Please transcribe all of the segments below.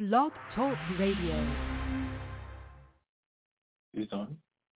Blog Talk Radio. It's on.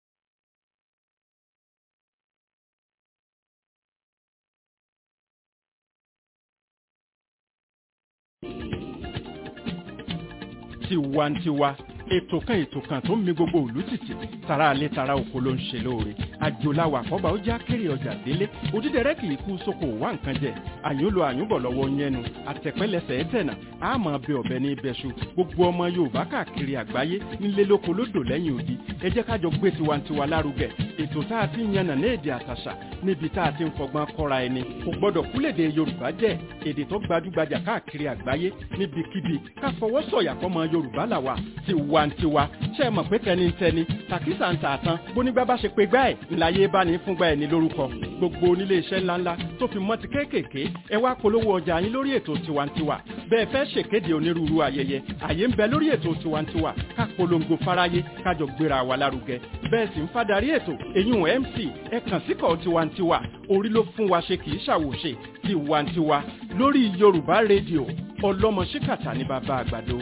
tiwantiwa ètò kan ètò kan tó ń mi gbogbo òlú tìtì tara alẹ́ tara oko ló ń ṣe lóore àjòláwà àkọ́bà ó já kéré ọjà délé òdídẹrẹ́ kì í kú sóko wá nǹkan jẹ àyùnlò àyùnbọ̀ lọ́wọ́ yẹnu àtẹ̀pẹ́lẹsẹ̀ ẹ̀tẹ̀nà àmọ́ bẹ ọ̀bẹ ní ibẹ̀ṣu gbogbo ọmọ yorùbá káàkiri àgbáyé nílé lóko lódò lẹ́yìn odi ẹ jẹ́ kájọ gbé tiwantiwa lárugẹ ètò tá a ti ń yànnà ní èdè àtàṣà níbi tá a ti ń fọgbọ́n kọ́ra ẹni kò gbọ́dọ̀ kúlèdè yorùbá jẹ́ èdè tó gbajúgbajà káàkiri àgbáyé níbikíbi ká fọwọ́ sọ̀yà fọmọ yorùbá làwà tiwantiwa ṣe é mọ̀ pé tẹnitẹni tàkísà ń tààtàn bónígbà bá ṣe pé gbá ẹ̀ ńláyé bá ní fúngbà ẹ̀ ní lórúkọ gbogbo onílé iṣẹ́ ńláńlá tó fi mọ́ ti kéékèèké ẹ wá polówó ọjà yín lórí ètò tiwantiwa bẹ́ẹ̀ fẹ́ ṣèkéde onírúurú ayẹyẹ àyè ń bẹ lórí ètò tiwantiwa ká polongo fáráyé kájọ gbéra wa lárugẹ bẹ́ẹ̀ sì ń fadarí ètò èyún mc ẹ kàn síkọ̀ tiwantiwa orí ló fún wa ṣe kì í ṣàwòṣe tiwantiwa lórí yorùbá rédíò ọlọ́mọ ṣíkàtà ní bàbá àgbàdo.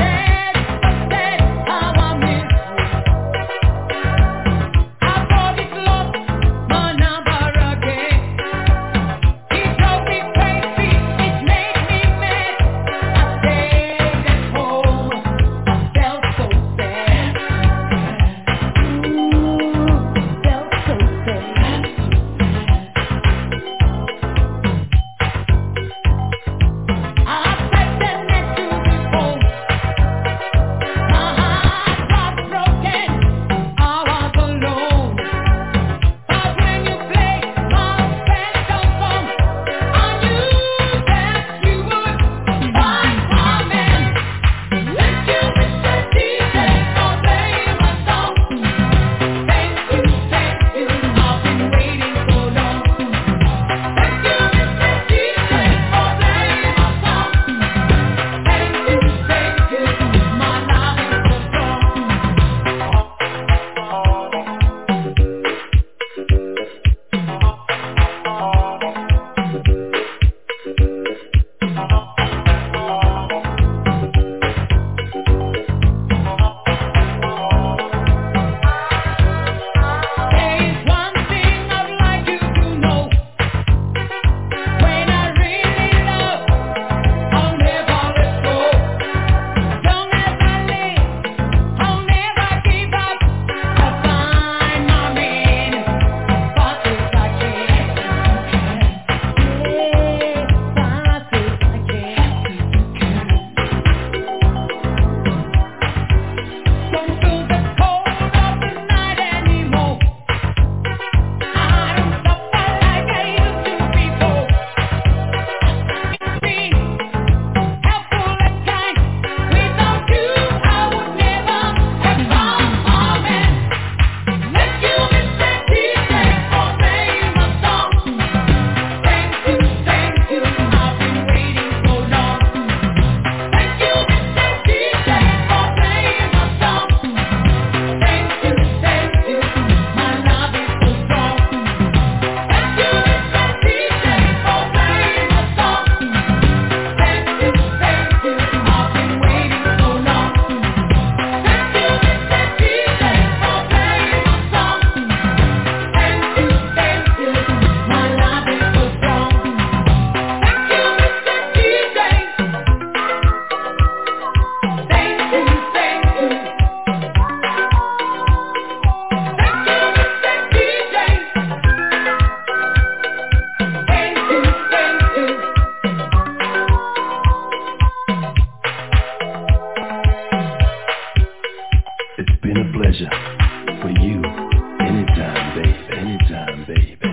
Said, said, how I miss you. I thought it baby.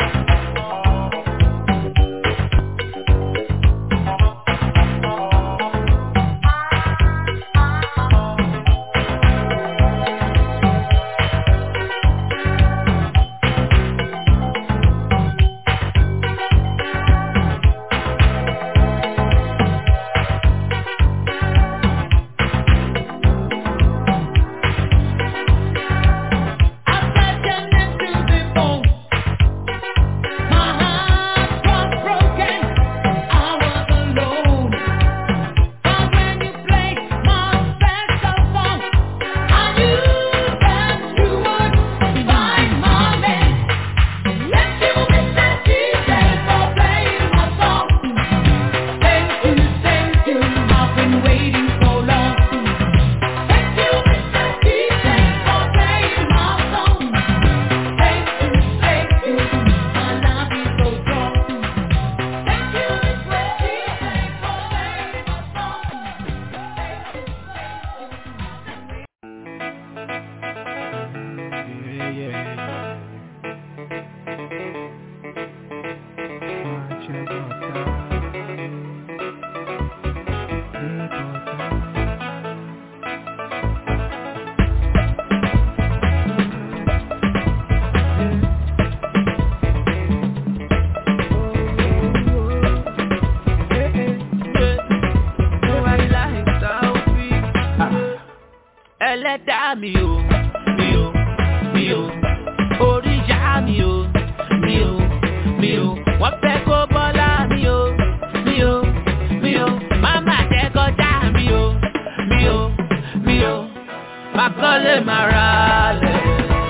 ẹlẹ́dàá mi o mi o mi o oríyá mi o mi o mi o wọ́n fẹ́ kó bọ́lá mi o mi o mi o máma jẹ́ kọjá mi o mi o mi o máa kọ́lé máa ra lẹ̀.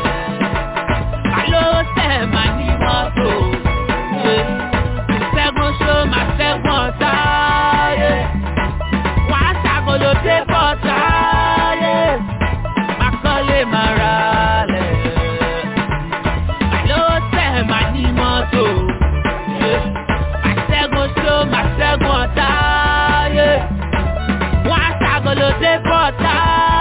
Àló tẹ̀ máa ní mọ́tò. Ṣẹ́gun ṣó máa ṣẹ́gun ọ̀tá. Wọ́n á ṣàkóló dé bọ́tà. Máa kọ́lé máa ra lẹ̀. Àló tẹ̀ máa ní mọ́tò. Máa ṣẹ́gun ṣó máa ṣẹ́gun ọ̀tá. Wọ́n á ṣàkóló dé bọ́tà.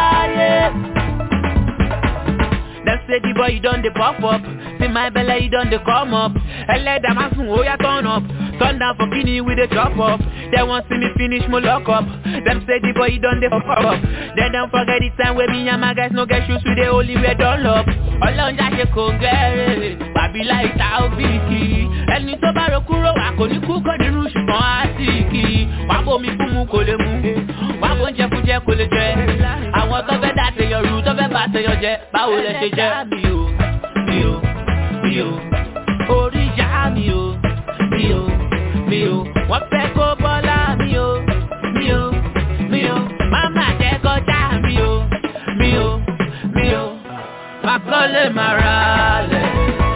Them say the boy you done the pop up. See my belly you done the come up. Ẹlẹ́dàá máa sùn ó yá turn up. Turn down for kini with the chop up. They want see me finish mo lock up. Them say the boy you done the pop up. They don't forget the time when me and my guys no get shoes with the only wear dunlop. Ọlọ́run jáde kò ń gẹ́rẹ́. Bàbí láì ta òbíkì. Ẹni tó bá ro kúrò wà kò ní kú kò nínú ṣùgbọ́n á sì kì í. Wàá bomi fún mu kò lè mu. Wàá bó ń jẹ fún jẹ kò lè jẹ. Àwọn tó fẹ́ dá tèèyàn rú tó fẹ́ bá tèèyàn jẹ. Báwo lẹ ṣe jẹ́? Mi ò, mi ò, mi ò. Orí ìyá mi ò, mi ò, mi ò. Wọ́n fẹ́ kó bọ́lá mi ò, mi ò, mi ò. Máma jẹ́ kọjá mi ò, mi ò, mi ò. Máa kọ́lé máa ra lẹ̀.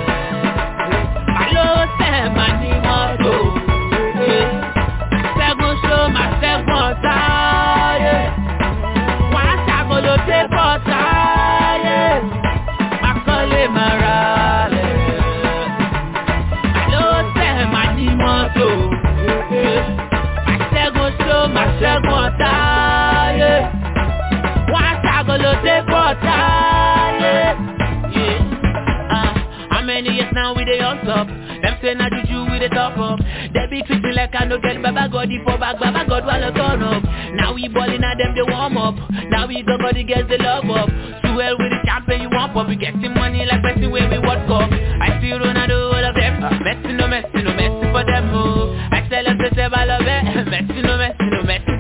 Àló tẹ̀ máa ní mọ́tò. Ṣẹ́gun ṣó máa ṣẹ́gun ọ̀tá. Wọ́n á ṣàkóló dé bọ́tà. Máa kọ́lé máa ra lẹ̀. Àló tẹ̀ máa ní mọ́tò. Ṣẹ́gun ṣó máa ṣẹ́gun ọ̀tá. Wọ́n á ṣàkóló dé bọ́tà. Yeah. Uh, how many years now we dey on top? Them say na juju we dey top up. They be treating like I no get Baba God for back, Baba God while I turn up. Now we ballin' at them they warm up. Now we go body gets the love up. Too well with the champion you want up. We getting money like person where we World Cup. I see Ronaldo all of them. Messi no Messi no Messi for them. Oh. I tell them to say I love it. Messi no Messi no Messi.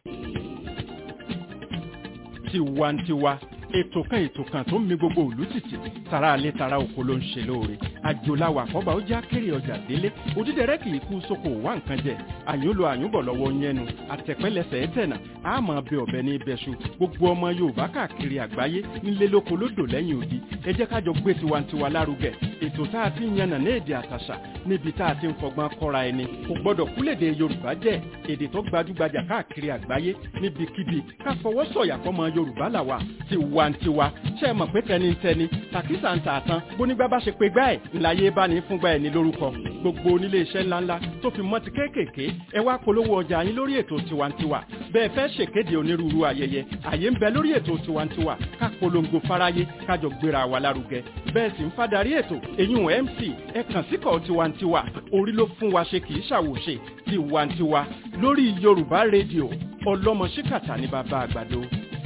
tiwantiwa ètò kan ètò kan tó ń mi gbogbo òlú tìtì tara alẹ́ tara oko ló ń ṣe lóore àjòláwà àkọ́bà ó já kéré ọjà délé òdídẹrẹ́ kì í kú sóko wá nǹkan jẹ àyúnlo àyúnbọ̀ lọ́wọ́ yẹnu àtẹ̀pẹ́lẹsẹ̀ ẹ̀tẹ̀nà àmọ́ bẹ ọ̀bẹ ní ibẹ̀ṣu gbogbo ọmọ yorùbá káàkiri àgbáyé nílé lóko lódò lẹ́yìn odi ẹ jẹ́ kájọ gbé tiwantiwa lárugẹ ètò tá a ti ń yànnà ní èdè àtàṣà níbi tá a ti ń fọgbọ́n kọ́ra ẹni kò gbọ́dọ̀ kúlèdè yorùbá jẹ́ èdè tó gbajúgbajà káàkiri àgbáyé níbikíbi ká fọwọ́ sọ̀yà fọmọ yorùbá làwà tiwantiwa ṣe é mọ̀ pé tẹnitẹni tàkísà ń tà tán bónígbà bá ṣe pé gbá ẹ̀ ńláyé bá ní fúngbà ẹ̀ ní lórúkọ gbogbo onílé iṣẹ́ ńláńlá tó fi mọ́ ti kéékèèké ẹ wá polówó ọjà yín lórí ètò tiwantiwa bẹ́ẹ̀ fẹ́ ṣèkéde onírúurú ayẹyẹ àyè ń bẹ lórí ètò tiwantiwa ká polongo fáráyé kájọ gbéra wa lárugẹ bẹ́ẹ̀ sì ń fadarí ètò èyún mc ẹ kàn síkọ̀ tiwantiwa orí ló fún wa ṣe kì í ṣàwòṣe tiwantiwa lórí yorùbá rédíò ọlọ́mọ ṣíkàtà ní bàbá àgbàdo.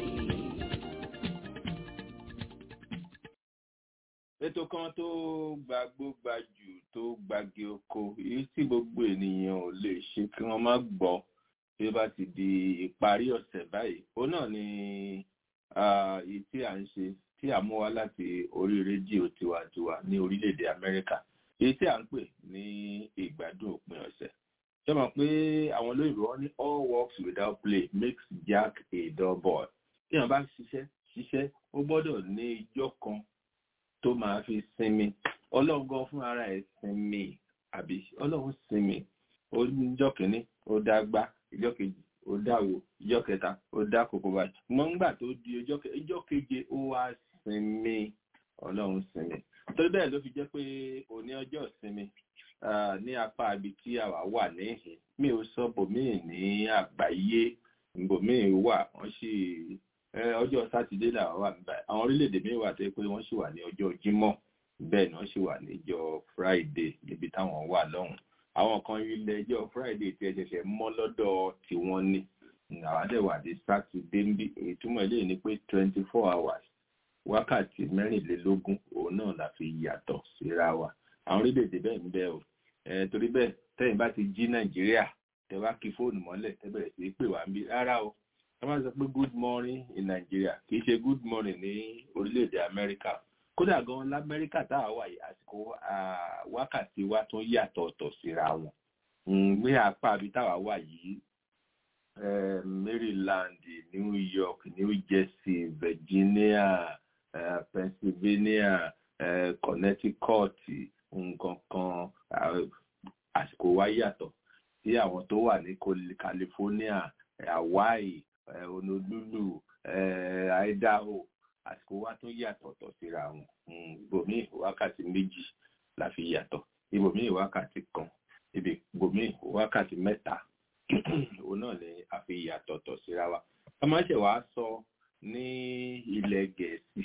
ètò kan tó gbàgbó gbajù tó gbàgé oko èyí tí gbogbo ènìyàn ò lè ṣe kí wọ́n má gbọ́ tí ó bá ti di ìparí ọ̀sẹ̀ báyìí òun náà ni èyí tí à ń ṣe tí a mú wá láti orí rédíò tiwantiwa ní orílẹ̀-èdè Amẹ́ríkà èyí tí à ń pè ní ìgbádùn òpin ọ̀sẹ̀ ṣé mọ̀ pé àwọn olóyìnbó wọn ní all works without play makes Jack a dull boy tí wọ́n bá ṣiṣẹ́ ṣiṣẹ́ ó gbọ́dọ̀ ní ijọ́ kan tó máa fi sinmi ọlọ́run gan fún ara ẹ̀ sinmi àbí ọlọ́run sinmi ó níjọ́ kìíní ó dá gbá ìjọ́ kejì ó dá wo ìjọ́ kẹta ó dá kòkó báyìí ṣùgbọ́n nígbà tó di ìjọ́ keje ó wá sinmi ọlọ́run sinmi torí bẹ́ẹ̀ ló fi jẹ́ pé òní ọjọ́ ìsinmi ní apá ibi tí àwa wà níhìn mi ò sọ bòmíì ní àgbáyé bòmíì wà wọ́n sì ọjọ́ sátidé làwọn wà níbàyí àwọn orílẹ̀-èdè míì wà tó yẹ pé wọ́n sì wà ní ọjọ́ jímọ̀ bẹ́ẹ̀ ni wọ́n sì wà níjọ́ friday níbi táwọn wà lọ́hùn àwọn kan ilẹ̀ ẹjọ́ friday tí ẹ ṣẹ̀ṣẹ̀ mọ́ lọ́dọ̀ tí wọ́n ní àwọn àdẹ̀wà dé sátidé ń bí ìtumọ̀ eléyìí ni pé twenty four hours wákàtí mẹ́rìnlélógún òun náà la fi yàtọ̀ síra wa àwọn orílẹ̀-èdè bẹ́ẹ̀ ń bẹ o torí bẹ́ẹ̀ tẹ́yìn bá ti jí nàìjíríà tẹ́ bá kí fóònù mọ́lẹ̀ tẹ́ bẹ̀rẹ̀ sí pè wá ń bí rárá o wọ́n máa sọ pé good morning in Nigeria kì í ṣe good morning ní orílẹ̀-èdè Amẹ́ríkà kódà gan lamẹ́ríkà tá a wà yìí àsìkò wákàtí wa tún yàtọ̀ ọ̀tọ̀ síra wọn ní apá àbí táwa wà yìí Maryland New York New Jersey Virginia uh, Pennsylvania uh, Connecticut nǹkan kan àsìkò wa yàtọ̀ sí àwọn tó wà ní California Hawaii Honolulu Idaho àsìkò wa tún yàtọ̀ tọ̀ síra wọn ibòmíì wákàtí méjì la fi yàtọ̀ ibòmíì wákàtí kan ibòmíì wákàtí mẹ́ta òun náà ni a fi yàtọ̀ tọ̀ síra wa ká má ṣe wàá sọ ní ilẹ̀ gẹ̀ẹ́sì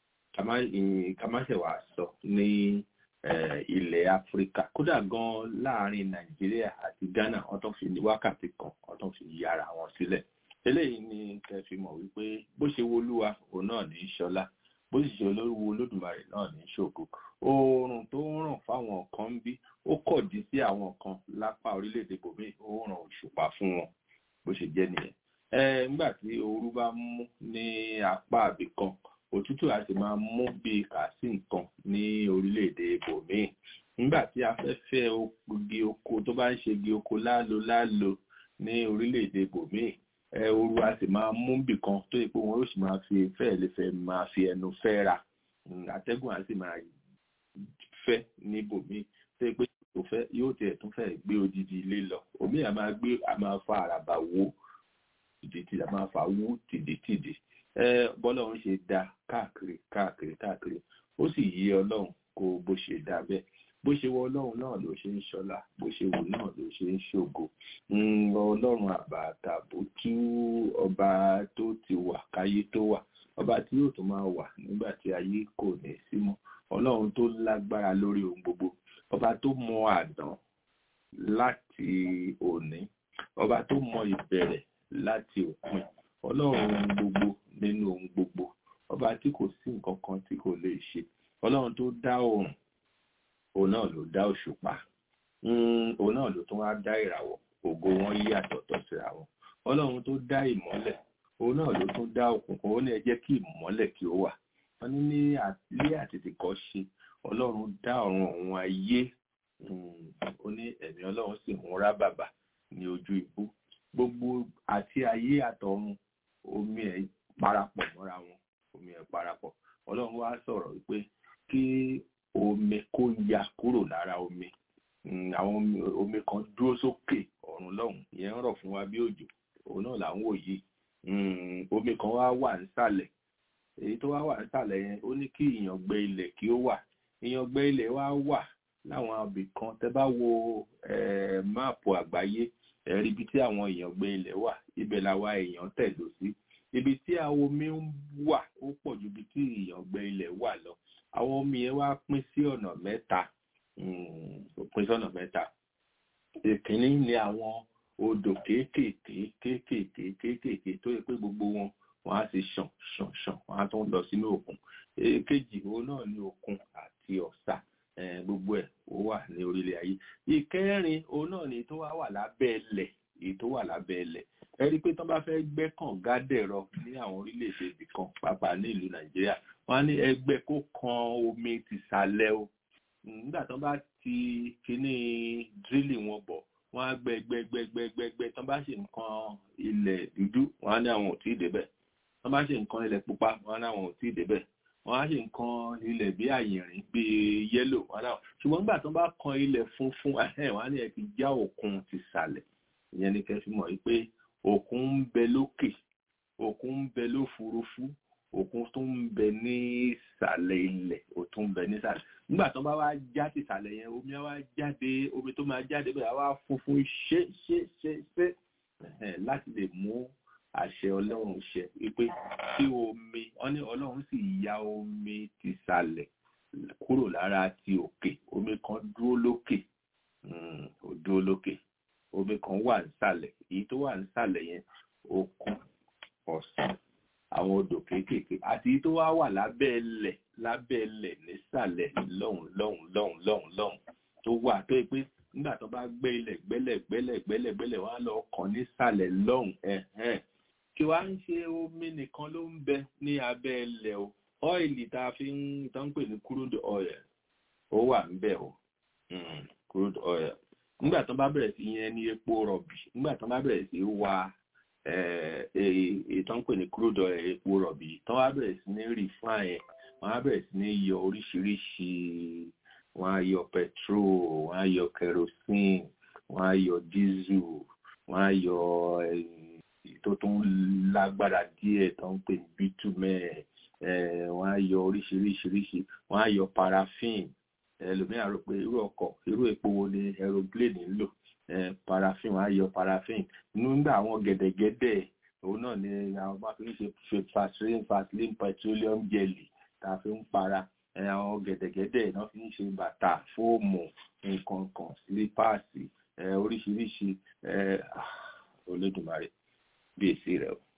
ká má ṣe wàá sọ ní ilẹ̀ áfíríkà kódà gan láàrin nàìjíríà àti ghana wọ́n tún fi wákàtí kan wọ́n tún fi yára wọn sílẹ̀ eléyìí ni kẹ́ fi mọ̀ wípé bó ṣe wolúwa òun náà ní í ṣọlá bó sì ṣe olówó olódùmarè náà ní í ṣògo oòrùn tó ń ràn fáwọn kan ń bí ó kọ̀dí sí àwọn kan lápá orílẹ̀-èdè bòmí ó ràn òṣùpá fún wọn bó ṣe jẹ́ nìyẹn ẹ nígbà tí ooru bá mú ní apá àbí kan òtútù á sì máa mú bí kàásì nǹkan ní orílẹ̀-èdè bòmí nígbà tí afẹ́fẹ́ igi oko tó bá ń ṣe igi oko lálo lálo ní orílẹ̀-èdè bòmí ẹ ooru a sì máa mú bì kan tó yẹ pé wọn yóò sì máa fi fẹ́ẹ̀ lè fẹ́ máa fi ẹnu fẹ́ ra atẹ́gùn a sì máa fẹ́ níbòmí tó yẹ pé kò fẹ́ yóò tiẹ̀ tún fẹ́ gbé odidi ilé lọ omi a máa gbé a máa fa àràbà wó tìdítìdí a máa fa wó tìdítìdí ẹ bọ́lọ́run ṣe dá káàkiri káàkiri káàkiri ó sì yí ọlọ́run kó bó ṣe dá bẹ́ẹ̀ bó ṣe wọ ọlọ́run náà ló ṣe ń ṣọlá bó ṣe wù náà ló ṣe ń ṣògo ọlọ́run àbàtà bó tú ọba tó ti wà káyé tó wà ọba tí yóò tún máa wà nígbà tí ayé kò ní sí mọ́ ọlọ́run tó lágbára lórí ohun gbogbo ọba tó mọ àdán láti òní ọba tó mọ ìbẹ̀rẹ̀ láti òpin ọlọ́run ohun gbogbo nínú ohun gbogbo ọba tí kò sí nǹkan kan tí kò lè ṣe ọlọ́run tó dá oòrùn òun náà ló dá òṣùpá òun náà ló tún wá dá ìràwọ̀ ògo wọn yí àtọ̀tọ̀ síra wọn ọlọ́run tó dá ìmọ́lẹ̀ òun náà ló tún dá òkùnkùn ó ní ẹ jẹ́ kí ìmọ́lẹ̀ kí ó wà wọ́n ní ní ilé àtètèkọ́ ṣe ọlọ́run dá ọ̀run òun ayé ó ní ẹ̀mí ọlọ́run sì ń rá bàbà ní ojú ibú gbogbo àti ayé àtọ̀run omi ẹ̀ parapọ̀ mọ́ra wọn omi ẹ̀ parapọ̀ ọlọ́run wá sọ̀rọ̀ wípé kí omi kó ya kúrò lára omi àwọn omi kan dúró sókè ọ̀run lọ́hùn ìyẹn ń rọ̀ fún wa bí òjò òun náà là ń wò yìí omi kan wá wà nísàlẹ̀ èyí tó wá wà nísàlẹ̀ yẹn ó ní kí ìyàngbẹ ilẹ̀ kí ó wà ìyàngbẹ ilẹ̀ wá wà láwọn abì kan tẹ́ bá wo máàpù àgbáyé ẹ̀rí ibi tí àwọn èèyàn gbé ilẹ̀ wà ibẹ̀ làwa èèyàn tẹ̀dó sí ibi tí àwọn omi ń wà ó pọ̀ ju ibi tí èèyàn gbé ilẹ̀ wà lọ àwọn omi yẹn wá pín sí ọ̀nà mẹ́ta ó pín sí ọ̀nà mẹ́ta ìkíní ni àwọn odò kéékèèké kéékèèké kéékèèké tó yẹ pé gbogbo wọn wọn á sì ṣàn ṣàn ṣàn wọn á tún lọ sínú òkun èkejì òun náà ní òkun àti ọ̀sà gbogbo ẹ̀ ó wà ní orílẹ̀ ayé ìkẹrin òun náà ni tó wá wà lábẹ́ ilẹ̀ èyí tó wà lábẹ́ ilẹ̀ ẹ rí i pé tó bá fẹ́ gbẹ́ kànga dẹ̀rọ ní àwọn orílẹ̀-èdè ibì kan pàápàá ní ìlú nàìjíríà wọ́n á ní ẹgbẹ́ kó kan omi tìsàlẹ̀ o nígbà tó bá ti kíní dírìlì wọn bọ̀ wọ́n á gbẹ́ gbẹ́ gbẹ́ gbẹ́ gbẹ́ gbẹ́ tó bá ṣe nǹkan ilẹ̀ dúdú wọ́n á ní àwọn ò tí ì débẹ̀ tó bá ṣe nǹkan ilẹ̀ pupa wọ́n á ní àwọn ò tí ì débẹ̀ wọ́n á ṣe nǹkan ilẹ̀ bí àyìnrín bí yẹ́lò wọ́n á náà ṣùgbọ́n nígbà tó bá kan ilẹ̀ funfun wọ́n á ní ẹ ti já òkun tìsàlẹ̀ ìyẹn ni kẹ́ fi mọ̀ pé òkun ń bẹ lókè òkun ń bẹ lófurufú òkun tó ń bẹ ní ìsàlẹ̀ ilẹ̀ ó tún ń bẹ nísàlẹ̀ nígbà tó bá wá já sí ìsàlẹ̀ yẹn omi á wá jáde omi tó máa jáde bẹ́ẹ̀ á wá funfun ṣé ṣé ṣé ṣé láti lè mú àṣẹ ọlọ́run ṣẹ wípé tí omi wọ́n ní ọlọ́run sì ya omi tìsàlẹ̀ kúrò lára ti òkè omi kan dúró lókè ó dúró lókè omi kan wà nísàlẹ̀ èyí tó wà nísàlẹ̀ yẹn òkun ọ̀sán àwọn odò kéékèèké àti èyí tó wá wà lábẹ́ ẹlẹ̀ lábẹ́ ẹlẹ̀ nísàlẹ̀ lọ́hùn lọ́hùn lọ́hùn lọ́hùn lọ́hùn tó wà tó yẹ pé nígbà tó bá gbẹ́ ilẹ̀ gbẹ́lẹ̀ gbẹ́lẹ̀ gbẹ́lẹ̀ gbẹ́lẹ̀ wọ́n á lọ kàn nísàlẹ̀ lọ́hùn ẹ̀hẹ́n kí wàá ń ṣe omi nìkan ló ń bẹ ní abẹ́ ẹlẹ̀ o ọ́ìlì tá a fi ń tán pè ní crude oil ó wà ń bẹ o crude oil nígbà tó bá bẹ̀rẹ̀ sí yẹn ní epo rọ̀bì nígbà tó bá bẹ̀rẹ̀ sí wa ìtàn pè ní crude oil epo rọ̀bì tó bá bẹ̀rẹ̀ sí ní refine wọ́n á bẹ̀rẹ̀ sí ní yọ oríṣiríṣi wọ́n á yọ petrol wọ́n á yọ kerosene wọ́n á yọ diesel wọ́n á yọ tó tún lágbára díẹ̀ tó ń pè ní bitumen wọ́n á yọ oríṣiríṣiríṣi wọ́n á yọ paraffin ẹlòmíràn rò pé irú ọkọ̀ irú epo wo ni aeroplane ń lò paraffin wọ́n á yọ paraffin nígbà àwọn gẹ̀dẹ̀gẹ̀dẹ̀ òun náà ni àwọn bá fi ń ṣe vaseline vaseline petroleum jelly tá a fi ń para àwọn gẹ̀dẹ̀gẹ̀dẹ̀ náà fi ń ṣe bàtà fóòmù nǹkan kan sílípàsì oríṣiríṣi olódùmarè bí èsì rẹ̀ o.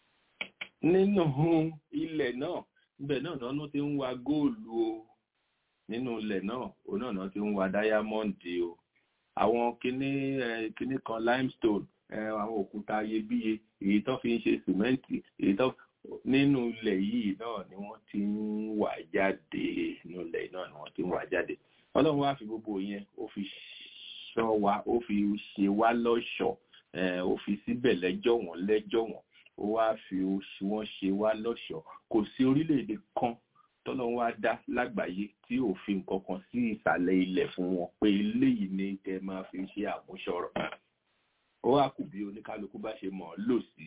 nínú ilẹ̀ náà ibẹ̀ náà náà ti ń wa góòlù o nínú ilẹ̀ náà òun náà náà ti ń wa dáyámọ́ǹdì o àwọn kinní kinní kan limestone àwọn òkúta iyebíye èyí tó fi ń ṣe sìmẹ́ǹtì èyí tó nínú ilẹ̀ yìí náà ni wọ́n ti ń wà jáde nínú ilẹ̀ náà ni wọ́n ti ń wà jáde ọlọ́run wá fi gbogbo yẹn ó fi ṣọ́ wa ó fi ṣe wá lọ́ṣọ̀ọ́ ó fi síbẹ̀ lẹ́jọ́ wọn lẹ́jọ́ wọn ó wá fi wọ́n ṣe wá lọ́ṣọ̀ọ́ kò sí orílẹ̀-èdè kan tọ́lọ́run wá dá lágbàáyé tí ò fi nǹkan kan sí ìsàlẹ̀ ilẹ̀ fún wọn pé eléyìí ni kẹ́ máa fi ṣe àmúṣọrọ̀ ó wá kù bí oníkálukú bá ṣe mọ̀ ọ́ lò sí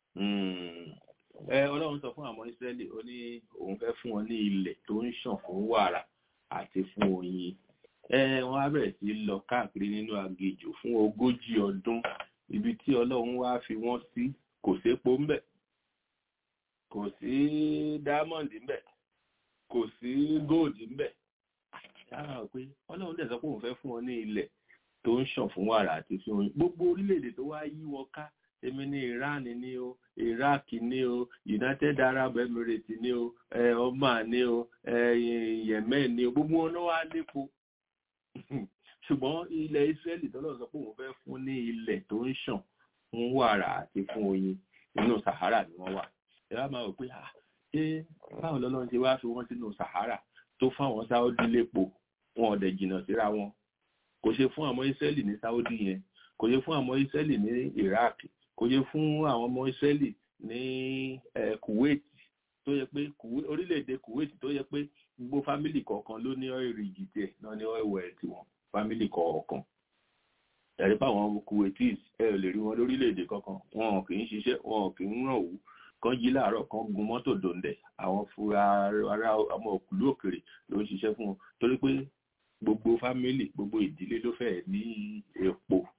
ọlọ́run sọ fún àwọn ìsírẹ́lì ó ní òun fẹ́ fún wọn ní ilẹ̀ tó ń ṣàn fún wàrà àti fún oyin wọ́n á bẹ̀rẹ̀ sí lọ káàkiri nínú aginjù fún ogójì ọdún ibi tí ọlọ́run wá fi wọ́n sí kò sépo ńbẹ̀ kò sí dámọ̀ndì ńbẹ̀ kò sí góòdì ńbẹ̀ yàrá pé ọlọ́run dẹ̀ sọ pé òun fẹ́ fún wọn ní ilẹ̀ tó ń ṣàn fún wàrà àti fún oyin gbogbo orílẹ̀-èdè tó wá yí wọn ká èmi ní Iran ní o Iraq ní o United Arab Emirates ní o Oman ní o Yemen ní o gbogbo wọn náà wá lépo ṣùgbọ́n ilẹ̀ Israeli tọ́lọ̀ sọ pé òun fẹ́ fún ní ilẹ̀ tó ń ṣàn fún wàrà àti fún oyin inú Sahara ni wọ́n wà ẹ wá máa rò pé ṣé báwo lọ́lọ́run ṣe wá fi wọ́n sínú Sahara tó fáwọn Sáúdí lépo wọn ò dẹ̀ jìnnà síra wọn kò ṣe fún àwọn Israeli ní Sáúdí yẹn kò ṣe fún àwọn Israeli ní Iraq kò yẹ fún àwọn ọmọ Ísírẹ́lì ní Kuwait tó yẹ pé orílẹ̀-èdè Kuwait tó yẹ pé gbogbo fámìlì kọ̀ọ̀kan ló ní oil rig tiẹ̀ náà ní oil well tiwọn fámìlì kọ̀ọ̀kan ẹ̀rí pa àwọn Kuwaitis ẹ ò lè rí wọn lórílẹ̀-èdè kankan wọn kì í ṣiṣẹ́ wọn kì í ràn wú kan jí láàárọ̀ kan gun mọ́tò dòǹdẹ̀ àwọn fúra ara ọmọ òkúlú òkèrè ló ń ṣiṣẹ́ fún wọn torí pé gbogbo fámìlì gbogbo ìdílé ló fẹ́ ní epo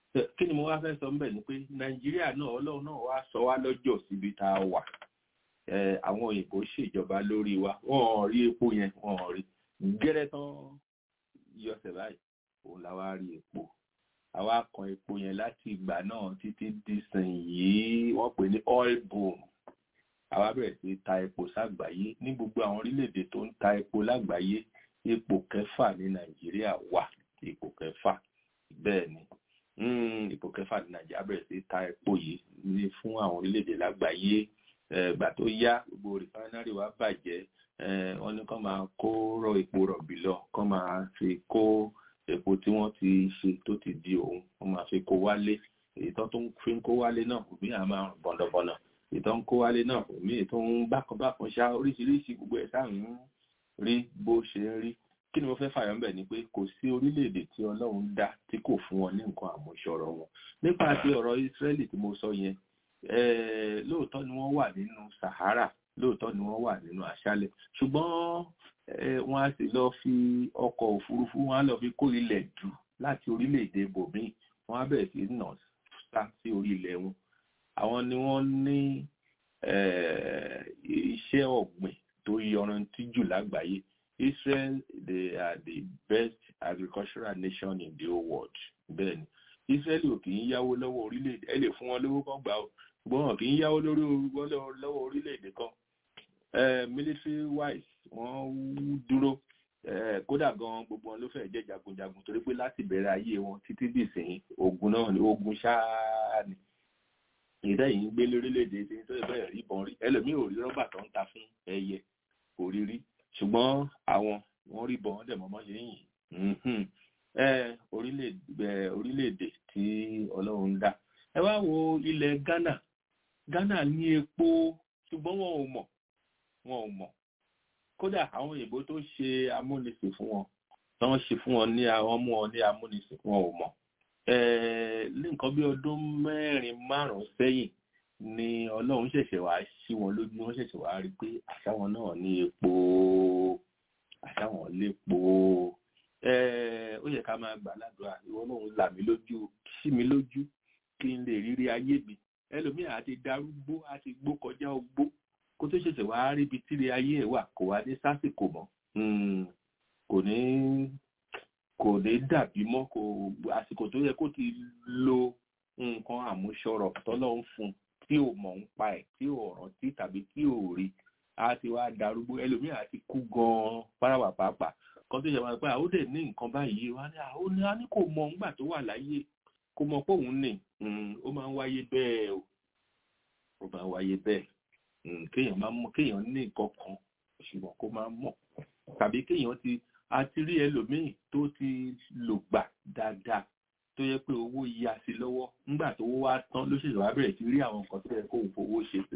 kí ni mo wá fẹ́ sọ ń bẹ̀ ni pé nàìjíríà náà ọlọ́run náà wá sọ wá lọ́jọ́ síbi tá a wà àwọn òyìnbó ṣèjọba lórí wa wọn ò rí epo yẹn wọn ò rí gẹ́rẹ́ tán yọsẹ̀ báyìí òun la wá rí epo àwa kan epo yẹn láti ìgbà náà títí dísìn yìí wọ́n pè ní oil boom àwa bẹ̀rẹ̀ sí ta epo ságbàáyé ní gbogbo àwọn orílẹ̀-èdè tó ń ta epo lágbàáyé ipò kẹfà ní nàìjíríà wà ipò kẹfà bẹ́ẹ̀ ni ipò kẹfà ní nàìjíríà bẹ̀rẹ̀ sí ta epo yìí ní fún àwọn orílẹ̀-èdè lágbàáyé ìgbà tó yá gbogbo rìfánárì wa bàjẹ́ wọ́n ní kán máa kó rọ epo rọ̀bì lọ kán máa fi kó epo tí wọ́n ti ṣe tó ti di òun wọ́n máa fi kó wálé èyí tó ń fi kó wálé náà òmí à máa rùn bọ̀nàbọ̀nà èyí tó ń kó wálé náà òmí tó ń bákanbákan ṣá oríṣiríṣi gbogbo ẹ̀ sáà ń rí bó ṣe ń rí kí ni mo fẹ́ fàyọ̀ ńbẹ̀ ni pé kò sí orílẹ̀-èdè tí ọlọ́run dá tí kò fún wọn ní nǹkan àmúṣọrọ̀ wọn nípa ti ọ̀rọ̀ Ísírẹ́lì tí mo sọ yẹn lóòótọ́ ni wọ́n wà nínú Sahara lóòótọ́ ni wọ́n wà nínú aṣálẹ̀ ṣùgbọ́n wọ́n á sì lọ fi ọkọ̀ òfurufú wọ́n á lọ fi kó ilẹ̀ dù láti orílẹ̀-èdè bòmíì wọ́n á bẹ̀rẹ̀ sí nà sá sí orí ilẹ̀ wọn àwọn ni wọ́n ní iṣẹ́ ọ̀gbìn tó yọrantí jù lágbàáyé Israel they are the best agricultural nation in the whole world bẹ́ẹ̀ ni Israel ò kì í yáwó lọ́wọ́ orílẹ̀-èdè ẹ lè fún wọn lówó kan gbà ó ṣùgbọ́n wọn kì í yáwó lórí lọ́wọ́ orílẹ̀-èdè kan military wise wọ́n dúró kódà gan gbogbo wọn ló fẹ́ jẹ́ jagunjagun torí pé láti bẹ̀rẹ̀ ayé wọn títí dì sẹ́yìn ogun náà ni ogun ṣáá ni ìdá yìí ń gbé lórílẹ̀-èdè tí tó bẹ̀rẹ̀ rí bọ́n rí ẹlòmíì ò rí rọ́bà tó ń ta fún ẹyẹ kò rí rí ṣùgbọ́n àwọn wọ́n rí bọ́n dẹ̀ mọ́mọ́ ṣe yìn orílẹ̀-èdè tí ọlọ́run dá ẹ wá wo ilẹ̀ Ghana Ghana ní epo ṣùgbọ́n wọn ò mọ̀ wọn ò mọ̀ kódà àwọn òyìnbó tó ṣe amúnisìn fún wọn tí wọ́n ṣe fún wọn ní àwọn mú wọn ní amúnisìn wọn ò mọ̀ ní nǹkan bí ọdún mẹ́rin márùn-ún sẹ́yìn ni ọlọ́run ṣẹ̀ṣẹ̀ wá sí wọn lójú wọ́n ṣẹ̀ṣẹ̀ wá rí pé àṣàwọn náà ní epo àṣàwọn lépo ó yẹ ká máa gbà ládùúrà ìwọ náà ń là mí lójú sí mi lójú kí n lè rírí ayé mi ẹlòmíì àti darúgbó àti gbó kọjá ogbó kó tó ṣẹ̀ṣẹ̀ wá rí ibi tíri ayé ẹ̀ wà kò wá ní sásìkò mọ́ kò ní kò ní dàbí mọ́ kò àsìkò tó yẹ kó ti lo nǹkan àmúṣọrọ̀ tọ́lọ́ ń fún tí ò mọ̀ ń pa ẹ̀ tí ò rántí tàbí tí ò rí a ti wá darúgbó ẹlòmíì àti kú gan-an páráwà pàápàá kan tó yẹ wá pé àwọn òde ní nǹkan báyìí wá ní àwọn ní a ní kò mọ̀ ńgbà tó wà láyé kò mọ̀ pé òun ní ó máa ń wáyé bẹ́ẹ̀ o ó máa ń wáyé bẹ́ẹ̀ kéèyàn máa mọ̀ kéèyàn ní nǹkan kan ṣùgbọ́n kó máa mọ̀ tàbí kéèyàn ti àti rí ẹlòmíì tó ti lò gbà dáadáa tó yẹ pé owó ya sí lọ́wọ́ nígbà tó wá tán ló ṣèṣe wá bẹ̀rẹ̀ sí rí àwọn nǹkan tó yẹ kó fowó ṣe pé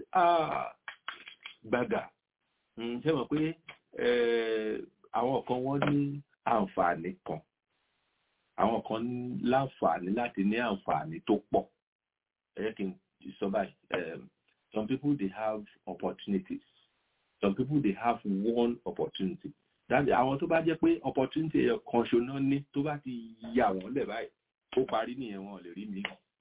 gbàgà ṣe mọ̀ pé àwọn kan wọ́n ní àǹfààní kan àwọn kan láǹfààní láti ní àǹfààní tó pọ̀ ẹ jẹ́ kí n sọ báyìí some people they have opportunities some people they have one opportunity that àwọn tó bá jẹ́ pé opportunity kan ṣoná ní tó bá ti yà wọ́n lẹ̀ báyìí ó parí nìyẹn wọn lè rí mi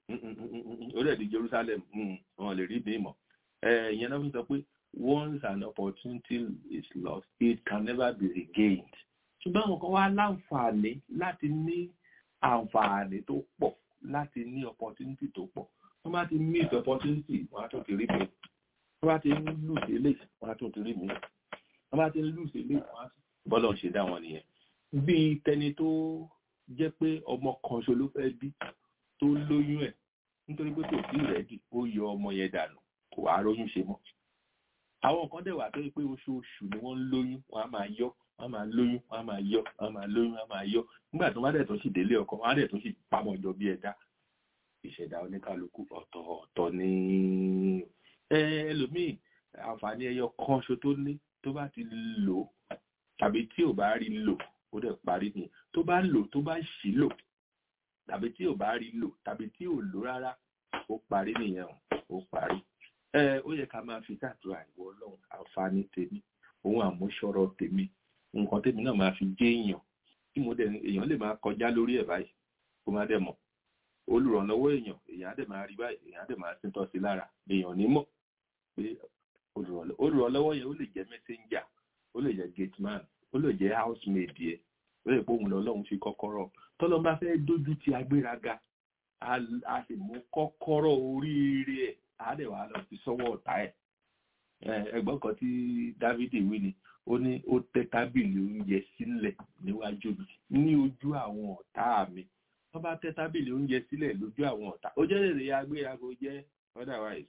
ó dẹ̀ di Jerusalem wọn lè rí mi mọ̀ ìyẹn náà fi sọ pé once an opportunity is lost it can never be regained ṣùgbọ́n àwọn kan wá láǹfààní láti ní àǹfààní tó pọ̀ láti ní opportunity tó pọ̀ wọ́n bá ti miss opportunity wọ́n á tún ti rí mi wọ́n bá ti ń lose eléyìí wọ́n á tún ti rí mi wọ́n bá ti ń lose eléyìí wọ́n á tún bọ́lọ̀ ṣe dá wọn nìyẹn bí tẹni tó jẹ́ pé ọmọ kan ṣo ló fẹ́ bí tó lóyún ẹ̀ nítorí pé kò sí ìrẹ́dì ó yọ ọmọ yẹn dànù kò wá róyún ṣe mọ́ àwọn kan dẹ̀ wà tó yẹ pé oṣooṣù ni wọ́n ń lóyún wọ́n á máa yọ wọ́n á máa lóyún wọ́n á máa yọ wọ́n á máa lóyún wọ́n á máa yọ nígbà tó má dẹ̀ tó sì délé ọkọ wọ́n á dẹ̀ tó sì pamọ́ jọ bí ẹ̀dá ìṣẹ̀dá oníkálukú ọ̀tọ̀ ọ̀tọ̀ ní ẹlòmíì àǹfààní ẹyọ kan ṣo tó ní tó bá ti lò tàbí tí ò bá rí lò ó dẹ̀ parí ni tó bá lò tó bá ṣì lò tàbí tí ò bá rí lò tàbí tí ò lò rárá ó parí nìyẹn ó parí ẹ ó yẹ ká máa fi ṣàdúrà ìwọ Ọlọ́run àǹfààní tèmi òun àmúṣọrọ̀ tèmi nǹkan tèmi náà máa fi jẹ́ èèyàn tí mo dẹ̀ èèyàn lè máa kọjá lórí ẹ̀ báyìí kó má dẹ̀ mọ̀ olùrànlọ́wọ́ èèyàn èèyàn á dẹ̀ máa rí báyìí èèyàn á dẹ̀ máa síntọ́ sí lára èèyàn ní mọ̀ pé olùrànlọ́wọ́ yẹn ó lè jẹ́ messenger ó lè jẹ́ gate man ó lè jẹ́ housemaid yẹ ó lè pé òun lọ́lọ́run fi kọ́kọ́rọ́ tọ́lọ́ bá fẹ́ dójú ti agbéraga a sì mú kọ́kọ́rọ́ oríire ẹ̀ á dẹ̀ wá lọ sí sọ́wọ́ ọ̀tá ẹ̀ ẹ̀gbọ́n kan tí Dávidi wí ni ó ní ó tẹ́ tábìlì oúnjẹ sílẹ̀ níwájú mi ní ojú àwọn ọ̀tá mi wọ́n bá tẹ́ tábìlì oúnjẹ sílẹ̀ lójú àwọn ọ̀tá ó jẹ́ lè agbéraga ó jẹ́ otherwise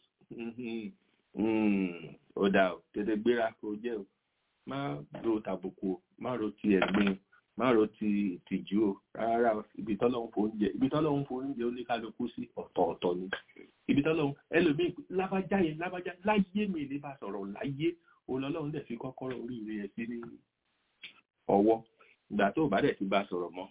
ó dà ó tètè gbéra kó jẹ́ o má ro tàbùkù o má ro ti ẹ̀gbin má ro ti ìtìjú o rárá ibi tọ́lọ́hún fò oúnjẹ ibi tọ́lọ́hún fò oúnjẹ oníkálukú sí ọ̀tọ̀ọ̀tọ̀ ni ibi tọ́lọ́hún ẹlòmíì lábájá yẹn lábájá láyé mi ní bá sọ̀rọ̀ láyé olọ́lọ́hún dẹ̀ fi kọ́kọ́rọ́ oríire yẹn sí ní ọwọ́ ìgbà tó bá dẹ̀ ti bá sọ̀rọ̀ mọ́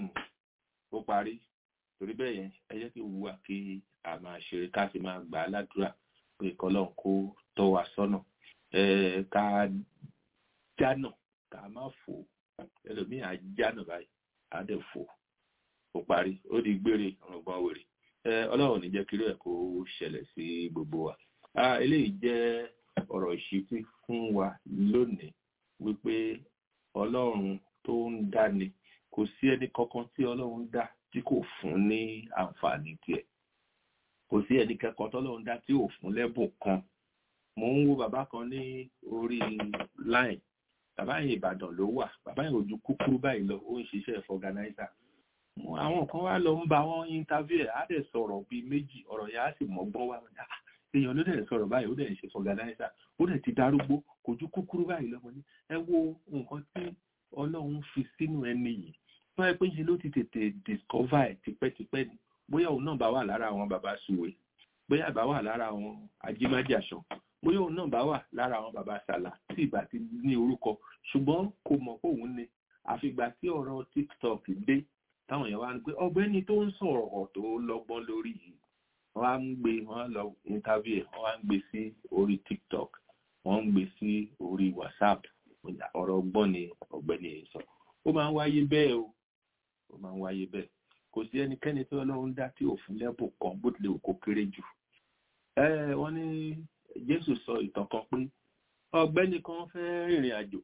ó parí torí bẹ́ẹ̀ yẹn ẹ jẹ́ kí wúwa kí a máa ṣeré ká sì máa gbà á ládùúrà pé kọ́lọ́hún kó tọ́ wa sọ́nà ká jánà ká má fò ẹlòmíì á jánà báyìí á dẹ̀ fò ó parí ó di gbére ọ̀rọ̀gbọ́n wèrè ọlọ́run ní jẹ́ kí lóò kó ṣẹlẹ̀ sí gbogbo wa eléyìí jẹ́ ọ̀rọ̀ ìṣítí fún wa lónìí wípé ọlọ́run tó ń dáni kò sí ẹni kankan tí ọlọ́run dá tí kò fún ní àǹfààní tiẹ̀ kò sí ẹni kankan tọ́lọ́run dá tí ò fún lẹ́bùn kan mo ń wo bàbá kan ní orí line bàbá yẹn ìbàdàn ló wà bàbá yẹn ojú kúkúrú báyìí lọ ó ń ṣiṣẹ́ fọganáísà àwọn kan wá lọ ń bá wọn interview ẹ̀ á dẹ̀ sọ̀rọ̀ bíi méjì ọ̀rọ̀ yẹn á sì mọ́gbọ́n wá èèyàn ló dẹ̀ sọ̀rọ̀ báyìí ó dẹ̀ ṣe fọganáísà ó dẹ̀ ti darúgbó kò ju kúkúrú báyìí lọ́mọ ní ẹ wo nǹkan tí ọlọ́run fi sínú ẹni yìí tó ẹ pé ṣe ló ti tètè discover ẹ̀ tipẹ́tipẹ́ ni bóyá òun náà bá wà lára àwọn bàbá suwe bóyá ìbá wà lára àwọn ajímájàṣọ bóyá òun náà bá wà lára àwọn bàbá sàlà tí ìbá ti ní orúkọ ṣùgbọ́n kò mọ̀ pé òun ni àfìgbà tí ọ̀rọ̀ tiktok dé táwọn èèyàn wá ń pé ọ̀gbẹ́ni tó ń sọ̀rọ̀ tó lọ́gbọ́n lórí yìí wọ́n á ń gbé wọ́n lọ interview ẹ̀ wọ́n á ń gbé sí orí tiktok wọ́n ń gbé sí orí whatsapp ọ̀rọ̀ ọgbọ́n ni ọ̀gbẹ́ni yìí sọ ó máa ń wáyé bẹ́ẹ̀ o ó máa ń wáyé bẹ́ẹ̀ kò sí ẹnikẹ́ni tí ọlọ́run dá tí òfin lẹ́bùn kan bó tilẹ̀ kó kéré jù wọ́n ní jésù sọ ìtàn kan pé ọ̀gbẹ́ni kan fẹ́ rìnrìn àjò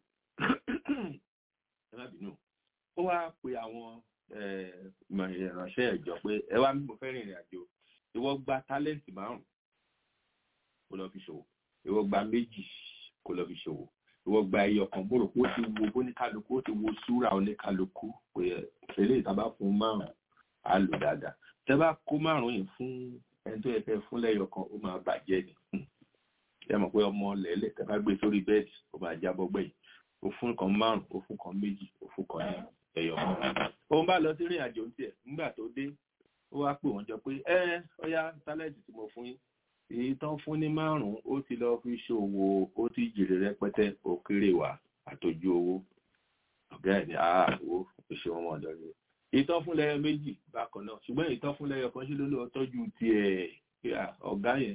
ẹ má bínú ó wá pe àwọn ìránṣẹ́ ìjọ pé ẹ wá mo fẹ́ rìnrìn àjò ìwọ gba tálẹ́ǹtì márùn kó lọ fi ṣòwò ìwọ gba méjì kó lọ fi ṣòwò ìwọ gba ẹyọ kan mo rò pé ó ti wo bóníkálukú ó ti wo súra oníkálukú pé eléyìí tá a bá fún márùn á lò dáadáa tẹ bá kó márùn yìí fún ẹni tó yẹ kẹ fún lẹ́yọ kan ó máa bàjẹ́ ni ẹ mọ̀ pé ọmọ lẹ́lẹ̀ tẹ bá gbé sórí bẹ́ẹ̀dì ó máa jábọ́ gbẹ̀yìn ó fún kan márùn ó fún kan méjì ó fún kan ní ẹyọ kan òun bá lọ sí ìrìn àjò ń tiẹ̀ nígbà tó dé ó wá pè wọ́n jọ pé ẹ ọyá tálẹ́ǹtì tí mo fún yín èyí tán fún ní márùn ó ti lọ fi ṣòwò ó ti jèrè rẹpẹtẹ ó kéré wá àtòjú owó ọ̀gá ẹ̀ ní àwò ìṣe wọn ọ̀dọ́ rẹ̀ ìtọ́ fún lẹ́yọ méjì bákan náà ṣùgbọ́n ìtọ́ fún lẹ́yọ kan ṣe ló lọ tọ́jú tiẹ̀ ọ̀gá yẹn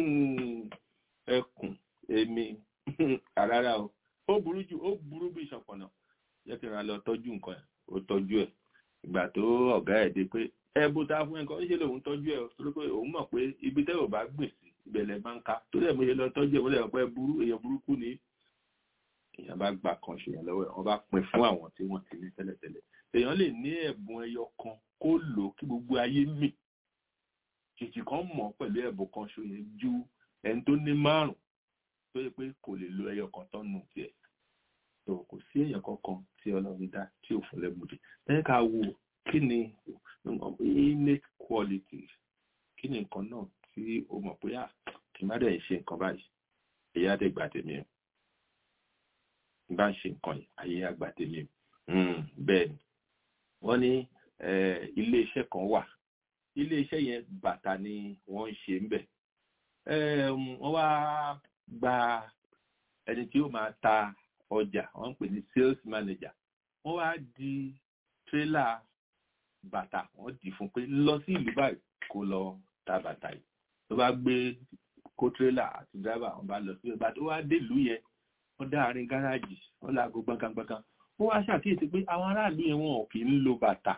ẹkùn èmi àrárá o ó burú jù ó burú bí ìṣọ̀pọ̀nà jẹ́ kí n ra lọ tọ́jú nǹkan ẹ̀ ó tọ́jú ẹ̀ ìgbà tó ọ̀gá ẹ̀ dé pé ẹ bó ta fún ẹ̀kọ́ ṣe lòun tọ́jú ẹ̀ torí pé òun mọ̀ pé ibi tẹ́ ò bá gbìn sí ìbẹ̀lẹ̀ máa ń ká tó dẹ̀ mo ṣe lọ tọ́jú ẹ̀ mo lè pẹ́ burú èèyàn burúkú ni èèyàn bá gbà kan ṣèyàn lọ́wọ́ ẹ̀ wọ́n bá pín fún àwọn tí wọ́n ti ní tẹ́lẹ̀tẹ́lẹ̀ èèyàn lè ní ẹ̀bùn ẹyọ kan kó lò kí gbogbo ayé mì kìkì kan mọ̀ pẹ̀lú ẹ̀bùn kan ṣo yẹn ju ẹni tó ní márùn tó yẹ pé kò lè lo ẹyọ kan tán nù tiẹ̀ tó kò sí èèyàn kankan tí ọlọ́run dá tí ò fún lẹ́bùdì lẹ́yìn ká wo kí ni innate qualities kí ni nǹkan náà tí o mọ̀ pé à kì í má dẹ̀ ṣe nǹkan báyìí èyí á dẹ̀ gbà tèmi o bá ń ṣe nǹkan yìí ayé á gbà tèmi o bẹ́ẹ̀ ni wọ́n ní ilé iṣẹ́ kan wà ilé iṣẹ́ yẹn bàtà ni wọ́n ń ṣe ń bẹ̀ wọ́n wá gba ẹni tí ó máa ta ọjà wọ́n ń pè ní sales manager wọ́n wá di tírélà bàtà wọ́n dì fún pé lọ sí ìlú báyìí kó lọ ta bàtà yìí tó bá gbé kó tírélà àti dráìvà wọ́n bá lọ sí ìgbà tó wá délùú yẹn wọ́n dá àárín gáràjì wọ́n láago gbọ̀ngàngbọ̀ngàn wọ́n wá ṣàkíyèsí pé àwọn aráàlú yẹn wọn ò kì í lo bàtà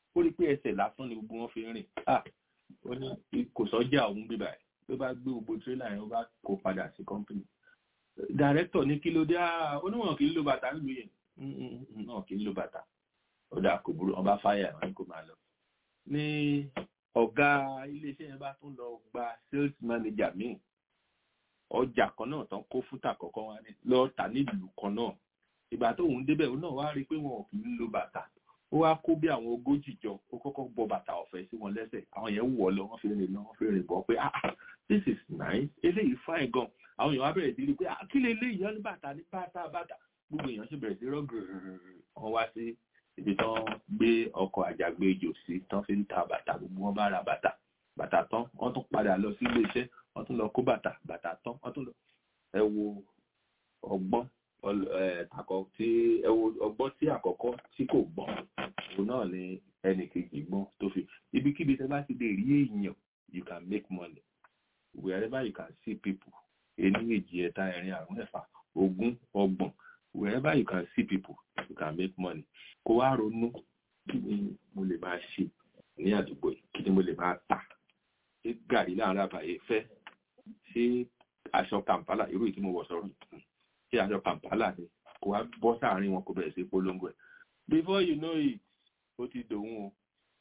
ó rí pé ẹsẹ̀ lásán ni gbogbo wọn fi ń rìn ah ó ní kò sọ́jà òun bíbà ẹ̀ ló bá gbé gbogbo tírélà yẹn ó bá kó padà sí kọ́mpìnì dàrẹ́tọ̀ ní kí ló dé ah oníwọ̀n kì í lo bàtà nílùú yẹn náà kì í lo bàtà ó dà kò burú ọba fáyà wọn kò máa lọ ní ọ̀gá iléeṣẹ́ yẹn bá tún lọ gba sales manager míì ọjà kan náà tán kó fúta kọ̀ọ̀kan wá ní lọ tà nílùú kan náà ìgbà tó òun débẹ̀ òun náà wá rí i pé wọn ò kì í lo bàtà ó wá kó bí àwọn ogójì jọ ó kọ́kọ́ bọ bàtà ọ̀fẹ́ sí wọn lẹ́sẹ̀ àwọn yẹn wọ̀ lọ wọ́n fi rìn lọ wọ́n fi rìn bọ̀ pé ah this is nice eléyìí fine gan àwọn èèyàn wá bẹ̀rẹ̀ sí rí i pé ah kí lè léyìí ọ́ ní bàtà ní bàtà bàtà gbogbo èèyàn sì bẹ̀rẹ̀ sí rọ́gìrì wọn wá sí ibi tán gbé ọkọ̀ àjàgbéjò sí tán fi ń ta bàtà gbogbo wọn bá ra bàtà bàtà tán wọ́n tún padà lọ sí ilé iṣẹ́ wọ́n tún lọ kó bàtà bàtà tán wọ́n tún lọ ẹ wo ọgbọ́n àkọ́ tí ẹ wo ọgbọ́n tí àkọ́kọ́ tí kò gbọ́n òun náà ni ẹnì kejì gbọ́n tó fi ibikíbi tẹ́ bá ti lè rí èèyàn you can make money wherever you can see people ení èjì ẹ̀ta ẹ̀rin àrún ẹ̀fà ogún ọgbọ̀n wherever you can see people you can make money kó wá ronú kí ni mo lè máa ṣe ní àdúgbò yìí kí ni mo lè máa tà ṣé gàrí láàrin àbàyè fẹ́ ṣé aṣọ kàmpálà irú ìtí mo wọ̀ sọ́rọ̀ ṣé aṣọ kàmpálà ni kó wá bọ́ sáàrin wọn kó bẹ̀rẹ̀ sí polongo ẹ̀ before you know it ó ti dòun o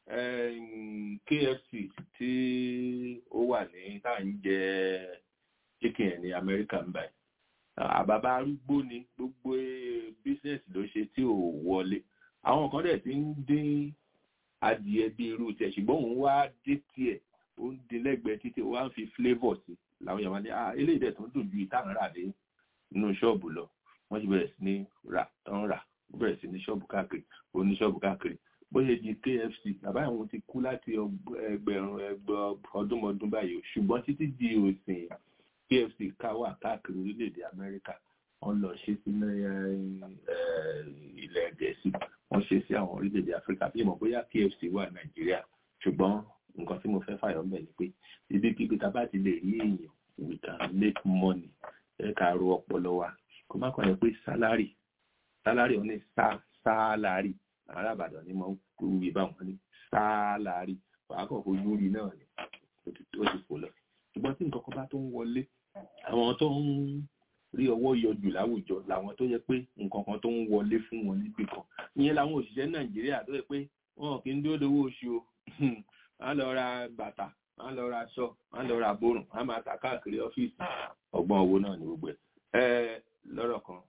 KFC tí ó wà ní tá à ń jẹ chicken ẹ̀ ní Amẹ́ríkà ń báyìí àbàbà arúgbó ni gbogbo business ló ṣe tí ò wọlé àwọn kan dẹ̀ ti ń dín adìẹ bí irú tiẹ̀ ṣùgbọ́n òun wá dé tiẹ̀ ó ń dín lẹ́gbẹ̀ẹ́ títí ó wá ń fi flavour sí làwọn èèyàn wá ní ah eléyìí dẹ̀ tó ń dùn ju ìtàn rà dé inú ṣọ́ọ̀bù lọ wọ́n ti bẹ̀rẹ̀ sí ní rà tán rà ó bẹ̀rẹ̀ sí ní ṣọ́ọ̀bù káàkiri ó ní ṣọ́ọ̀bù káàkiri bó ṣe di KFC bàbá àwọn ti kú láti ẹgbẹ̀rún ẹgbẹ̀ ọdúnmọdún báyìí o ṣùgbọ́n títí di òsìn KFC ká wà káàkiri orílẹ̀-èdè Amẹ́ríkà wọ́n lọ ṣe sí ilẹ̀ Gẹ̀ẹ́sì wọ́n ṣe sí àwọn orílẹ̀-èdè Áfíríkà bí mo bóyá KFC wà Nàìjíríà ṣùgbọ́n nǹkan tí mo fẹ́ fàyọ̀ mbẹ̀ ni pé ibi kíbi tá a bá ti lè rí èèyàn we can make money ẹ ká ro ọpọlọ wa kó má kàn yẹ pé sálárì sálárì ò ní sá sálárì ará Ìbàdàn ni mo ń wí báwọn ní sálárì wàá kàn fojú rí náà ni ó ti fò lọ ṣùgbọ́n tí nǹkan kan bá tó ń wọlé àwọn tó ń rí ọwọ́ yọjù láwùjọ làwọn tó yẹ pé nǹkan kan tó ń wọlé fún wọn níbì kan ìyẹn làwọn òṣìṣẹ́ Nàìjíríà tó yẹ pé wọn kì í dúró dowó oṣù o wọ́n lọ ra bàtà wọ́n lọ ra aṣọ wọ́n lọ ra bórùn wọ́n máa ta káàkiri ọ́fíìsì ọgbọ́n owó náà ní gbogbo ẹ̀ ẹ lọ́rọ̀ kan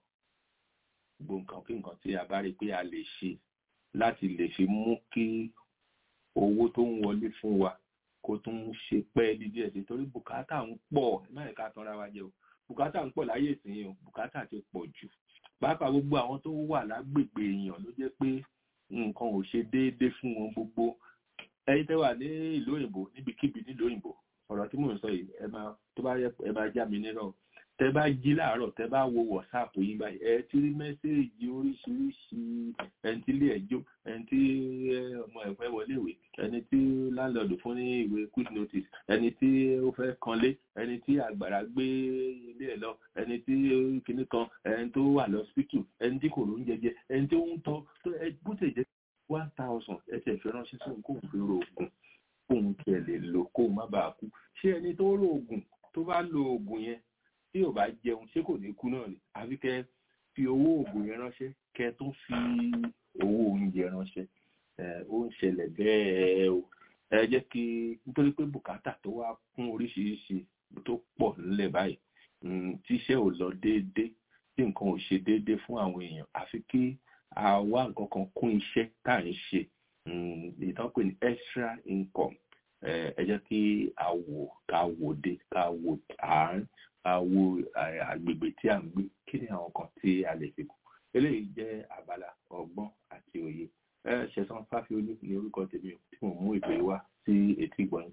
gbogbo nǹkan kí nǹkan tí a bá rí pé a lè ṣe láti lè fi mú kí owó tó ń wọlé fún wa kó tún ṣe pẹ́ẹ́lí díẹ̀ sí torí bùkátà ń pọ̀ láì ká tanra wa jẹ o bùkátà ń pọ̀ láyé ìsìn o bùkátà ti pọ̀ jù pàápàá gbogbo àwọn tó wà lágbègbè èèyàn ló jẹ́ pé nǹkan ò ṣe déédéé fún wọn gbogbo ẹ̀yin tẹ́ wà ní ìlú òyìnbó níbikíbi nílùú òyìnbó ọ̀rọ̀ tí mò ń sọ yìí ẹ máa tó bá yẹ ẹ máa já mi nírọ̀ tẹ́ bá jí láàárọ̀ tẹ́ bá wo whatsapp yín báyìí ẹ ti rí mẹ́sẹ̀gì oríṣiríṣi ẹni tí ilé ẹjọ́ ẹni tí ọmọ ẹ̀fẹ́ wọlé ìwé ẹni tí láńlọ́ọ̀dù fún ní ìwé quick notice ẹni tí ó fẹ́ kanlé ẹni tí àgbàrá gbé ilé ẹ̀ lọ ẹni tí kinní kan ẹni tó wà lọ́sípítù ẹni tí kò ló ń jẹjẹ ẹni tí ó ń tọ́ bó tẹ̀ jẹ́ one thousand ẹ tẹ̀ fẹ́ ránṣẹ́ sóhun kóhun fi ro oògùn kóhun tiẹ̀ lè lò kóhun má bàa kú ṣé ẹni tó ro oògùn tó bá lo oògùn yẹn tí ò bá jẹun ṣé kò ní kú náà ni àfi kẹ́ fi owó oògùn yẹn ránṣẹ́ kẹ́ tó fi owó oúnjẹ ránṣẹ́ ó ń ṣẹlẹ̀ bẹ́ẹ̀ o ẹ jẹ́ kí nítorí pé bùkátà tó wá kún oríṣiríṣi tó pọ̀ nílẹ̀ báyìí tíṣẹ́ ò lọ déédéé tí nǹkan ò ṣe déédéé fún àwọn èèyàn àfi kí àwa nǹkan kan kún iṣẹ́ tá à ń ṣe ìtàn pè ní extra income ẹ jẹ́ kí a wò ká wò dé ká wò àárín ká wò àgbègbè tí à ń gbé kí ni àwọn kan tí a lè fi kù eléyìí jẹ́ abala ọgbọ́n àti òye ṣẹ̀san fáfiolú ní orúkọ tèmi tí mo mú ètò yìí wá sí etí ìgbọ̀nyìn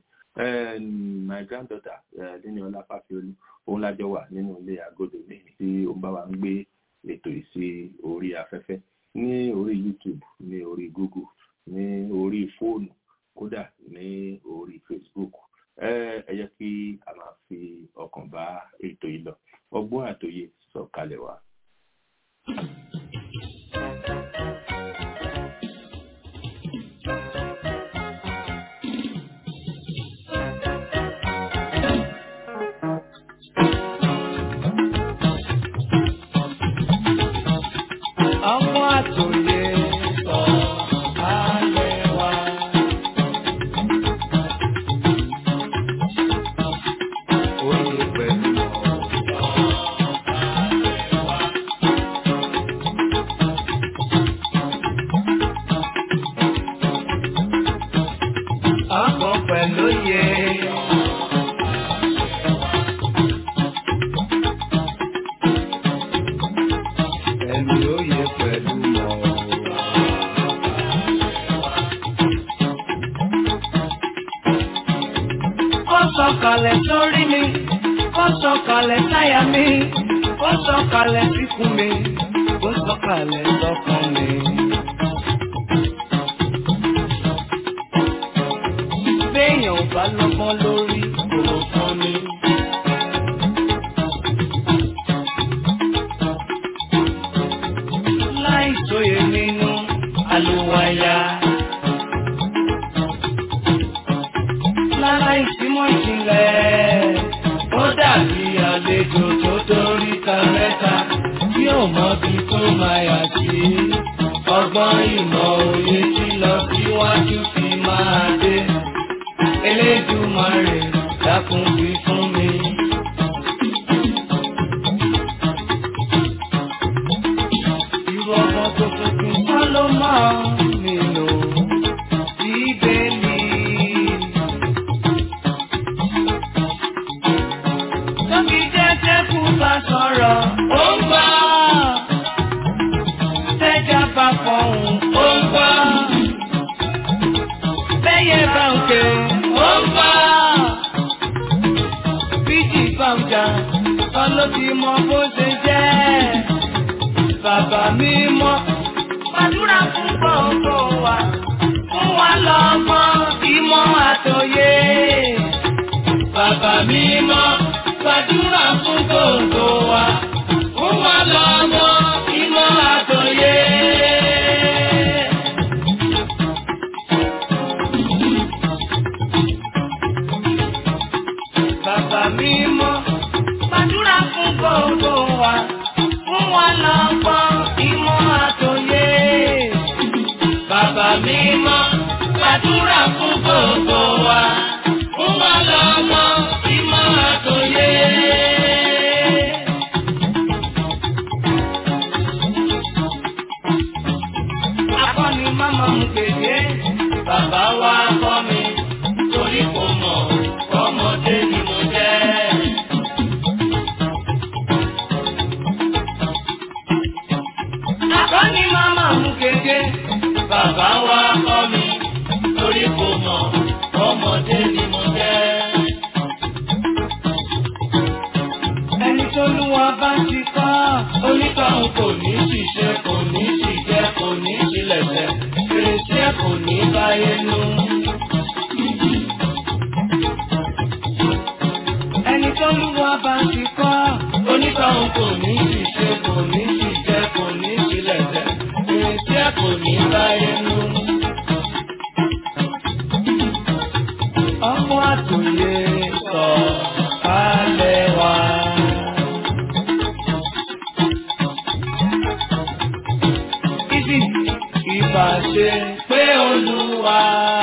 my granddaughter Níníọlá fáfiolú òun lájọ wà nínú ilé agodo mi tí ó ń bá wa ń gbé ètò yìí sí orí afẹ́fẹ́ ní orí youtube ní orí google ní orí fóònù kódà ní orí facebook ẹ ẹ jẹ́ kí a máa fi ọkàn bá ètò yìí lọ ọgbọ́n àtòyè sọ̀kalẹ̀ wá. sọ̀kalẹ̀ sórí mi ó sọ̀kalẹ̀ sáyà mi ó sọ̀kalẹ̀ síkùn mi ó sọ̀kalẹ̀ sọ́kàn mi. béèyàn ò bá lọ́gbọ́n lórí kò fún mi. láì sóye nínú àlùwàyà. láláì símọ́ ìjìnlẹ̀ ó dàbí àlejò tó dórí ta mẹ́ta tí ò mọ bí tó máa yà sí. ọgbọ́n ìmọ̀ òye tí lọ síwájú fi máa dé. Elédùmarè dákun wí fún mi. Irú ọmọ tó tuntun kọ́ ló máa nílò bíbélì. Tóbi jẹ́jẹ́ kú bá sọ̀rọ̀, ó ń gbọ́. Tẹ́jà bá fọ̀hún, ó ń gbọ́. Bẹ́yẹ bá ń ké, ó ń gbọ́. Bíjì bá ń jà, kọ́ ló ti mọ bó ṣe jẹ́. Bàbá mi mọ́, gbàdúrà fún gbogbo wa. Fún wa lọ́mọ, ìmọ̀ àtòyé. Bàbá mi mọ́, gbàdúrà fún gbogbo wa. Fún wa lọ́mọ, ìmọ̀ àtòyé. Bàbá mi mọ́, gbàdúrà fún gbogbo wa. Fún wa lọ́mọ, ìmọ̀ àtòyé. Bàbá mi mọ́, gbàdúrà fún gbogbo wa. Fún wa lọ́mọ, ìmọ̀ àtòyé. Akọ́ni máma mú kéde, bàbá wa kọ́ mi, torí kò mọ̀, ọmọdé ni mo jẹ́. Akọ́ni máma mú kéde, bàbá wa kọ́ mi, torí kò mọ̀, ọmọdé ni mo jẹ́. Ẹni tó lú wa bá ti kọ́, onítọ̀hún kò ní ṣiṣẹ́, kò ní ṣìjẹ́, kò ní ṣílẹ̀ṣẹ̀, fèrèsé kò ní báyé nú. Ẹni tó lú wa bá ti kọ́, onítọ̀hún kò ní ṣiṣẹ́, kò ní ṣìjẹ́, kò ní ṣílẹ̀ṣẹ̀, fèrèsé kò ní báyé nú. Ọmọ àtòyè sọ alẹ́ wa. Ibi ìbàṣe pé olúwa.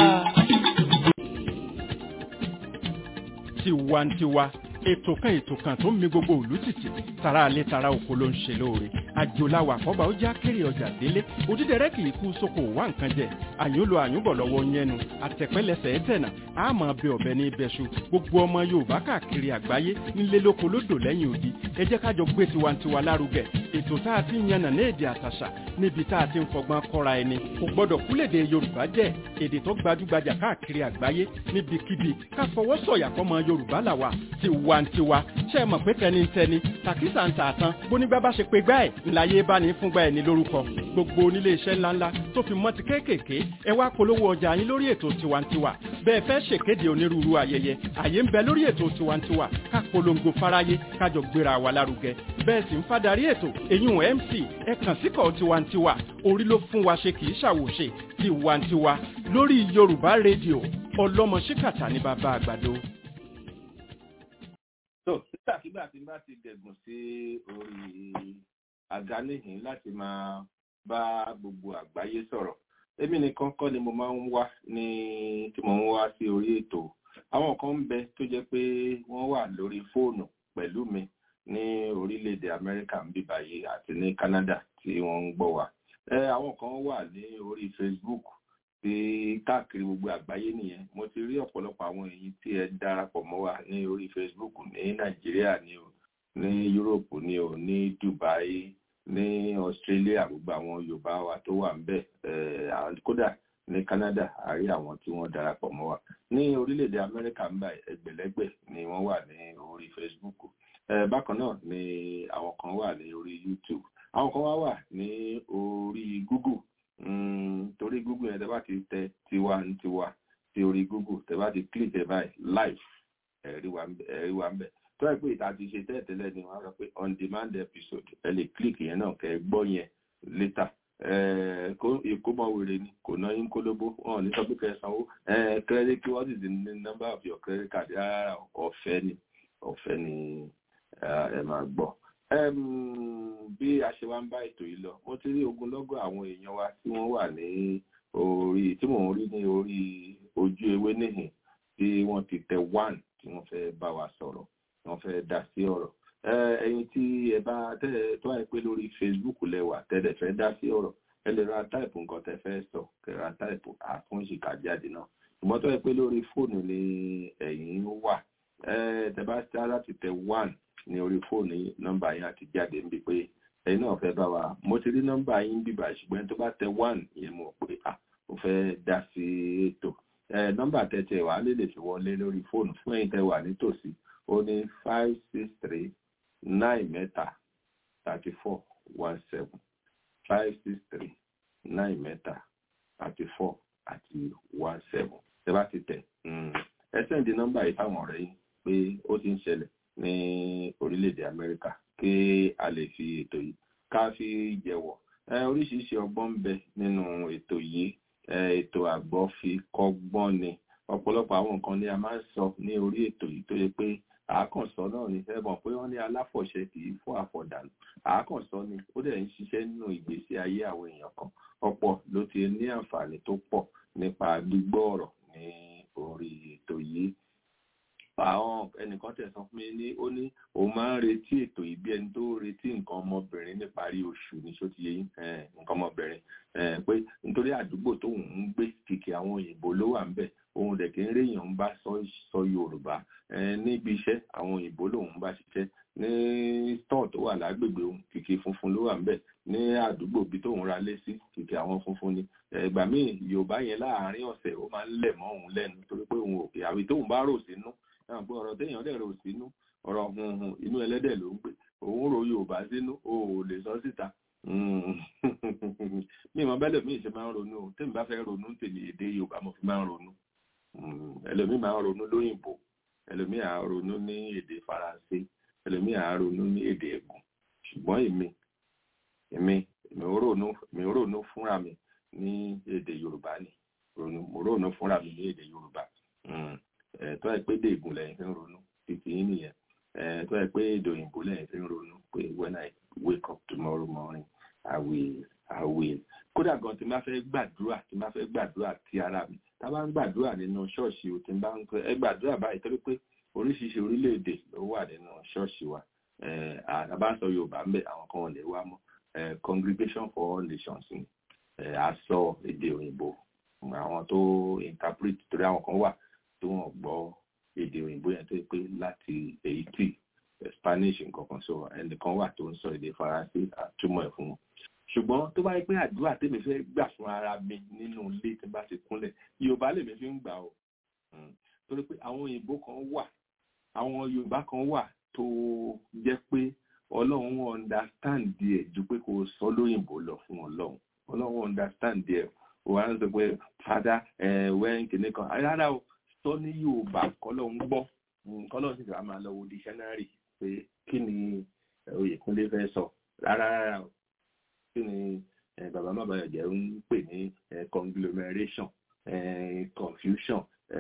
tiwantiwa ètò kan ètò kan tó ń mi gbogbo òlú tìtì tara alẹ́ tara oko ló ń ṣe lóore àjòláwà àkọ́bà ó já kéré ọjà délé òdídẹrẹ́ kì í kú sóko wá nǹkan jẹ àyúnlò àyúnbọ̀ lọ́wọ́ yẹnu àtẹ̀pẹ́lẹsẹ̀ ẹ̀tẹ̀nà àmọ́ bẹ ọ̀bẹ ní ibẹ̀ṣu gbogbo ọmọ yorùbá káàkiri àgbáyé nílé lóko lódò lẹ́yìn odi ẹ jẹ́ kájọ gbé tiwantiwa lárugẹ ètò tá a ti ń yànnà ní èdè àtàṣà níbi tá a ti ń fọgbọ́n kọ́ra ẹni kò gbọ́dọ̀ kúlèdè yorùbá jẹ́ èdè tó gbajúgbajà káàkiri àgbáyé níbikíbi ká fọwọ́ sọ̀yà fọmọ yorùbá làwà tiwantiwa ṣe é mọ̀ pé tẹnitẹni tàkísà ń tà tán bónígbà bá ṣe pé gbá ẹ̀ ńláyé bá ní fúngbà ẹ̀ ní lórúkọ gbogbo onílé iṣẹ́ ńláńlá tó fi mọ́ ti kéékèèké ẹ wá polówó ọjà yín lórí ètò tiwantiwa bẹ́ẹ̀ fẹ́ ṣèkéde onírúurú ayẹyẹ àyè ń bẹ lórí ètò tiwantiwa ká polongo fáráyé kájọ gbéra wa lárugẹ bẹ́ẹ̀ sì ń fadarí ètò èyún mc ẹ kàn síkọ̀ tiwantiwa orí ló fún wa ṣe kì í ṣàwòṣe tiwantiwa lórí yorùbá rédíò ọlọ́mọ ṣíkàtà ní bàbá àgbàdo. tó nígbàkigbà tí n bá ti dẹ̀gùn sí orí àga níhìn láti máa bá gbogbo àgbáyé sọ̀rọ̀ èmi nìkan kọ́ ni mo máa ń wá ní tí mo ń wá sí orí ètò àwọn kan ń bẹ tó jẹ́ pé wọ́n wà lórí fóònù pẹ̀lú mi ní orílẹ̀-èdè amẹ́ríkà ń bí báyìí àti ní canada tí wọ́n ń gbọ́ wa ẹ àwọn kan wà ní orí facebook tí káàkiri gbogbo àgbáyé nìyẹn mo ti rí ọ̀pọ̀lọpọ̀ àwọn èyí tí ẹ darapọ̀ mọ́ wa ní orí facebook ní nàìjíríà ní o ní europe ní o ní dubai ní australia gbogbo àwọn yorùbá wa tó wà ńbẹ̀ kódà ní canada a rí àwọn tí wọ́n darapọ̀ mọ́ wa ní orílẹ̀-èdè amẹ́ríkà ń bá ẹgbẹ̀lẹ́gbẹ̀ ni wọ́n wà ní orí facebook eh, bákan náà ni àwọn kan wà ní orí youtube àwọn kan wá wà ní orí google mm, torí google yẹn tẹ́ bá ti tẹ tiwantiwa sí orí google tẹ́ bá ti click ẹ̀ báyìí live ẹ̀rí wa ń bẹ̀ tó ẹ̀ pé ìta ti ṣe tẹ́ẹ̀tẹ́lẹ̀ ni wọ́n á sọ pé on demand episode ẹ lè click yẹn náà kẹ́ ẹ gbọ́ yẹn later ìkómọ wèrè ni kò ná yín kólóbó wọn ò ní sọ pé kẹ́ ẹ sanwó credit kí what is the number of your credit card rárá ọ̀fẹ́ ni ọ̀fẹ́ ni ẹ máa gbọ́ bí a ṣe wá ń bá ètò yìí lọ mo ti rí ogunlọ́gọ̀ àwọn èèyàn wa tí wọ́n wà ní orí tí mò ń rí ní orí ojú ewé níhìn tí wọ́n ti tẹ one tí wọ́n fẹ́ bá wa sọ̀rọ̀ wọ́n fẹ́ dá sí ọ̀rọ̀ ẹ̀yin tí ẹ bá tẹ́lẹ̀ tó wáyé pé lórí Facebook lẹ́wà tẹ́lẹ̀ fẹ́ dá sí ọ̀rọ̀ ẹ lè ra táìpù nǹkan tẹ́ fẹ́ sọ kẹ́ ra táìpù àfúnṣìkà jáde náà ṣùgbọ́n tó wáyé pé lórí fóònù ni ẹ̀yin wà tẹ́ bá ṣá láti tẹ one ní orí fóònù nọ́mbà yín àti jáde ń bí pé ẹ̀yin náà fẹ́ bá wa mo ti rí nọ́mbà yín bíbà ṣùgbọ́n tó bá tẹ one yẹn mo pé à ó fẹ́ dá sí ètò nọ́mbà tẹ̀tẹ̀ wà á lè lè fi wọlé lórí fóònù fún ẹ̀yin tẹ́ wà nítòsí ó ní five six three nine mẹ́ta thirty four one seven five six three nine mẹ́ta thirty four àti one seven tẹ́ bá ti tẹ̀ ẹ sẹ́ǹdì nọ́mbà yìí fáwọn ọ̀rẹ́ yín pé ó ti ń ṣẹlẹ̀ ní orílẹ̀-èdè Amẹ́ríkà kí a lè fi ètò yìí ká fi jẹ̀wọ̀ oríṣiríṣi ọgbọ́n ń bẹ nínú ètò yìí ètò àgbọ́ fi kọ́gbọ́n ni ọ̀pọ̀lọpọ̀ àwọn nǹkan ni a máa ń sọ ní orí ètò yìí tó yẹ pé àákànsọ náà ni ẹ mọ̀ pé wọ́n ní aláfọ̀ṣẹ kì í fún àfọ̀dànù àákànsọ ni ó dẹ̀ ń ṣiṣẹ́ nínú ìgbésí ayé àwọn èèyàn kan ọ̀pọ̀ ló ti ní àǹfààní tó pọ̀ nípa gbígbọ́ ọ̀rọ̀ ní orí ètò yìí àwọn ẹnìkan tẹ̀ sọ fún mi ní ó ní òun máa ń retí ètò yìí bí ẹni tó retí nǹkan ọmọbìnrin níparí oṣù ní ṣó ti yẹ yín nǹkan ọmọbìnrin pé nítorí àdúgbò tóun ń gbé kìkì àwọn òyìnbó ló wà ń bẹ̀ òun dẹ̀ kí ń réèyàn ń bá sọ yorùbá níbi iṣẹ́ àwọn òyìnbó lòun bá ṣiṣẹ́ ní stọọ tó wà lágbègbè òun kìkì funfun ló wà ń bẹ̀ ní àdúgbò bí tóun ra lé sí kìkì àwọn funfun ni ìgbà míì yorùbá yẹn láàárín ọ̀sẹ̀ ó máa ń lẹ̀ mọ́ òun lẹ́nu torí pé òun òkè àwí tóun bá rò sínú náà pé ọ̀rọ̀ téèyàn dẹ̀ rò sínú ọ̀rọ̀ hunhun inú ẹlẹ́dẹ̀ ló ń gbé òun rò yorùbá sínú o ò lè sọ síta mi ìmọ̀ bẹ́lẹ̀ mi ṣe máa ń ronú o tèmi bá fẹ́ ronú tèmi èdè yorùbá mo fi máa ń ronú ẹlòmíì máa ń ronú lóyìnbó ẹlòmíì à ń ronú ní èdè faransé ẹlòmíì à ń ronú ní èdè ẹ̀gùn ṣùgbọ́n èmi èmi èmi ò ronú èmi ò ronú fúnra mi ní èdè yorùbá ni mo ronú fúnra mi ní èdè yorùbá tó yẹ pé èdè ègùn lẹ́yìn fi ń ronú títí yín nìyẹn tó yẹ pé èdè òyìnbó lẹ́yìn fi ń ronú pé when I wake up tomorrow morning I will I will kódà gan tí n bá fẹ́ gbàdúrà tí n bá fẹ́ gbàdúrà ti ara mi tá a bá ń gbàdúrà nínú ṣọ́ọ̀ṣì o tí n bá ń pẹ́ ẹ gbàdúrà báyìí torí pé oríṣiríṣi orílẹ̀-èdè ló wà nínú ṣọ́ọ̀ṣì wa a bá ń sọ Yorùbá ń bẹ àwọn kan ò lè wá mọ́ congregation for all nations ni a sọ èdè òyìnbó àwọn tó interpret torí àwọn kan wà tó wọ́n gbọ́ èdè òyìnbó yẹn tó pé láti Haiti Spanish nǹkan kan sọ ẹnìkan wà tó ń sọ èdè Faransé àtúmọ̀ ẹ̀ fún wọn ṣùgbọ́n tó bá yẹ pé àdúrà tèmi fẹ́ gbà fún ara mi nínú ilé tí n bá ti kúnlẹ̀ Yorùbá lèmi fi ń gbà o torí pé àwọn òyìnbó kan wà àwọn Yorùbá kan wà tó jẹ́ pé Ọlọ́run understand díẹ̀ ju pé kò sọ lóyìnbó lọ fún Ọlọ́run Ọlọ́run understand díẹ̀ wọ́n á sọ pé fada wẹ́n kìnìún kan rárá o sọ ní Yorùbá kọ́lọ́run gbọ́ kọ́lọ́run sì fẹ́ máa lọ wo dictionary pé kí ni Oyèkúnlé fẹ́ sọ rárá rárá o kí ni bàbá mábàyọ̀ jẹ́ ń pè ní conglomeration confusion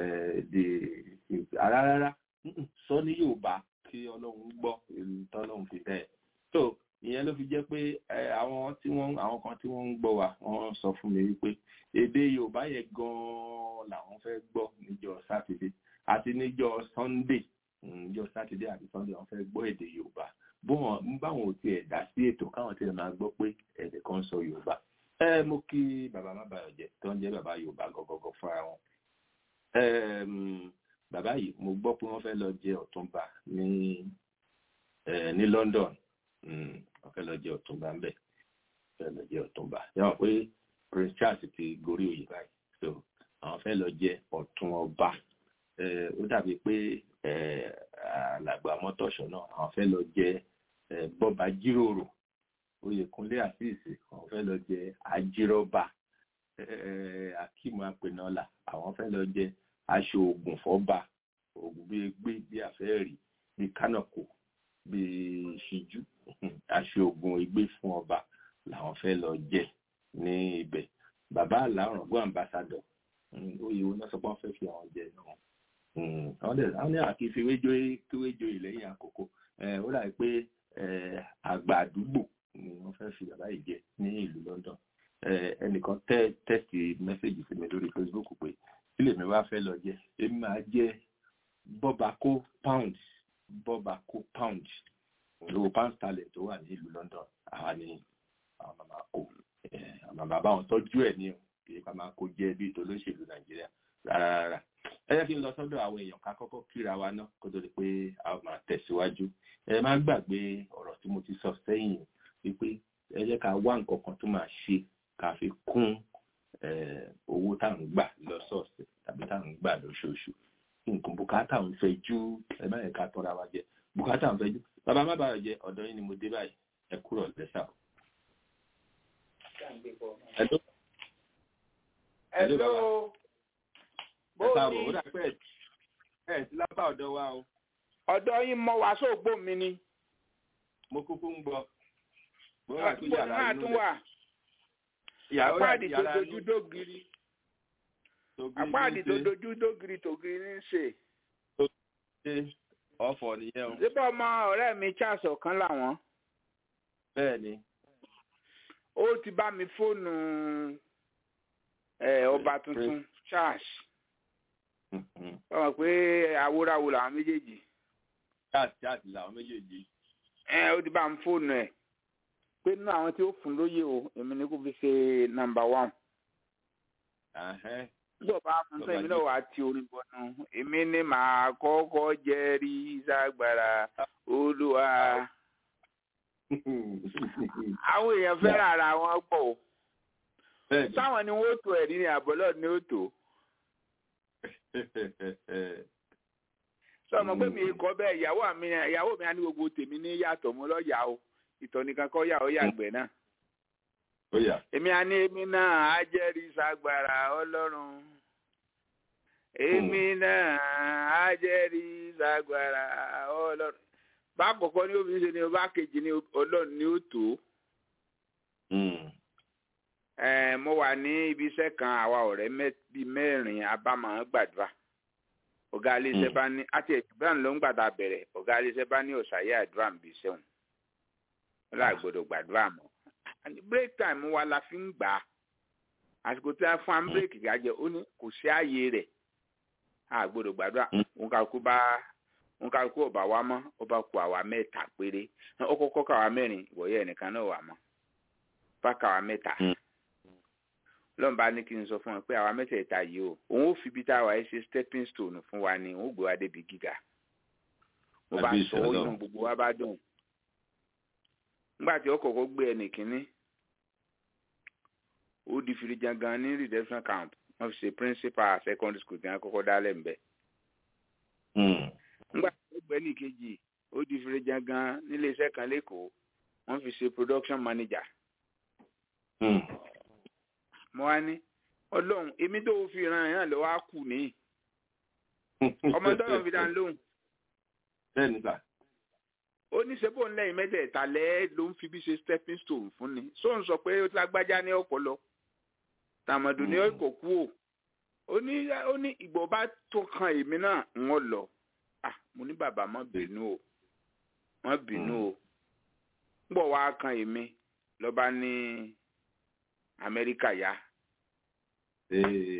rárá sọ ní Yorùbá kí Ọlọ́run gbọ́ èlù tọ́lọ́run fi bẹ́ẹ̀ so ìyẹn ló fi jẹ́ pé àwọn tí wọ́n àwọn kan tí wọ́n ń gbọ́ wa wọ́n sọ fún mi wípé èdè Yorùbá yẹn gan-an làwọn fẹ́ gbọ́ níjọ́ sátidé àti níjọ́ Sunday níjọ́ sátidé àti Sunday wọ́n fẹ́ gbọ́ èdè Yorùbá bọ́n báwọn ò tiẹ̀ dá sí ètò káwọn tiẹ̀ máa gbọ́ pé ẹ̀dẹ̀ kan sọ Yorùbá ẹ mo kí bàbá má bàyọ̀ jẹ́ tó ń jẹ́ bàbá Yorùbá gọ́gọ́gọ́ fúnra wọn bàbá yìí mo gbọ́ pé wọ́n fẹ́ lọ jẹ Ọ̀túnba ní ní London wọ́n fẹ́ lọ jẹ Ọ̀túnba ń bẹ̀ fẹ́ lọ jẹ Ọ̀túnba yàrá pé Prince Charles ti gorí oyè báyìí so àwọn fẹ́ lọ jẹ Ọ̀tún ọba eh, ó dàbí pé eh, alàgbà mọ́tòṣọ́ náà àwọn fẹ́ lọ jẹ eh, bọ́ba jíròrò oyèkúnlé àṣìṣe àwọn fẹ́ lọ jẹ àjírọ́bà eh, akíìmù apẹnọlà àwọn fẹ́ lọ jẹ aṣọ oògùn fọ́ba oògùn bíi gbé bíi àfẹ́rí bíi kánàkó bíi ṣíjú aṣọ oògùn igbé fún ọba làwọn fẹ́ lọ jẹ ní ibẹ̀ bàbá àlàrọ̀gbọ́n ambassadọ̀ oyè wọn náà sọ pé wọ́n fẹ́ fi àwọn jẹ náà àwọn dẹ̀ àwọn ní àkí fi wéjọ kíwéjọ ìlẹ́yìn àkókò ó dàbí pé àgbà àdúgbò ni wọ́n fẹ́ fi bàbá yìí jẹ ní ìlú London ẹnìkan tẹ tẹ́sì mẹ́sẹ̀gì sí mi lórí Facebook pé sílè mi wá fẹ́ lọ jẹ èmi máa jẹ bọ́bakó pound bọ́bakó pound owó pound sterling tó wà ní ìlú London àwa ni àwọn màmá kó àwọn bàbá wọn tọ́jú ẹ̀ ní kì í pa máa kó jẹ́ bí ìtòlóṣèlú Nàìjíríà rárá rárá ẹ jẹ́ kí n lọ sọ́dọ̀ àwọn èèyàn ká kọ́kọ́ kíra wa ná kó tó di pé a máa tẹ̀síwájú ẹ má gbàgbé ọ̀rọ̀ tí mo ti sọ sẹ́yìn wípé ẹ jẹ́ ká wá nǹkan kan tó máa ṣe ká fi kún owó tá à ń gbà lọ́sọ̀ọ̀sẹ̀ tàbí tá à ń gbà lóṣooṣù nǹkan bùkátà ń fẹ́ jú ẹ má yẹ ká tọ́ra wa jẹ bùkátà ń fẹ́ jú bàbá má bàa jẹ ọ̀dọ̀ yín ni mo dé báyìí ẹ kúrò lẹ́sà. Hello. Hello. Ẹ káàbọ̀, ó dà pé ẹ̀ sí lábà ọ̀dọ̀ wa o. ọ̀dọ̀ yín mọ wàásù ògbó mi ni. Mo kúkú ń gbọ́. Mo wà tó Àdúgbò yàrá náà inú tún rẹ̀. wà. Ìyàwó Apáàdì tó yàrá dojú dógiri. tó gbé Apáàdì tó ní ṣe dojú dógiri tògiri ní í ṣe. ṣe ọ̀fọ̀ nìyẹn o. Síbẹ̀ ọmọ ọ̀rẹ́ mi Charles ọ̀kan làwọn. Bẹ́ẹ̀ ni. Ó ti bá mi fóònù ẹ̀, ọba tuntun Charles. Mhm. Wọ́n mọ̀ pé àwòràwò làwọn méjèèjì. Chat chat làwọn méjèèjì. Ẹ ó ti bá mi fóònù ẹ̀. Pé nínú àwọn tí ó fún lóye o, èmi ni kò fi ṣe nàmbà wán. Ahẹ́n. Nígbà bá fún sẹ́yìn mi náà wàá ti orin bọ̀nù. Èmi ni màá kọ́kọ́ jẹ́rìí ságbára Olúwa. Àwọn èèyàn fẹ́ràn ara wọn pọ̀ o. Bẹ́ẹ̀ ni. Táwọn ni wọ́n tó ẹ̀rí ni àbọ̀lọ́ ni ó tó. Sọ ma pé mi kọ́ bẹ́ẹ̀ ìyàwó mi ìyàwó mi á ní gbogbo tèmi ní yàtọ̀ mo lọ yà o. Ìtọ̀ nìkan kọ́ yà ó yàgbẹ́ náà. Ó yá. Èmi á ní èmi náà á jẹ́rìí ságbára Ọlọ́run. Èmi náà á jẹ́rìí ságbára Ọlọ́run. Bá àkọ́kọ́ ní obìnrin ṣe ni bá kejì ní Ọlọ́run ni ó tó. Mm. Ẹ mo wà ní ibi iṣẹ́ kan àwa ọ̀rẹ́ mẹ́- bíi mẹ́rin abámọ̀ gbàdúrà. Ọ̀gá iléeṣẹ́ Mm. bá ní àti ẹ̀dùbá ló ń gbàdá bẹ̀rẹ̀ ọ̀gá iléeṣẹ́ bá ní ọ̀sàyé àdúrà ń bí sẹ́wọ̀n. Wọ́n là gbọ́dọ̀ gbàdúrà mọ́. Àní break time wa la fi ń gbà á. Àsìkò tí a fún am break gàjẹ́ ó ní kò sí ààyè rẹ̀. A gbọ́dọ̀ gbàdúrà. Mm. Òun kàkú bá òun kàkú ọ̀bà wa mọ́ ọba kù àwa mẹ́ta péré. Ó kọ́kọ́ kàwa mẹ́rin ìwọ̀yẹ́ ẹnìkan náà wà mọ́. Bá kàwa mẹ́ta Mm. lọ́n bá ní kí n sọ fún wọn pé àwa mẹ́tẹ̀ẹ̀ta yìí o òun ó fi ibi tá a wà ẹ́ ṣe stepping stone fún wa ni òun ó gbé wa débi gíga mo bá Àbí sọ ó ìṣẹ̀lẹ̀ inú gbogbo wa bá dùn nígbà tí ó kọ́kọ́ gbé ẹnì kínní ó di firijangan ní redemption camp wọ́n fi ṣe principal secondary school tí wọ́n kọ́kọ́ dálẹ̀ ń bẹ̀ Mm. nígbà tí ó gbé ẹnì kejì ó di firijangan nílé iṣẹ́ kan lẹ́kọ̀ọ́ wọ́n fi ṣe production manager Mm. mo wá ní ọlọ́run èmi tó fi ran ẹ̀yàn lọ́wọ́ á kù níyì ọmọ tọ́lọ̀ fi dá ń lóhùn Bẹ́ẹ̀ ni sà. ó ní ṣe bóun lẹ́yìn mẹ́tẹ̀ẹ̀ta lẹ́ ló ń fi bí ṣe stepping stone fún ni so ń sọ pé ó ti lágbájá ní ọpọlọ tàmọ̀dù ní Mm. kò kú o ó ní ó ní ìgbò bá tó kan èmi náà ń wọ́n lọ ah mo ní bàbá má bínú o má bínú o ń bọ̀ wá kan èmi lọ́ba ní Amẹ́ríkà yá Ee.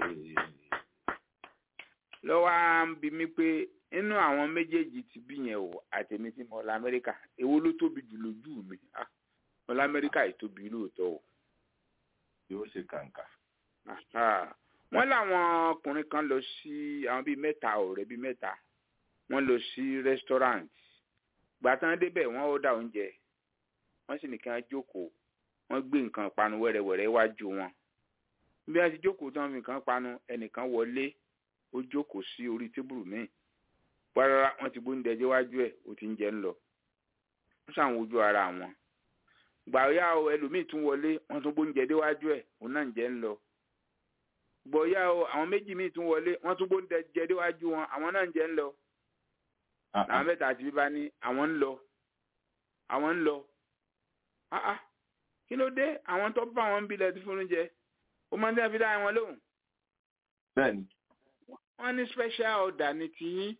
lọ́wọ́ á ń bi mí pé inú àwọn méjèèjì ti bí yẹn o àtẹ̀mí tí mo lọ Amẹ́ríkà èwo ló tóbi jù lójú mi ah mo lọ Amẹ́ríkà yìí tóbi lóòótọ́ o. Yóò ṣe kàǹkà. Aha. wọ́n láwọn ọkùnrin kan lọ sí àwọn bíi mẹ́ta ọ̀rẹ́ bíi mẹ́ta wọ́n lọ sí restaurant gbàtàn débẹ̀ wọ́n ó dá oúnjẹ wọ́n sì ní kí wọ́n jókòó wọ́n gbé nǹkan panu wẹ́rẹ́wẹ́rẹ́ wájú wọn bí wọ́n ti jókòó tán fi nǹkan panu ẹnìkan wọlé ó jókòó sí orí tébùrù míì pàrọ̀rà wọ́n ti gbóúnjẹ déwájú ẹ̀ ó ti ń jẹ ń lọ wọ́n ṣàwọn ojú ara wọn gbàyà o ẹlòmíì tún wọlé wọ́n tún gbóúnjẹ déwájú ẹ̀ òun náà ń jẹ ń lọ gbọ̀yà o àwọn méjì míì tún wọlé wọ́n tún gbóúnjẹ jẹ déwájú wọn àwọn náà ń jẹ ń lọ làwọn mẹ́ta àti bíbá ní àwọn ń lọ àwọn ń lọ ah ah kí ló dé àwọn tó bá wọn ń bilẹ̀ tí fún oúnjẹ ó máa ń tẹ́ fi dá wọn lóhùn bẹ́ẹ̀ni. wọ́n ní special order ní tiyín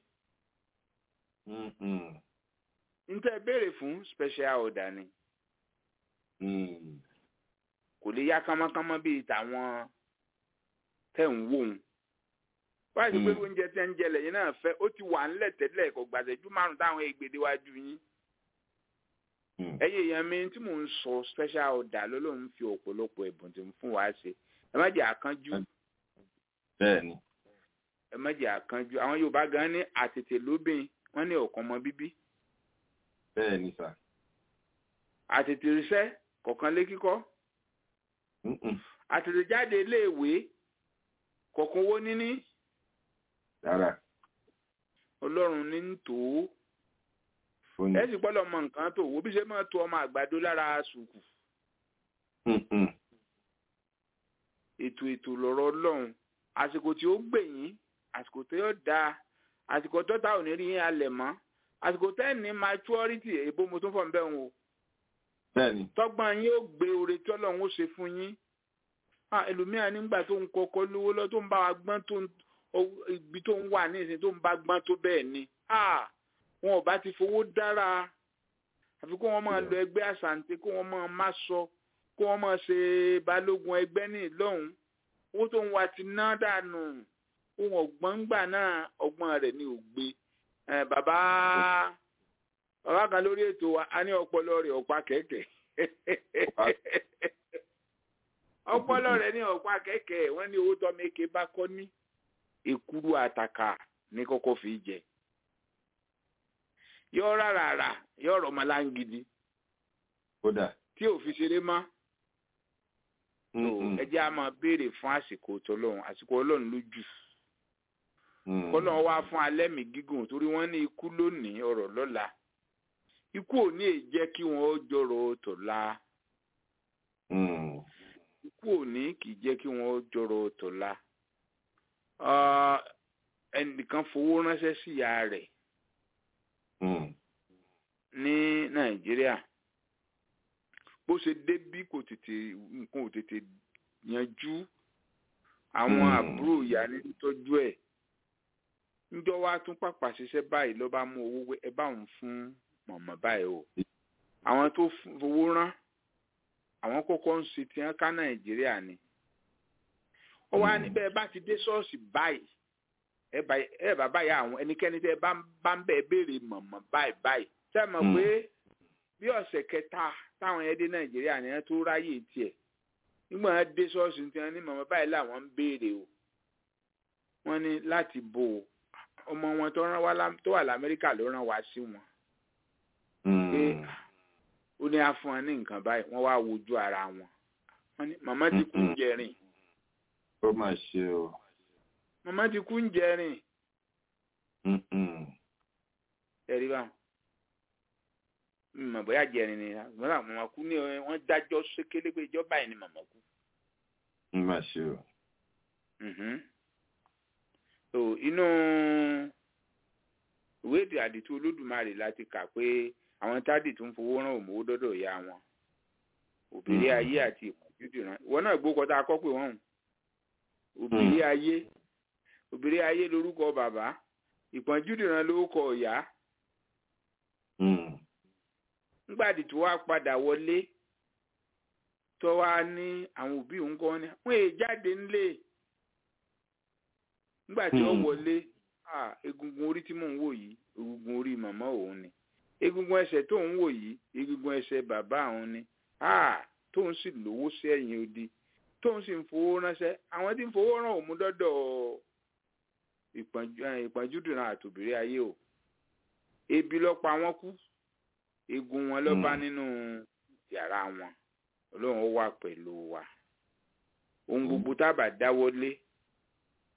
Mhm. n tẹ́ béèrè fún special order ni Mm. kò lè yá kánmọ́kánmọ́ bíi tàwọn tẹ̀ ń wò ń wáyé ti pé Mm. oúnjẹ tẹ́ ń jẹ lẹ́yìn náà fẹ́ ó ti wà ńlẹ̀ tẹ́lẹ̀ kò gbàṣẹ́jú márùn táwọn ègbèdè wájú yín Mm. ẹyẹ èèyàn mi tí mò ń sọ special order ló lóun fi ọ̀pọ̀lọpọ̀ ẹ̀bùn tí ń fún wa ṣe ẹ má jẹ́ àkánjú bẹ́ẹ̀ni. ẹ má jẹ́ àkánjú àwọn Yorùbá gan ní àtètè lóbìn wọ́n ní ọ̀kan ọmọ bíbí bẹ́ẹ̀ni sà. àtètè ríṣẹ́ kọ̀ọ̀kan lé kíkọ́ Mhm. àtètè jáde iléèwé kọ̀ọ̀kan owó níní rárá Ọlọ́run ní ń tò ó fóònù. ẹ sì gbọ́dọ̀ mọ nǹkan tó wo bí ṣe máa to ọmọ àgbàdo lára sùkù Mhm. ètò ètò lọ̀rọ̀ Ọlọ́run àsìkò tí ó gbẹ̀yìn àsìkò tó yọ da àsìkò tó ta ò ní rí yín alẹ̀ mọ́ àsìkò tẹ́ ní maturity èbó mo tún fọ̀ ń bẹ̀ wọn o bẹ́ẹ̀ni. tọ́gbọ́n yín ó gbé oore tí Ọlọ́run ó ṣe fún yín Ah, ẹlòmíràn nígbà tó ń kọ́kọ́ lówó lọ tó ń bá wa gbọ́n tó ń o- ibi tó ń wà ní ìsìn tó ń bá gbọ́n tó bẹ́ẹ̀ ni Ah, wọn ò bá ti fowó dára àfi kó wọn máa lọ ẹgbẹ́ àṣàǹtẹ̀ kó wọn máa má sọ kó wọn máa ṣe balógun ẹgbẹ́ ní ìlọ́hùn owó tó ń wá ti ná dànù ohun ọ̀gbọ́n gbà náà ọgbọ́n rẹ̀ ni ò gbé Eh, bàbá bàbá kan lórí ètò wa a ní ọpọlọ rẹ̀ ọ̀pá kẹ̀kẹ́ ọpọlọ rẹ̀ ní ọ̀pá kẹ̀kẹ́ wọ́n ní owó tọ́mẹ́kẹ́ bá kọ́ ní èkúrú àtàkà ní kọ́kọ́ fi jẹ yọ rárá rà yọ ọ̀rọ̀ ọmọláńgidi kódà. tí ò fi ṣeré mọ́ Mhm. ẹ jẹ́ a máa béèrè fún àsìkò tọlọ́run àsìkò ọlọ́run lójú Mhm. kọ́lọ́run wá fún alẹ́ mi gígùn torí wọ́n ní ikú lónìí ọ̀rọ̀ lọ́la ikú ò ní èjẹ́ kí wọ́n ó jọ̀rọ̀ tọ̀la Mhm. ikú ò ní kì í jẹ́ kí wọ́n ó jọ̀rọ̀ tọ̀la Ah, ẹnìkan fowó ránṣẹ́ sí ìyá rẹ̀ Mhm. ní nàìjíríà bó ṣe débí kò tètè nǹkan ò tètè yanjú àwọn Hmm. àbúrò ìyá ní tọ́jú ẹ̀ níjọ́ wá tún pàpà ṣiṣẹ́ báyìí ló bá mú owó wé ẹ bá òun fún mọ̀mọ́ báyìí o àwọn tó fún- fowó rán àwọn kọ́kọ́ ń ṣe tiẹ́ ká nàìjíríà ni ó wá Hmm. níbẹ̀ bá ti dé ṣọ́ọ̀ṣì báyìí ẹ bá ẹ bá báyìí àwọn ẹnikẹ́ni tẹ́ ẹ bá ń- bá ń bẹ̀ béèrè mọ̀mọ́ báyìí báyìí tẹ́ ẹ mọ̀ Hmm. pé bí ọ̀sẹ̀ kẹta táwọn yẹn dé nàìjíríà ni wọ́n tó ráyè tiẹ̀ nígbà wọn dé ṣọ́ọ̀ṣì tí wọ́n ní mọ̀mọ́ báyìí làwọn ń béèrè o wọ́n ní láti bò ó ọmọ wọn tó rán wá lá- tó wà lamẹ́ríkà ló rán wá sí wọn pé Mhm. ó ní á fún wọn ní nǹkan báyìí wọ́n wá wojú ara wọn wọ́n ní màmá ti kú ń Mm-mm. jẹrin ó mà ṣe o. màmá ti kú ń jẹrin Mhm. ẹ̀rí bá mọ̀ bóyá jẹrin ni màmá màmá kú ní ọ- wọ́n dájọ́ sékélé pé ìjọba yìí ni màmá kú. ó mà ṣe o. Mhm. so inú ìwé èdè àdìtú olódùmarè láti kà pé àwọn tádì tó ń fowó rán òmòwò dọ́dọ̀ ìyá wọn òbírí Mm. ayé àti ìpọ́njúdì rán ìwọ náà gbó kọta akọ́ pé wọ́n hùn òbírí ayé òbírí ayé lórúkọ bàbá ìpọ́njúdì rán lórúkọ ìyá Mhm. nígbàdí tó wá padà wọlé tó wá ní àwọn òbí òun kọ́ ni wọ́n èè jáde ńlé nígbà tí ó Hmm. wọlé ah, egungun orí tí mò ń wò yìí egungun orí màmá òun ni egungun ẹsẹ̀ tó ń wò yìí egungun ẹsẹ̀ bàbá òun ni ah, tóun sì lówó sí ẹ̀yìn odi tóun sì ń fowó ránṣẹ́ àwọn tí ń fowó rán òun dọ́dọ̀ ìpọ́njú- eh, ìpọ́njúdùnrán àtòbírí ayé o ebi ló pa wọ́n kú egun wọn ló bá Mm. nínú yàrá wọn ọlọ́run ó wà pẹ̀lú wa ohun gbogbo tábà dáwọ́lé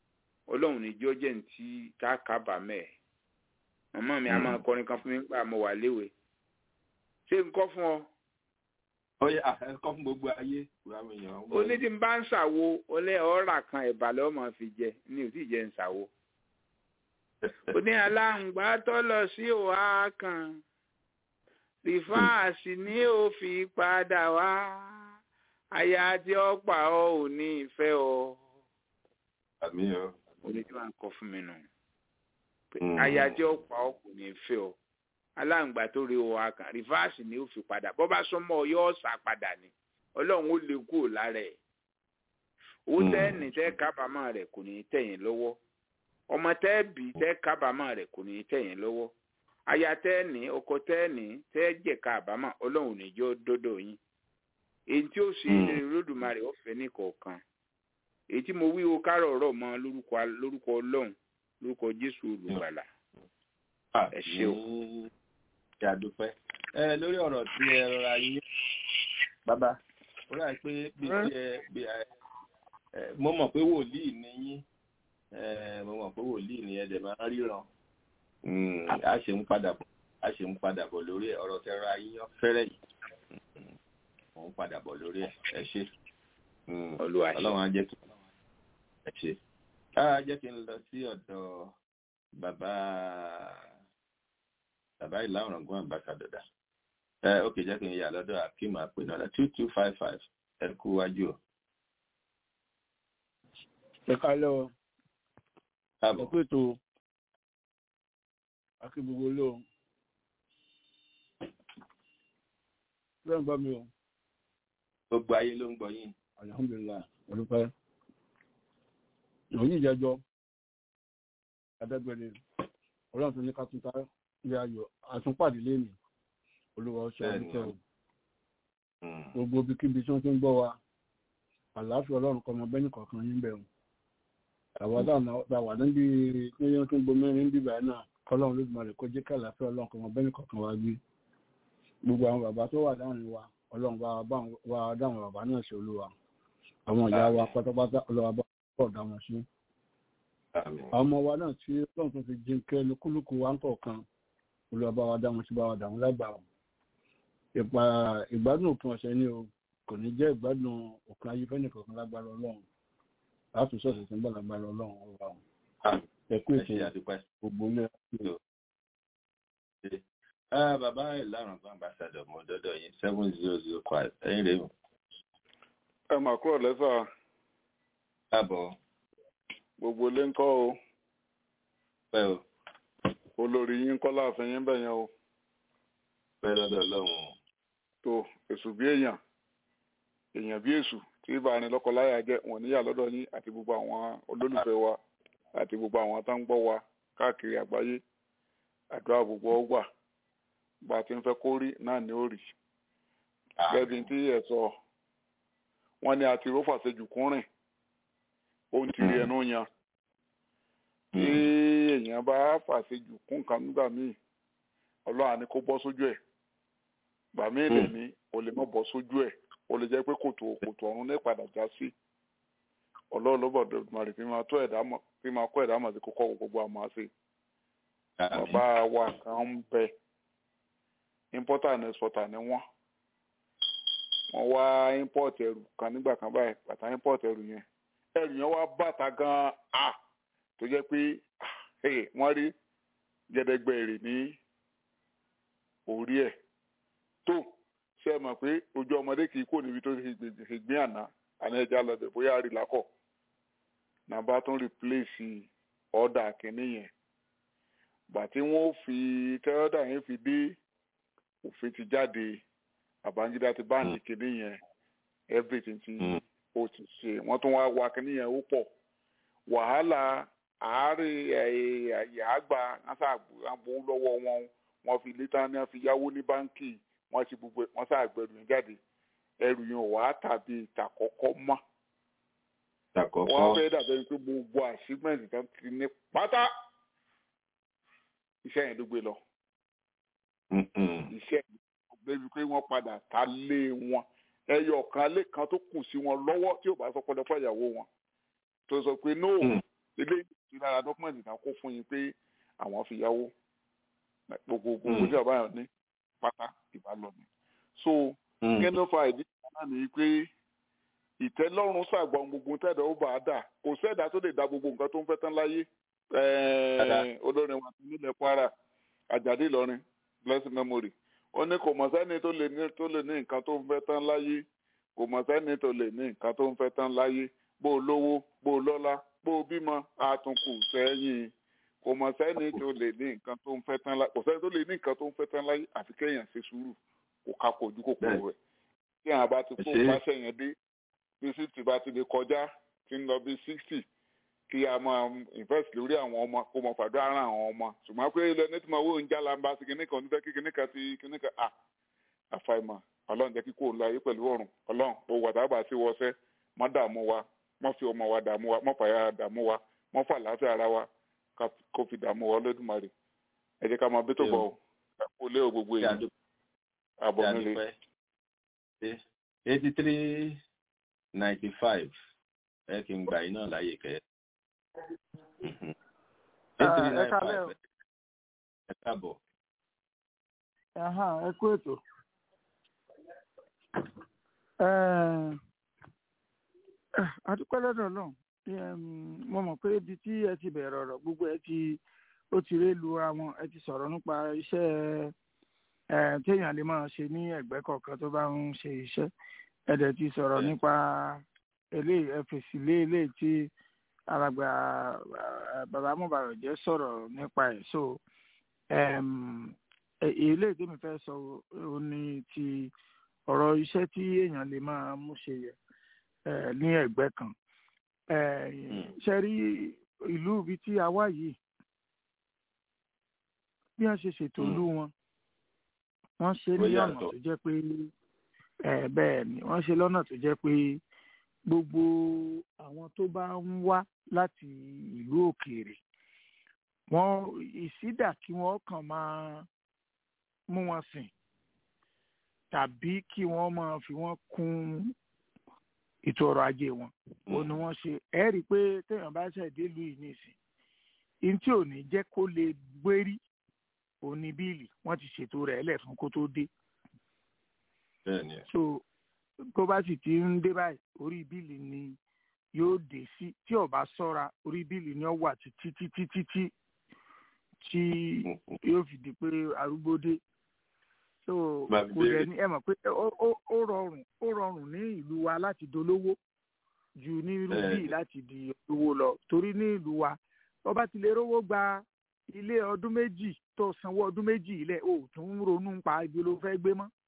ọlọ́run ní jọ́ jẹ́ ní tí tá a kábàámẹ̀ ẹ̀ màmá mi a máa kọrin kan fún mi nígbà mo wà léwe ṣé n kọ́ fún ọ ó yẹ ẹ̀kọ́ fún gbogbo ayé ìwàmù èèyàn. ó ní tí n bá ń ṣàwo ó lé ọ̀rà kan ẹ̀bà lọ́wọ́ máa fi jẹ ní ò tí ì jẹ́ ń ṣàwo ó ní aláǹgbá tó lọ sí òhà kan rìfáàsì ni ó fi padà wá aya tí ó pa ọ ò ní ìfẹ́ ọ. àmì ọ. oní tí wọ́n kọ fún mi nù. aya tí ó pa ọ kò ní ìfẹ́ ọ. aláǹgbá tó rí òhà kan rìfáàsì ni ó fi padà bọ́ bá súnmọ́ ọ yóò sá padà ni ọlọ́run ó lè kúrò lára ẹ̀. owó tẹ́ẹ̀nì tẹ́ kábàámọ̀ rẹ̀ kò ní í tẹ̀yìn lọ́wọ́ ọmọ tẹ́ẹ̀bì tẹ́ kábàámọ̀ rẹ̀ kò ní í tẹ̀yìn lọ́wọ́ aya tẹ́ẹ̀nì ọkọ tẹ́ẹ̀nì tẹ́ẹ̀jẹ̀ka àbámọ̀ ọlọ́run níjọ́ dọ́dọ̀ yín èyí tí ó ṣe ilé Olódùmarè ọ̀fẹ́ ní kọ̀ọ̀kan èyí tí mo wí o kárọ̀ ọ̀rọ̀ mọ́ lórúkọ lórúkọ ọlọ́run lórúkọ Jésù olùgbàlà ẹ ṣé o. ìyàdúpẹ́ ẹ lórí ọ̀rọ̀ tí ẹ rọra yí bàbá ó rà pé bí ẹ bí ẹ mo mọ̀ pé wòlíì ni yín mo mọ̀ pé wòlíì ni ẹ dẹ̀ máa ń ríran a ṣe ń padà bọ̀ a ṣe ń padà bọ̀ lórí ẹ̀ ọ̀rọ̀ tẹ́ra yíyan fẹ́rẹ̀ yìí mo ń padà bọ̀ lórí ẹ̀ ẹ ṣe ọlọ́run á jẹ́ kí ẹ ṣe á jẹ́ kí n lọ sí ọ̀dọ̀ bàbá bàbá ìlà ọ̀ràngún àmbàsàdọ̀dà ẹ ok jẹ́ kí n yà lọ́dọ̀ akeem àpènàlá two two five five ẹ kú wájú o. ẹ kálẹ́ o káàbọ̀ ẹ pé tó akí gbogbo ló bẹ́ẹ̀ ń gbọ́ mi o gbogbo ayé ló ń gbọ́ yín. alhamdulilayi olùpẹ́ ìròyìn ìjẹjọ́ adágbẹ́ni ọlọ́run tó ní ká tún ta ilé ayọ̀ àtúnpàdé lẹ́nìí olúwa ọ̀ṣẹ́ àdúgbò gbogbo ibikíbi tí wọ́n ti ń gbọ́ wa àlàáfíà ọlọ́run kọ́ ọmọ bẹ́ẹ̀ni kọ̀ọ̀kan yín bẹ̀rù àwọn dáa wà níbi níbi tó ń gbomi ní bíbá náà kọ́lọ́run ló gbọ́n rẹ̀ kó jẹ́ kí àlàáfíà ọlọ́run kọ́ ọmọ bẹ́ẹ̀ni kọ̀ọ̀kan wa gbé gbogbo àwọn bàbá tó wà láàrin wa ọlọ́run bá wa dáhùn bàbá náà ṣe olúwa àwọn ìyá wa pátápátá ọlọ́run bá pọ̀ dá wọn sí. àwọn ọmọ wa náà tí ọlọ́run tó fi jí kẹ́ lukúlùkù wa ń kọ̀ọ̀kan olúwa bá wa dá wọn sí bá wa dá wọn lágbàá ìpa ìgbádùn òpin ọ̀sẹ̀ ni o kò ní jẹ́ ìgbádùn òpin ayé fẹ́ni kọ̀ọ̀kan lágbára ọlọ́run láti sọ̀tẹ̀ tí ń bọ̀ lágbára ọlọ́run ọba wọn. ẹ̀kú ètò gbogbo ilé bàbá ìlànà kan ambassador mo dọdọ yín seven zero zero five ẹ̀yin rèé o. ẹ mà kúrò lẹ́sà káàbọ̀ gbogbo ilé ń kọ́ o pẹ́ o olórí yín kọ́ láàfin yín bẹ̀yẹn o pẹ́ lọ́dọ̀ ọlọ́run o. tó èṣù bí èèyàn èèyàn bí èṣù tí ìbáraẹni lọ́kọláya jẹ́ wọn níyà lọ́dọ̀ yín àti gbogbo àwọn olólùfẹ́ wa àti gbogbo àwọn tó ń gbọ́ wa káàkiri àgbáyé àdúrà gbogbo ọgbà bá a ti ń fẹ́ kó rí náà ni ó rí gẹ́gẹ́ tí ẹ sọ wọ́n ní àti rófà ṣejù kúnrìn ohun tí ẹnu yan tí èèyàn bá fàṣejù kún kan nígbà míì ọlọ́run á ní kó bọ́ sójú ẹ̀ gbà míì lè ní o lè má bọ́ sójú ẹ̀ o lè jẹ́ pé kòtò kòtò ọ̀run ní padà já sí ọlọ́run ló bọ̀dọ̀ màrí fi máa tó ẹ̀dá mọ̀ fi máa kọ́ ẹ̀dá mọ̀ sí kókó gbogbo àmọ́ àṣẹ bàbá wa kan ń bẹ importer and exporter ni wọ́n wọ́n wá import ẹrù kan nígbà kan báyìí bàtà import ẹrù yẹn ẹrù yẹn wá bàtà gan a tó jẹ́ pé wọ́n rí gẹ́dẹ́gbẹ́ èrè ní orí ẹ̀ tó ṣe é mọ̀ pé ojú ọmọdé kì í kó níbi tó ṣe gbé àná àná ẹja lọ́dẹ̀ bóyá rí lákọ̀ nàbà tó ń replace ọ̀dà kìíní yẹn gbà tí wọ́n fi tẹ́ọ́dà yẹn fi dé òfin ti jáde àbángídá ti báǹdì kìíní yẹn everything ti ó ti ṣe wọ́n tún wá wa kìíní yẹn ó pọ̀ wàhálà àárẹ̀ àyàgbà àgbò lọ́wọ́ wọn wọ́n fi létà ní wọ́n fi yáwó ní báńkì wọ́n ti gbogbo wọ́n ṣàgbẹ̀rù yẹn jáde ẹrù yẹn wà á tàbí ìtàkọ́kọ́ mọ́ wọ́n fẹ́ dàbẹ̀ pé gbogbo àṣìgbẹ̀ǹtì tán ti ní pátá iṣẹ́ yẹn ló gbé lọ. iṣẹ́ débi pé wọ́n padà ta lé wọn ẹyọ kan lé kan tó kù sí wọn lọ́wọ́ tí ò bá sọ pọ́dọ̀ fún ìyàwó wọn tó sọ pé no ilé sí lára dọ́kúmẹ̀ntì náà kó fún yín pé àwọn fi yáwó gbogbo gbogbo tí ọba yẹn ní pátá ìbá lọ ni. so kí ló fa ìdí náà ni pé ìtẹ́lọ́rùn ṣàgbọ́n gbogbo tẹ́lẹ̀ ó bá a dà kò sẹ́dá tó lè da gbogbo nǹkan tó ń fẹ́ tán láyé olórin wa nílẹ̀ Kwara Àjàdí Ìlọrin blessing memory ó ní kò mọ̀ sẹ́ni tó lè ní tó lè ní nǹkan tó ń fẹ́ tán láyé kò mọ̀ sẹ́ni tó lè ní nǹkan tó ń fẹ́ tán láyé bó o lówó bó o lọ́lá bó o bímọ àtúnkù sẹ́yìn kò mọ̀ sẹ́ni tó lè ní nǹkan tó ń fẹ́ tán láyé kò sẹ́ni tó lè ní nǹkan tó ń fẹ́ tán láyé àfi kéèyàn ṣe sùúrù kò ká kojú kòkòrò rẹ̀ tí àwọn bá ti kó pàṣẹ yẹn dé bí sixty bá ti lè kọjá tí ń lọ bí sixty kí a máa invest lórí àwọn ọmọ kó mọ fàdúrà ara àwọn ọmọ ṣùgbọ́n pé ilẹ̀ ní tí mo wó ń já lamba sí kíní kan nífẹ̀ẹ́ kí kíní kan ti kíní kan à àfàìmọ̀ ọlọ́run jẹ́ kí kò lọ ayé pẹ̀lú ọ̀run ọlọ́run ó wà tábà sí wọṣẹ́ mọ́ dààmú wa mọ́ fi ọmọ wa dààmú wa mọ́ fàyà dààmú wa mọ́ fà láàfin ara wa kó fi dààmú wa lódùmarè ẹ jẹ́ ká máa bí tó bọ̀ ọ́ kó lé o gbogbo èyí àbọ̀ nílé. eighty three ninety five ẹ kì í gbà yín náà láyè kẹ́ ẹ kálẹ̀ o. ẹ káàbọ̀. ẹ kú ètò. adúpẹ́ lọ́dọ̀ náà mo mọ̀ pé ibi tí ẹ ti bẹ̀rẹ̀ ọ̀rọ̀ gbogbo ẹ ti ó ti ré lu àwọn ẹ ti sọ̀rọ̀ nípa iṣẹ́ téèyàn lè máa ṣe ní ẹ̀gbẹ́ kọ̀ọ̀kan tó bá ń ṣe iṣẹ́ ẹ dẹ̀ ti sọ̀rọ̀ nípa eléyìí ẹ fèsì lé eléyìí tí alàgbà bàbá mọ̀bàrọ̀ jẹ́ sọ̀rọ̀ nípa ẹ̀ so eléyìí tí mi fẹ́ sọ ò ní ti ọ̀rọ̀ iṣẹ́ tí èèyàn lè máa mú ṣe yẹ ní ẹ̀gbẹ́ kan ṣe rí ìlú ibi tí a wá yìí bí wọ́n ṣe ṣètò ìlú wọn wọ́n ṣe ní ọ̀nà tó jẹ́ pé bẹ́ẹ̀ ni wọ́n ṣe lọ́nà tó jẹ́ pé gbogbo àwọn tó bá ń wá láti ìlú òkèèrè wọn ìsídà kí wọ́n kàn máa mú wọn sìn tàbí kí wọ́n máa fi wọ́n kún ètò ọrọ̀ ajé wọn ó ní wọ́n ṣe ẹ rí i pé téèyàn bá ṣẹ̀dé ìlú yìí nìsín in tí ò ní jẹ́ kó lè gbérí òní bíìlì wọ́n ti ṣètò rẹ̀ ẹlẹ̀ fún kó tó dé. so tó bá sì ti ń dé báyìí orí bíìlì ni yóò dé sí tí ó bá ṣọ́ra orí bíìlì ni ó wà títí títí títí tí yóò fi di pé arúgbó dé so kò dẹ̀ ní ẹ mọ̀ pé ó rọrùn ó rọrùn ní ìlú wa láti dolówó ju ní irú bíi láti di olówó lọ torí ní ìlú wa tó bá ti lè rówó gba ilé ọdún méjì tó sanwó ọdún méjì ilẹ̀ ò tún ronú pa ibi ló fẹ́ gbé mọ́.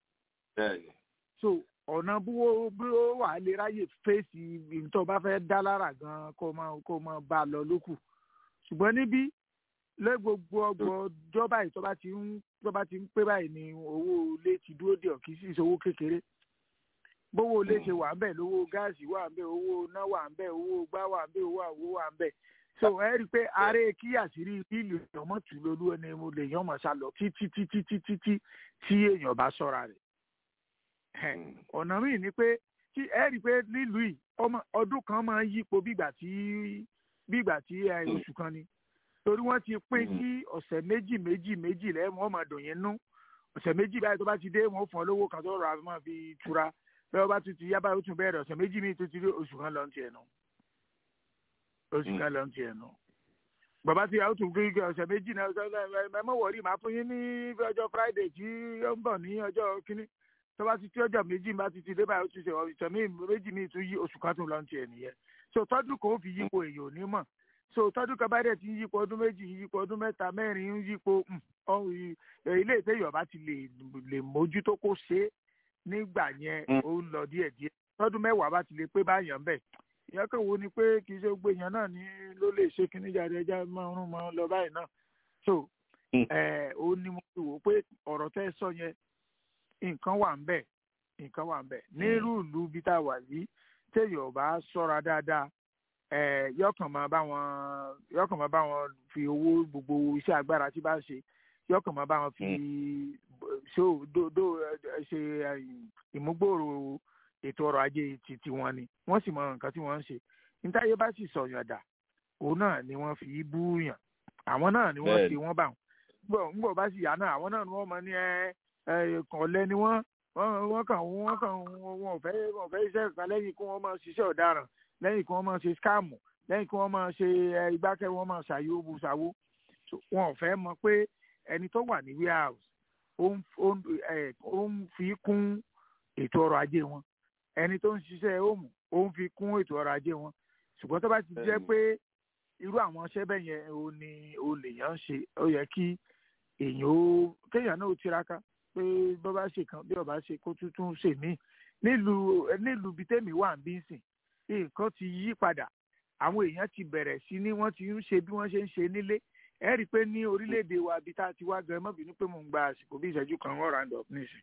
so ọ̀nà bí ó bí ó wà lè ráyè fèsì tó bá fẹ́ dá lára gan kó máa kó máa bá a lọ lókù ṣùgbọ́n níbí lé gbogbo ọgbọ̀n ọjọ́ báyìí tó bá ti ń tó bá ti ń pé báyìí ni owó ilé ti dúró dé ọ̀kì sí ìṣòwò kékeré bówó ilé ṣe wà ń bẹ̀ lówó gáàsì wà ń bẹ̀ owó iná wà ń bẹ̀ owó gbá wà ń bẹ̀ owó àwo wà ń bẹ̀ so ẹ rí i pé ààrẹ kí àṣírí bíìlì ọmọ tù lólú ẹni mo lè yan ọmọ sá lọ títí títí títí tí tí èèyàn bá ṣọ́ra rẹ̀ ọ̀nà míì ni pé tí ẹ rí i pé nílùú yìí ọdún kan máa ń yípo bígbà tí bígbà tí oṣù kan ni torí wọ́n ti pín sí ọ̀sẹ̀ méjì méjì méjì lẹ́yìn wọ́n máa dùn yín nú ọ̀sẹ̀ méjì báyìí tó bá ti dé wọ́n fún ọ lówó kan tó rà máa fi tura bẹ́ẹ̀ bá tún ti yá báyìí ó tún bẹ̀rẹ̀ ọ̀sẹ̀ méjì míì tó ti rí oṣù kan lọ́n tiẹ̀ nù oṣù kan lọ́n tiẹ̀ nù. bàbá ti yàtọ̀ tún kí ọ̀sẹ̀ méjì náà ẹ mọ̀ wọ̀rí màá fún yín ní ọjọ́ friday tí ó ń bọ̀ ní ọjọ́ kínní tó bá ti tí ọjọ́ méjì bá ti ti dé báyìí ó ti ṣe ọ̀sẹ̀ méjì míì tún yí oṣù kan tún lọ́n tiẹ̀ nìyẹn so tọ́dún kan ó fi yípo èèyàn ò ní mọ̀ so tọdún kan bá dẹ̀ ti ń yípo ọdún méjì ń yípo ọdún mẹ́ta mẹ́rin ń yípo ilé ìtẹ́yọ̀ ọba ti lè lè mójútó kó ṣe é nígbà yẹn ó ń lọ díẹ̀ díẹ̀ tọdún mẹ́wàá bá ti lè pé báyàn bẹ̀ ìyá kan wo ni pé kì í ṣe gbé yẹn náà ní ló lè ṣe kíní jáde ẹja máa ń rún mọ́ lọ báyìí náà so ó ní mo fi wò pé ọ̀rọ̀ tẹ́ sọ yẹn nǹkan wà ń bẹ̀ nǹkan wà ń bẹ̀ nírú ìlú bí tá a wà yìí téèyàn ọba ṣọ́ra dáadáa yọkàn máa bá wọn yọkàn máa bá wọn fi owó gbogbo iṣẹ́ agbára tí bá ń ṣe yọkàn máa bá wọn fi ṣó dó ṣe ìmúgbòòrò ètò ọrọ̀ ajé ti tiwọn ni wọ́n sì mọ nǹkan tí wọ́n ń ṣe nítáyé bá sì sọ̀yàn dà òun náà ni wọ́n fi búyàn àwọn náà ni wọ́n ṣe wọ́n bá wọn ngbọ̀ bá sì yá náà àwọn náà ni wọ́n mọ ní ẹ ẹ kànlẹ́ ni wọ́n wọ́n kàn wọ́n kàn wọ́n ò fẹ́ wọ́n fẹ́ iṣẹ́ kan lẹ́yìn kí wọ́n máa ṣiṣẹ́ ọ̀daràn lẹ́yìn kí wọ́n máa ṣe skáàmù lẹ́yìn kí wọ́n máa ṣe igbákẹ́ wọ́n máa ṣàyò buṣàwó wọn ò fẹ́ mọ̀ pé ẹni tó wà ní warehouse ó ń fi kún ètò ọrọ̀ ajé wọn ẹni tó ń ṣiṣẹ́ òmù ó ń fi kún ètò ọrọ̀ ajé wọn ṣùgbọ́n tó bá ti jẹ́ pé irú àwọn iṣẹ́ bẹ́ẹ̀ yẹn ò ní o lèèyàn ń ṣe ó yẹ kí èèyàn ó kéèyàn náà ó tiraka pé bó bá ṣe kan bí ọba ṣe kó tuntun ṣe mí nílùú nílùú bíi tèmi wà ń bí sìn nǹkan ti yí padà àwọn èèyàn ti bẹ̀rẹ̀ sí ní wọ́n ti ń ṣe bí wọ́n ṣe ń ṣe nílé ẹ rí i pé ní orílẹ̀-èdè wa bí tá a ti wá gan mọ́ bínú pé mò ń gba àsìkò bí ìṣẹ́jú kan wọ́n round up nísìn.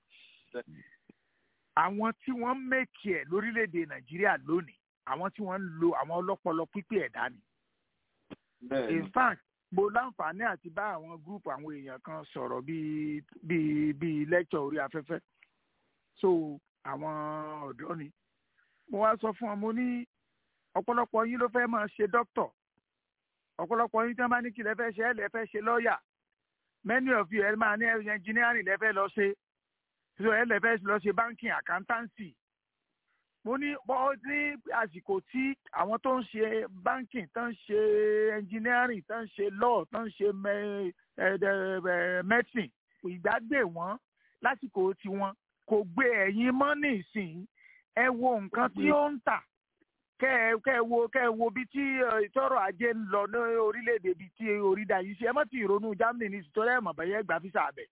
àwọn tí wọ́n ń mẹ́kì ẹ̀ lórílẹ̀-èdè nàìjíríà lónìí àwọn tí wọ́n ń lo àwọn ọlọ́pọlọ pípé ẹ̀dá ni. in fact mo láǹfààní àti bá àwọn gúrùpù àwọn èèyàn kan sọ̀rọ̀ bíi bíi bíi lecture orí afẹ́fẹ́ so àwọn ọ̀dọ́ ni mo wá sọ fún wọn mo ní ọ̀pọ̀lọpọ̀ yín ló fẹ́ máa ṣe dókítọ̀ ọ̀pọ̀lọpọ̀ yín tí wọ́n bá ní kí lẹ fẹ́ ṣe ẹ lẹ fẹ́ ṣe lọ́ọ̀yà many of you ẹ máa ní engineering lẹ fẹ́ lọ ṣe so ẹ lẹ fẹ́ lọ ṣe banking accountancy mo ní bọ́ ní àsìkò tí àwọn tó ń ṣe banking tó ń ṣe engineering tó ń ṣe law tó ń ṣe medicine ìgbàgbé wọn lásìkò tiwọn kò gbé ẹ̀yìn mọ́ nísìnyí ẹ wo nǹkan tí ó ń tà kẹ ẹ kẹ ẹ wo kẹ ẹ wo bí tí ìtọ́rọ̀ ajé ń lọ ní orílẹ̀-èdè bíi tí oríta yìí ṣe ẹ má ti ìrònú Germany ní ìsìtọ́rọ̀ ẹ̀ mọ̀ bẹ́yẹ gbà físà abẹ.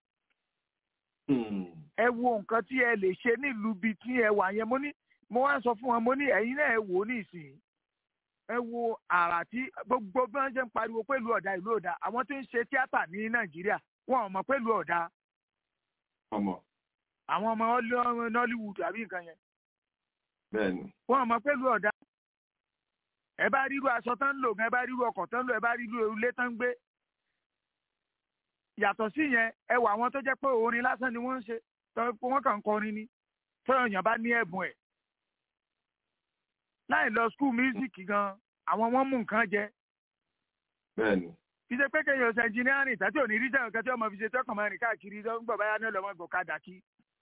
ẹ wo nǹkan tí ẹ lè ṣe nílùú bíi tí ẹ wà yẹn mo ní mo wá sọ fún wọn mo ní ẹ̀yin náà ẹ wò ó ní ìsìn ẹ wo àrà tí gbogbo bí wọ́n ṣe ń pariwo pẹ̀lú ọ̀dà ìlú ọ̀dà àwọn tó ń ṣe tíátà ní Nàìjíríà wọn ò mọ̀ pẹ̀lú ọ̀dà àwọn ọmọ Nollywood àbí nǹkan yẹn bẹ́ẹ̀ni. wọn mọ̀ pẹ̀lú ọ̀dà ẹ bá ríru aṣọ tán ń lò gan ẹ bá ríru ọkọ̀ tán ń lò ẹ bá ríru ilé tán ń gbé. yàtọ̀ sí yẹn ẹ wà àwọn tó jẹ́ pé orin lásán ni wọ́n ń ṣe wọ́n kàn ń kọrin ni tọ́yọ̀ yàn bá ní ẹ̀bùn ẹ̀. láì lọ skul mísíkì gan àwọn wọn mú nǹkan jẹ. bẹ́ẹ̀ni. fi ṣe pé kéèyàn ṣe ẹnjìnírìn tàbí òní rí sẹ́yìn kẹ́tí ọmọ fi ṣe tọkàn mẹ́rin káàkiri gbọ̀ báyá ní ọlọ́mọ ìgbọ̀kadà kí.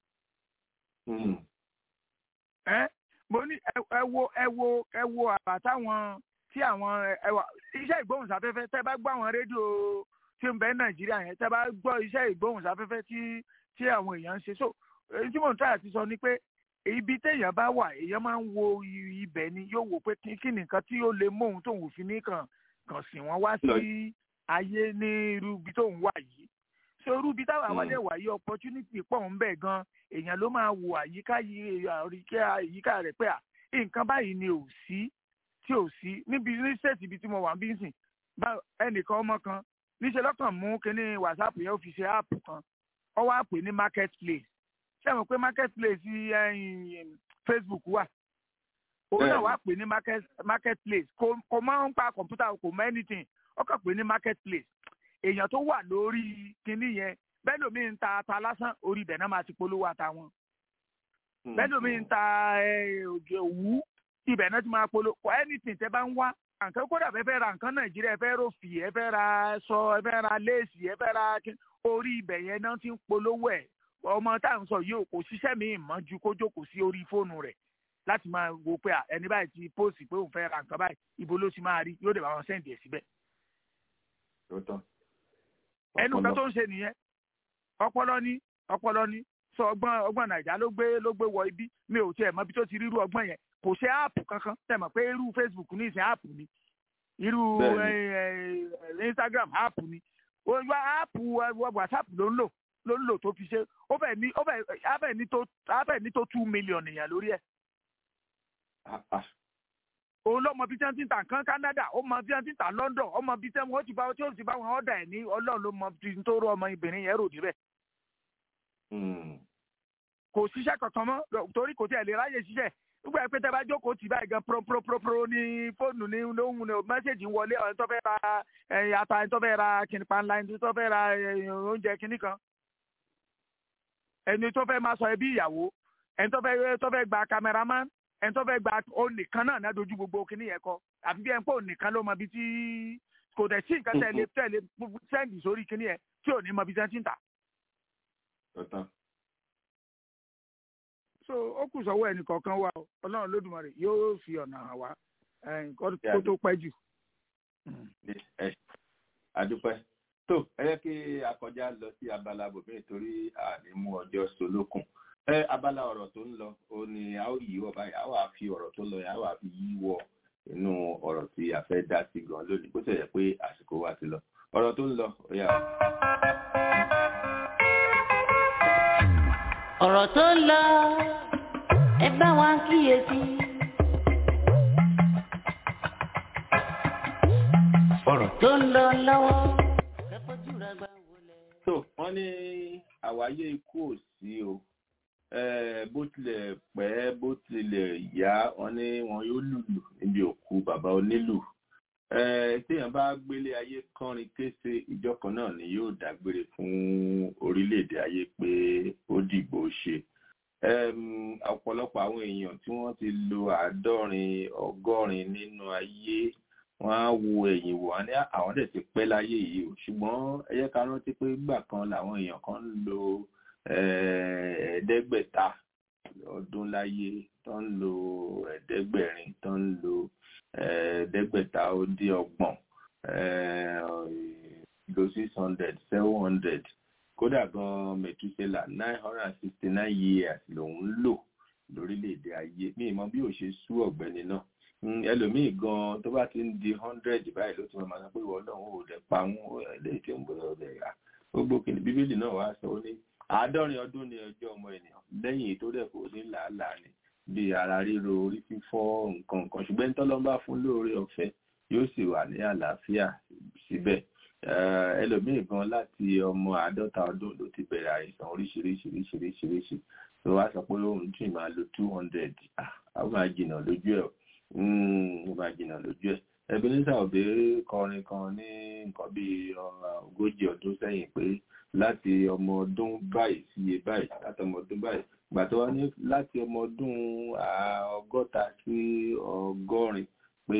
ẹ mo ní ẹ wo ẹ wo ẹ wo àbá táwọn tí àwọn ẹwà iṣẹ́ ìgbóhùnsáfẹ́fẹ́ tẹ́ bá gbọ́ àwọn rédíò tí ń bẹ nàìjíríà yẹn tẹ́ bá gbọ́ iṣẹ́ ìgbóhùnsáfẹ́fẹ́ tí tí àwọn èèyàn ń ṣe so èyí tí mò ń tàyà ti sọ ni pé ibi téèyàn bá wà èèyàn máa ń wo ibẹ̀ ni yóò wò pé kí nìkan tí ó lè mú òun tóun fi ní kàn kàn sí wọn wá sí ayé ní irú ibi tóun wà yìí so irú ibi táwọn àwọn ẹ̀wà yìí opportunity pọ̀ ń bẹ gan èèyàn ló máa wo àyíká yìí àyíká rẹ̀ pé à nǹkan báyìí ni ò sí tí ò sí níbi ní sẹ́ẹ̀tì ibi tí mo wà ń bí sìn ẹnìkan ọmọ kan níṣẹ́ lọ́kàn mú kínní whatsapp yẹn ó fi ṣe app kan ó wá pè ní market place ṣé ẹ mọ̀ pé market place facebook wà òun náà wá pè ní market place kò máa ń pa kọ̀ǹpútà kò mọ anything ó kàn pè ní market place èèyàn tó wà lórí kínní yẹn bẹ́ẹ̀ lómi ń ta ata lásán orí ibẹ̀ náà máa ti polówó ata wọn bẹ́ẹ̀ lómi ń ta òjò òwú ibẹ̀ náà ti máa polówó anything tẹ́ bá ń wá nǹkan kódà fẹ́ fẹ́ ra nǹkan nàìjíríà ẹ fẹ́ rọ̀fì ẹ fẹ́ ra aṣọ ẹ fẹ́ ra léèsì ẹ fẹ́ ra orí ibẹ̀ yẹn náà ti ń polówó ẹ̀ ọmọ tá à ń sọ yìí kò ṣiṣẹ́ mi mọ́ ju kó jókòó sí orí fóònù rẹ̀ láti máa wo pé ẹni báyìí ti póòsì pé òun fẹ́ ra nǹkan báyìí ibo ló ti máa rí yóò dé bá wọn sẹ́ǹdì ẹ̀ síbẹ̀. ẹnu kan tó ń ṣe nìyẹn ọpọlọ ní ọpọlọ ní sọ ọgbọ́n ọgbọ́n nàìjà ló gbé ló gbé wọ ibi mi ò tiẹ̀ mọ̀ bí tó ti rírú ọgbọ́n yẹn kò ṣe áàpù kankan tẹ̀mọ̀ pé irú facebook ní ìsìn áàpù ni irú instagram áàpù ni wá áàpù whatsapp ló ń lò ló ń lò tó fi ṣe ó fẹ́ ní ó fẹ́ ní tó á fẹ́ ní tó two million èèyàn lórí ẹ̀. òun ló mọ bí tí wọ́n ti ń tà nǹkan canada ó mọ bí wọ́n ti ń tà london ó mọ bí tí wọ́n ti bá tí ó ti bá wọn ọ̀dà ẹ̀ ní ọlọ́run ló mọ bí tó rọ ọmọ ìbìnrin yẹn rò níbẹ̀ kò ṣiṣẹ́ kankan mọ́ torí kò tí ẹ̀ lè ráyè ṣiṣẹ́ nígbà pé tẹ́ bá jókòó tì báyìí gan pro-pro-pro ní fóònù ní lóhùn ní mẹ́sẹ̀gì wọlé ẹni tó fẹ́ ra ata ẹni tó fẹ́ ra kìnnì panla ẹni tó fẹ́ ra oúnjẹ kìnnì kan ẹni tó fẹ́ máa sọ ẹbí ìyàwó ẹni tó fẹ́ tó fẹ́ gba cameraman ẹni tó fẹ́ gba òun nìkan náà náà dojú gbogbo kinní yẹn kọ àfi bí ẹni pé òun nìkan ló mọ ibi tí kò dẹ̀ sí nǹkan tẹ̀lé tẹ̀lé sẹ́ǹdì sórí kinní yẹn tí ò ní mọ ibi tí wọ́n ti ń tà. so ó kù sọ́wọ́ ẹnì kọ̀ọ̀kan wa o ọlọ́run lódùmarè yóò fi ọ̀nà hàn wá kó tó pẹ́ jù. adúpẹ́ tó ẹ yẹ kí a kọjá lọ sí abala bòmí torí àní mú ọjọ́ solókun ẹ abala ọ̀rọ̀ tó ń lọ ó ní a ó yí wọ báyìí a wà fi ọ̀rọ̀ tó lọ yẹn a wà fi yí wọ inú ọ̀rọ̀ tí a fẹ́ dá sí gan lónìí bó ṣe yẹ pé àsìkò wa ti lọ ọ̀rọ̀ tó ń lọ ó yà. ọ̀rọ̀ tó ń lọ ẹ bá wa kíyèsí. ọ̀rọ̀ tó ń lọ lọ́wọ́ ẹ fojú rẹ gbà wọlé. tó wọ́n ní àwáyé ikú ò sí o bó tilẹ̀ pẹ́ bó tilẹ̀ yá wọ́n ní wọn yóò lùlù níbi òkú bàbá onílù téèyàn bá gbélé ayé kọrin kése ìjọ kan náà ni yóò dágbére fún orílẹ̀-èdè ayé pé ó dìgbò ṣe ọ̀pọ̀lọpọ̀ àwọn èèyàn tí wọ́n ti lo àádọ́rin ọgọ́rin nínú ayé wọ́n á wo ẹ̀yìn wò wọ́n ní àwọn dẹ̀ ti pẹ́ láyé yìí o ṣùgbọ́n ẹ jẹ́ ká rántí pé gbà kan làwọn èèyàn kan ń lo ẹ̀ẹ́dẹ́gbẹ̀ta ọdún láyé tó ń lo ẹ̀ẹ́dẹ́gbẹ̀rin tó ń lo ẹ̀ẹ́dẹ́gbẹ̀ta ó dín ọgbọ̀n lo six hundred seven hundred kódà gan mẹtúsẹlà nine hundred and sixty nine years lòun lò lórílẹ̀‐èdè ayé mi ìmọ̀ bí ò ṣe sú ọ̀gbẹ́ni náà ẹlòmíì gan tó bá ti ń di hundred báyìí ló ti máa sọ pé ìwọ náà ò dẹ̀ pa wọn eléyìí tí ń bọ̀ ọ̀dẹ̀ rà gbogbo kìnnì bíbélì náà wá sọ ó ní àádọ́rin ọdún ní ọjọ́ ọmọ ènìyàn lẹ́yìn tó dẹ̀ kò ní làálàá ni bí ara ríro orí fífọ́ nǹkan nǹkan ṣùgbọ́n ní tọ́lọ́mbà fún lóore ọ̀fẹ́ yóò sì wà ní àlàáfíà síbẹ̀ ẹlòmíì gan láti ọmọ àádọ́ta ọdún ló ti bẹ̀rẹ̀ àìsàn oríṣiríṣiríṣiríṣiríṣi tó wá sọ pé òun tún máa lo two hundred àwọn máa jìnnà lójú ẹ̀ ó máa jìnnà lójú ẹ̀ Ebenezer Obey kọrin kan ní nǹkan bíi ogójì ọdún sẹ́yìn pé láti ọmọ ọdún báyìí sí iye báyìí láti ọmọ ọdún báyìí gbà tó wá ní láti ọmọ ọdún ọgọ́ta sí ọgọ́rin pé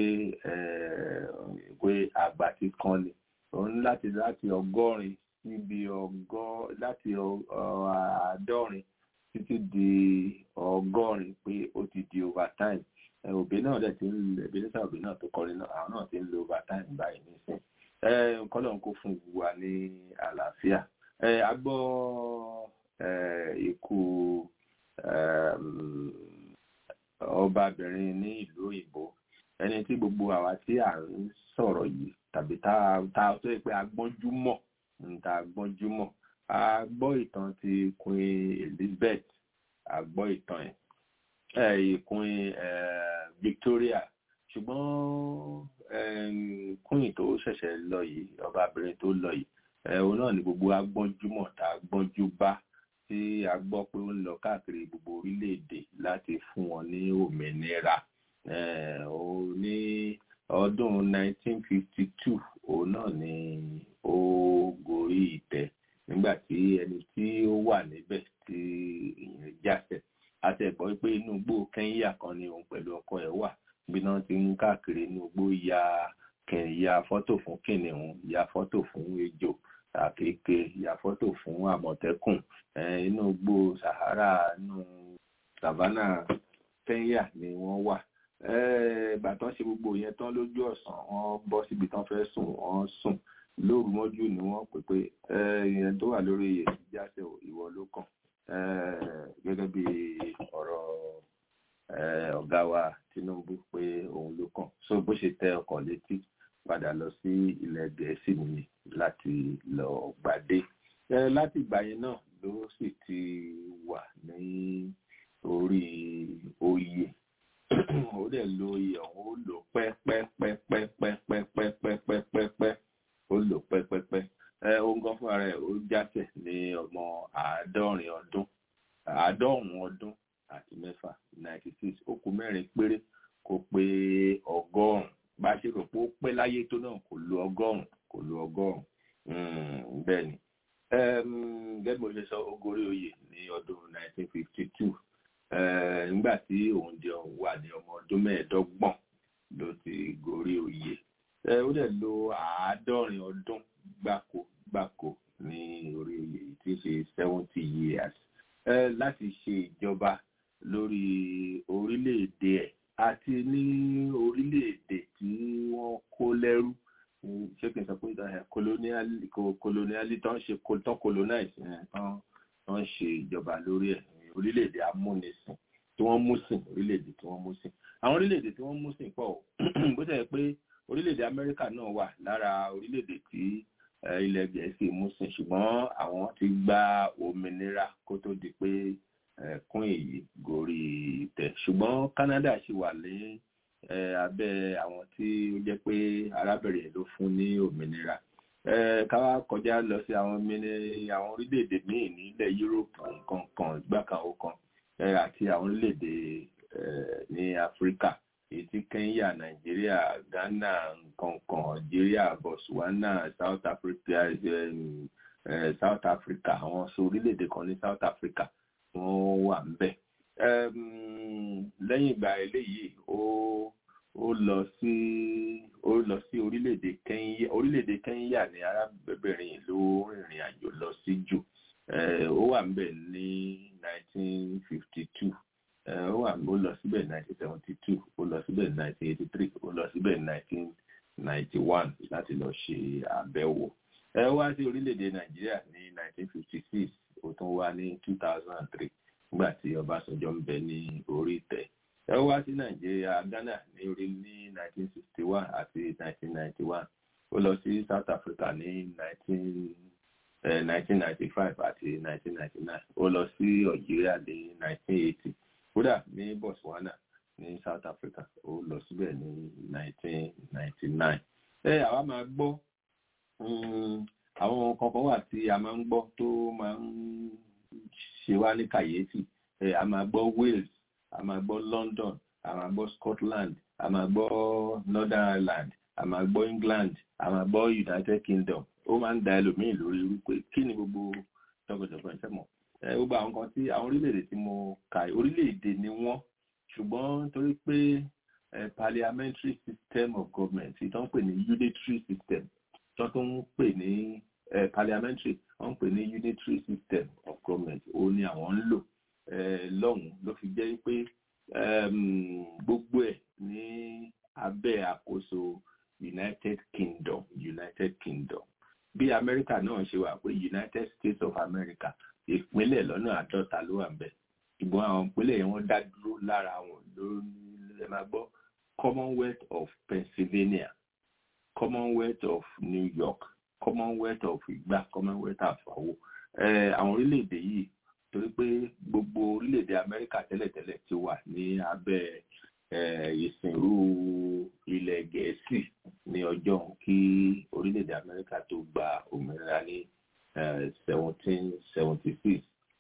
pé àgbà ti kan ni òun láti láti ọgọ́rin síbi ọgọ́ láti àádọ́rin títí di ọgọ́rin pé ó ti di overtime òbí náà dẹ̀ ti ń lè Ebenezer Obey náà tó kọrin náà àwọn náà ti ń lo overtime báyìí nísìn nǹkan lọ́n kó fún wa ní àlàáfíà a gbọ́ ikú ọbabìnrin ní ìlú òyìnbó ẹni tí gbogbo àwa tí à ń sọ̀rọ̀ yìí tàbí tá a tó yẹ pé a gbọ́njú mọ̀ tá a gbọ́njú mọ̀ a gbọ́ ìtàn ti Queen Elizabeth a gbọ́ ìtàn ẹ̀ ìkùn Victoria ṣùgbọ́n queen tó ṣẹ̀ṣẹ̀ lọ yìí ọbabìnrin tó lọ yìí òun náà ni gbogbo agbọ́njúmọ̀ tá a gbọ́njú bá tí a gbọ́ pé ó ń lọ káàkiri gbogbo orílẹ̀-èdè láti fún wọn ní òmìnira ní ọdún 1952 òun náà ni ó gorí ìtẹ́ nígbà tí ẹni tí ó wà níbẹ̀ tí ìyẹn jáṣẹ̀ àti ẹ̀gbọ́n pé inú igbó kẹ́ńyà kan ni òun pẹ̀lú ọkọ ẹ̀ wà bí náà ti ń káàkiri inú igbó ya ya fọ́tò fún kìnìún ya fọ́tò fún ejò àkekè ya fọ́tò fún àmọ̀tẹ́kùn inú igbó Sahara inú savannah kẹ́ńyà ni wọ́n wà bàtán ṣe gbogbo yẹn tán lójú ọ̀sán wọ́n bọ́ síbi tán fẹ́ sùn wọ́n sùn lóru mọ́jú ni wọ́n pè pé ìyẹn tó wà lórí èyí jáṣẹ ìwọ ló kàn gẹ́gẹ́ bí ọ̀rọ̀ ọ̀gá wa Tinubu pé òun ló kàn so bó ṣe tẹ ọkọ̀ létí padà lọ sí ilẹ̀ Gẹ̀ẹ́sì nìyí láti lọ gbàdé láti ìgbà yẹn náà ló sì ti wà ní orí oyè ó dẹ̀ lo oyè ọ̀hún ó lò pẹ́pẹ́pẹ́pẹ́pẹ́pẹ́pẹ́pẹ́pẹ́ ó lò pẹ́pẹ́pẹ́ ohun kan fúnra rẹ̀ ó jáṣẹ̀ ní ọmọ àádọ́rin ọdún àádọ́rùn ọdún àti mẹ́fà ninety six ó kù mẹ́rin péré kó pé ọgọ́rùn bá a ṣe rò pé ó pẹ́ láyé tó náà kò lo ọgọ́rùn kò lo ọgọ́rùn bẹ́ẹ̀ ni gẹ́gẹ́ bí mo ṣe sọ ó gorí oyè ní ọdún nineteen fifty two nígbà tí òun di wà ní ọmọ ọdún mẹ́ẹ̀ẹ́dọ́gbọ̀n ló ti gorí oyè ó dẹ̀ lo àádọ́rin ọdún gbáko gbáko ní orí oyè yìí tí í ṣe seventy years láti ṣe ìjọba lórí orílẹ̀-èdè ẹ̀ àti ní orílẹ̀-èdè tí wọ́n kó lẹ́rú ṣé kí n sọ pé coloniali tó ń ṣe tó colonize tán ń ṣe ìjọba lórí ẹ̀ orílẹ̀-èdè amúnisìn tí wọ́n mú sìn orílẹ̀-èdè tí wọ́n mú sìn àwọn orílẹ̀-èdè tí wọ́n mú sìn pọ̀ bó ṣe yẹ pé orílẹ̀-èdè amẹ́ríkà náà wà lára orílẹ̀-èdè tí ilẹ̀ gẹ̀ẹ́sì mú sìn ṣùgbọ́n àwọn ti gba òmìnira kó tó di pé kún èyí gorí ìtẹ̀ ṣùgbọ́n Canada ṣì wà ní abẹ́ àwọn tí ó jẹ́ pé arábìnrin ló fún ní òmìnira ká wá kọjá lọ sí àwọn àwọn orílẹ̀-èdè míì nílẹ̀ Europe nǹkan kan ìgbà kan ó kan àti àwọn orílẹ̀-èdè ní Áfíríkà èyí tí Kenya Nàìjíríà Ghana nǹkan kan Algeria Botswana South Africa South Africa àwọn sọ orílẹ̀-èdè kan ní South Africa wọ́n wà ń bẹ̀. lẹ́yìn ìgbà eléyìí ó ó lọ sí ó lọ sí orílẹ̀-èdè Kenya orílẹ̀-èdè Kenya ní arábìnrin ló rìnrìn àjò lọ sí jù ó wà ń bẹ̀ ní 1952 ó wà ó lọ síbẹ̀ 1972 ó lọ síbẹ̀ 1983 ó lọ síbẹ̀ 1991 láti lọ ṣe àbẹ̀wò ẹ wá sí orílẹ̀-èdè Nàìjíríà ní 1956 ó tún wá ní two thousand and three nígbà tí Ọbásanjọ́ ń bẹ ní orí ìtẹ́ ẹ wá sí Nàìjíríà Ghana ní orí ní nineteen sixty one àti nineteen ninety one ó lọ sí South Africa ní nineteen nineteen ninety five àti nineteen ninety nine ó lọ sí Algeria ní nineteen eighty kódà ní Botswana ní South Africa ó lọ síbẹ̀ ní nineteen ninety nine ẹ àwa máa gbọ́ àwọn kankan wà tí a máa ń gbọ́ tó máa ń ṣe wá ní kàyéfì a máa gbọ́ Wales a máa gbọ́ London a máa gbọ́ Scotland a máa gbọ́ Northern Ireland a máa gbọ́ England a máa gbọ́ United Kingdom ó máa ń da ẹlòmíì lórí irú pé kí ni gbogbo tọkọtọkọ ẹ mọ̀ gbogbo àwọn kan tí àwọn orílẹ̀-èdè tí mo kà orílẹ̀-èdè ni wọ́n ṣùgbọ́n torí pé parliamentary system of government ìtàn pè ní unitary system tó tó ń pè ní parliamentary wọ́n ń pè ní unitary system of government ó ní àwọn ń lò lọ́hùn ló fi jẹ́ pé gbogbo ẹ̀ ní abẹ́ àkóso United Kingdom United Kingdom bí Amẹ́ríkà náà ṣe wà pé United States of America ìpínlẹ̀ lọ́nà àádọ́ta ló wà ń bẹ̀ ṣùgbọ́n àwọn ìpínlẹ̀ yẹn wọ́n dá dúró lára wọn lórí ẹ máa gbọ́ Commonwealth of Pennsylvania Commonwealth of New York Commonwealth of Igba Commonwealth of Awo àwọn orílẹ̀-èdè yìí torí pé gbogbo orílẹ̀-èdè Amẹ́ríkà tẹ́lẹ̀tẹ́lẹ̀ ti wà ní abẹ́ ìsìnrú ilẹ̀ Gẹ̀ẹ́sì ní ọjọ́ kí orílẹ̀-èdè Amẹ́ríkà tó gba òmìnira ní seventeen seventy six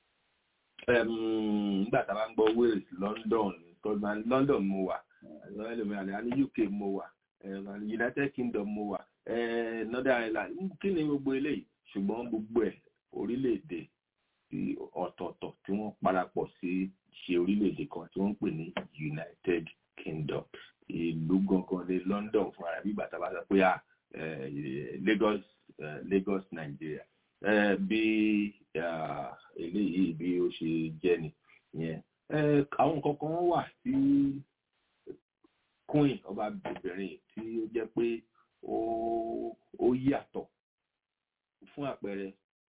nígbà tá a bá ń gbọ́ Wales London London mo wà ní UK mo wà United Kingdom mo wà Northern Ireland kí ni gbogbo eléyìí ṣùgbọ́n gbogbo ẹ̀ orílẹ̀-èdè ọ̀tọ̀ọ̀tọ̀ tí wọ́n parapọ̀ sí ṣe orílẹ̀-èdè kan tí wọ́n ń pè ní United Kingdom ìlú gangan ní London fún ara bí bàtà bá sọ pé Lagos Lagos Nigeria bí eléyìí bí ó ṣe jẹ́ ni yẹn àwọn kankan wà tí queen ọba bìbìrin tí ó jẹ́ pé ó yàtọ̀ fún àpẹẹrẹ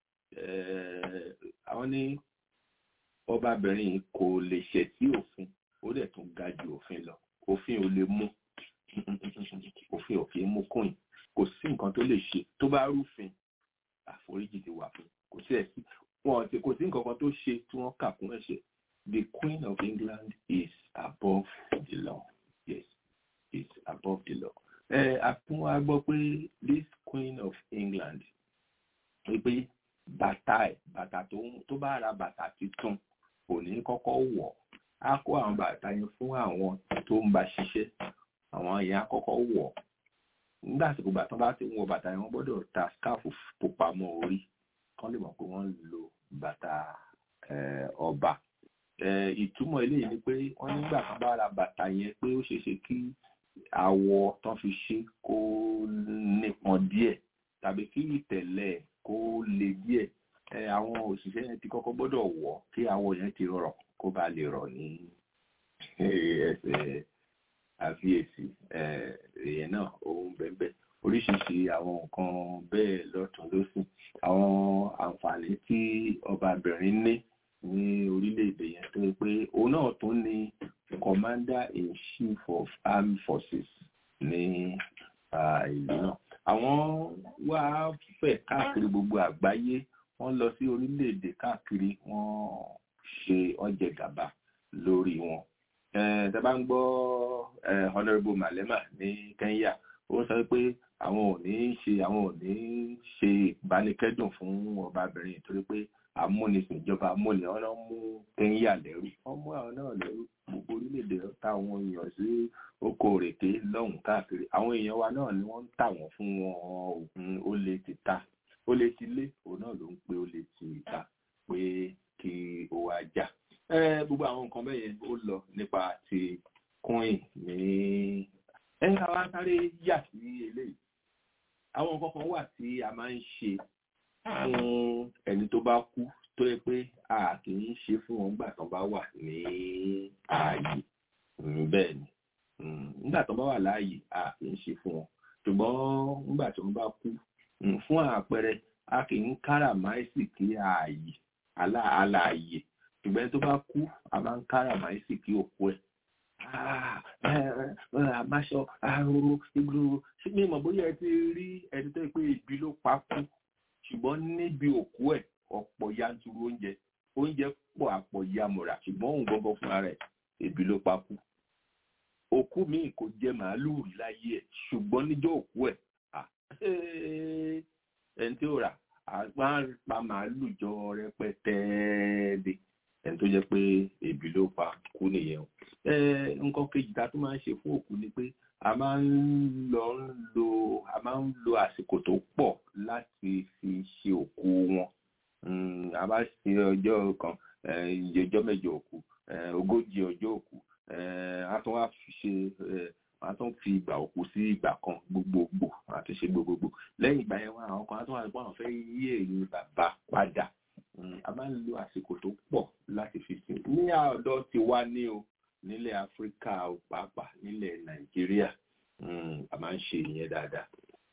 àwọn ní ọbabìnrin kò lè ṣẹ̀ sí òfin ó dẹ̀ tún ga ju òfin lọ òfin ò lè mú òfin ò kì í mú queen kò sí nǹkan tó lè ṣe tó bá rúfin àforíjì ti wà fún kò sí ẹ̀sí wọn ti kò sí nǹkan kan tó ṣe tí wọ́n kà kún ẹ̀ṣẹ̀ the queen of England is above the law yes is above the law ẹ àfún wa gbọ́ pé this queen of England pé bàtà ẹ̀ bàtà tó bá ra bàtà tuntun kò ní kọ́kọ́ wọ̀ á kó àwọn bàtà yẹn fún àwọn tó ń bá ṣiṣẹ́ àwọn yẹn á kọ́kọ́ wọ̀ nígbà àsìkò bàtà bá ti ń wọ bàtà yẹn wọ́n gbọ́dọ̀ ta skáàfù pupa mọ́ orí kán lè mọ̀ pé wọ́n lo bàtà ọba ìtumọ̀ eléyìí ni pé wọ́n nígbà kan bá ra bàtà yẹn pé ó ṣeé ṣe kí àwọ̀ tán fi ṣe kó nípọn díẹ̀ tàbí kí ìtẹ̀lẹ̀ kó le díẹ̀ àwọn òṣìṣẹ́ yẹn ti kọ́kọ́ gbọ́dọ̀ wọ̀ kí àwọ̀ yẹn ti rọ̀ kó bá lè rọ̀ ní ẹsẹ̀ àfiyèsí èèyàn náà òun bẹ́ẹ̀ oríṣiríṣi àwọn nǹkan bẹ́ẹ̀ lọ́tún lọ́sìn àwọn àǹfààní tí ọbabìnrin ní ní orílẹ̀-èdè yẹn tó pé òun náà tún ní commander in chief of armed forces ní ìlú náà àwọn wá fẹ̀ káàkiri gbogbo àgbáyé wọ́n lọ sí orílẹ̀-èdè káàkiri wọ́n ṣe ọjẹ gàba lórí wọn tẹ́ bá ń gbọ́ honourable malema ní Kenya ó sọ pé àwọn ò ní ṣe àwọn ò ní ṣe ìbánikẹ́dùn fún ọbabìnrin torí pé amúnisìn ìjọba amúni ọ̀nà mú Kenya lẹ́rú wọ́n mú àwọn náà lẹ́rú gbogbo orílẹ̀-èdè táwọn èèyàn sí oko òrèké lọ́hùn káàkiri àwọn èèyàn wa náà ni wọ́n ń tà wọ́n fún wọn oògùn ó lè ti ta ó lè ti lé òun náà ló ń pé ó lè ti ta pé kí ó wá jà gbogbo àwọn nǹkan bẹ́ẹ̀ yẹn ó lọ nípa ti coin ní ẹ ká wá sáré yà sí eléyìí àwọn nǹkan kan wà tí a máa ń ṣe fún ẹni tó bá kú tó yẹ pé a kì í ṣe fún wọn nígbà tó bá wà ní ààyè bẹ́ẹ̀ ni nígbà tó bá wà láàyè a kì í ṣe fún wọn ṣùgbọ́n nígbà tó bá kú fún àpẹẹrẹ a kì í káràmáìsì kí ààyè aláàyè ṣùgbọ́n tó bá kú a máa ń káràmáìsì kí òkú ẹ̀ àmáṣọ àrùn ìgbòho ṣé mi mọ̀ bóyá ẹ ti rí ẹni tó yẹ pé ìbí ló pa kú ṣùgbọ́n níbi òkú ẹ̀ ọ̀pọ̀ yanturu oúnjẹ oúnjẹ pọ̀ àpọ̀ yamọ̀ra ṣùgbọ́n òun gbọ́ngàn fúnra rẹ̀ ìbí ló pa kú òkú míì kò jẹ màálùú rí láyé ẹ̀ ṣùgbọ́n níjọ́ òkú ẹ̀ ẹni tí ó rà máa pa màálùú jọ rẹpẹtẹ de ẹni tó jẹ́ pé ebi ló pa kú nìyẹn o nǹkan kejì tá a tún máa ń ṣe fún òkú ni pé a máa ń lọ ń lo a máa ń lo àsìkò tó pọ̀ láti fi ṣe òkú wọn a bá ṣe ọjọ́ kan ọjọ́ mẹ́jọ òkú ogójì ọjọ́ òkú a tún wá fi ṣe a tún fi ìgbà òkú sí ìgbà kan gbogbogbò a tún ṣe gbogbogbò lẹ́yìn ìgbà yẹn wọn àwọn kan a tún wá pé àwọn fẹ́ yí èyí bàbá padà a máa ń lo àsìkò tó pọ̀ láti fi sìn ní ọ̀dọ̀ ti wá ní o nílẹ̀ áfíríkà pàápàá nílẹ̀ nàìjíríà a máa ń ṣe ìyẹn dáadáa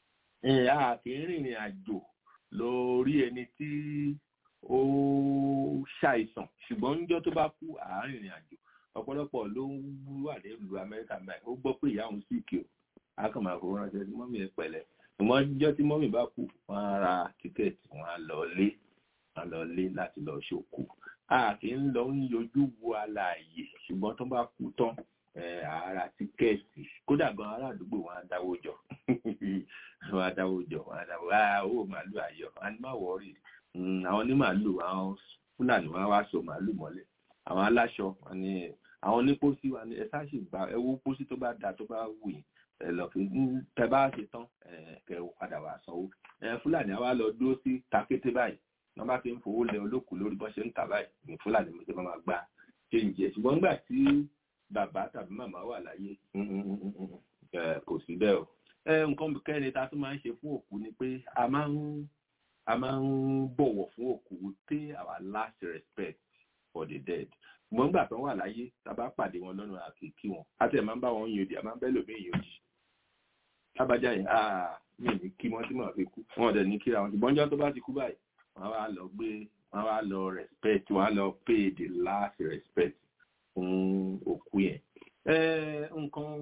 a kì í rìnrìn àjò lórí ẹni tí ó ṣàìsàn ṣùgbọ́n níjọ́ tó bá kú à ń rìnrìn àjò ọ̀pọ̀lọpọ̀ ló ń wà nílùú amẹ́ríkà báyìí ó gbọ́ pé ìyá òun sì kí o a kàn máa fowó ránṣẹ́ sí mọ́mí ẹ̀ pẹ̀lẹ́ ṣùgbọ́n níjọ́ tí mọ́mí bá kú wọ́n á ra tíkẹ́ẹ̀tì wọ́n á lọ lé wọ́n á lọ lé láti lọ ṣòkú a kì í lọ ń yọjú wo alààyè ṣùgbọ́n tó bá kú tán ara tíkẹ́ẹ̀tì kódà gan ará àdúgbò wọn á dáwó jọ wọn á dáwó jọ wọn á dáwó ah owó màálù ayọ̀ wọn á ní má wọrí àwọn ní màálù àwọn fúlàní wọn á wá so màálù mọ́lẹ̀ àwọn aláṣọ wọn ní àwọn onípòsí wọn ní ẹ sáàṣì gba ẹ wo pósí tó bá da tó bá wù yín ẹ lọ fi tẹ bá ṣe tán kẹ ò padà wà sanwó fúlàní àwa lọ dúró sí takété báyìí wọn bá fi ń fowó lẹ olókùú lórí bọ́n ṣe ń tà báyìí ní fúlàní mo ṣe máa gba ṣéǹjẹ ṣùgbọ́n nígbà tí bàbá tàbí màmá wà láyé kò sí bẹ́ẹ̀ o nǹkan kẹ́ni ta tún máa ń ṣe fún òkú ni pé a máa ń a máa ń bọ̀wọ̀ fún òkú pay our last respect for the dead ṣùgbọ́n nígbà tó wà láyé tá a bá pàdé wọn lọ́nà àkìkí wọn a tẹ̀ máa ń bá wọn yòdì a máa ń bẹ́ lòmí yòdì lábàjá yìí mi ò ní kí wọ́n tí màá fi kú wọn ò dẹ̀ ní kíra wọn ṣùgbọ́n ọjọ́ tó bá ti kú báyìí wọ́n wá lọ gbé wọ́n wá lọ respect wọ́n á lọ pay the last respect fún òkú yẹn. nǹkan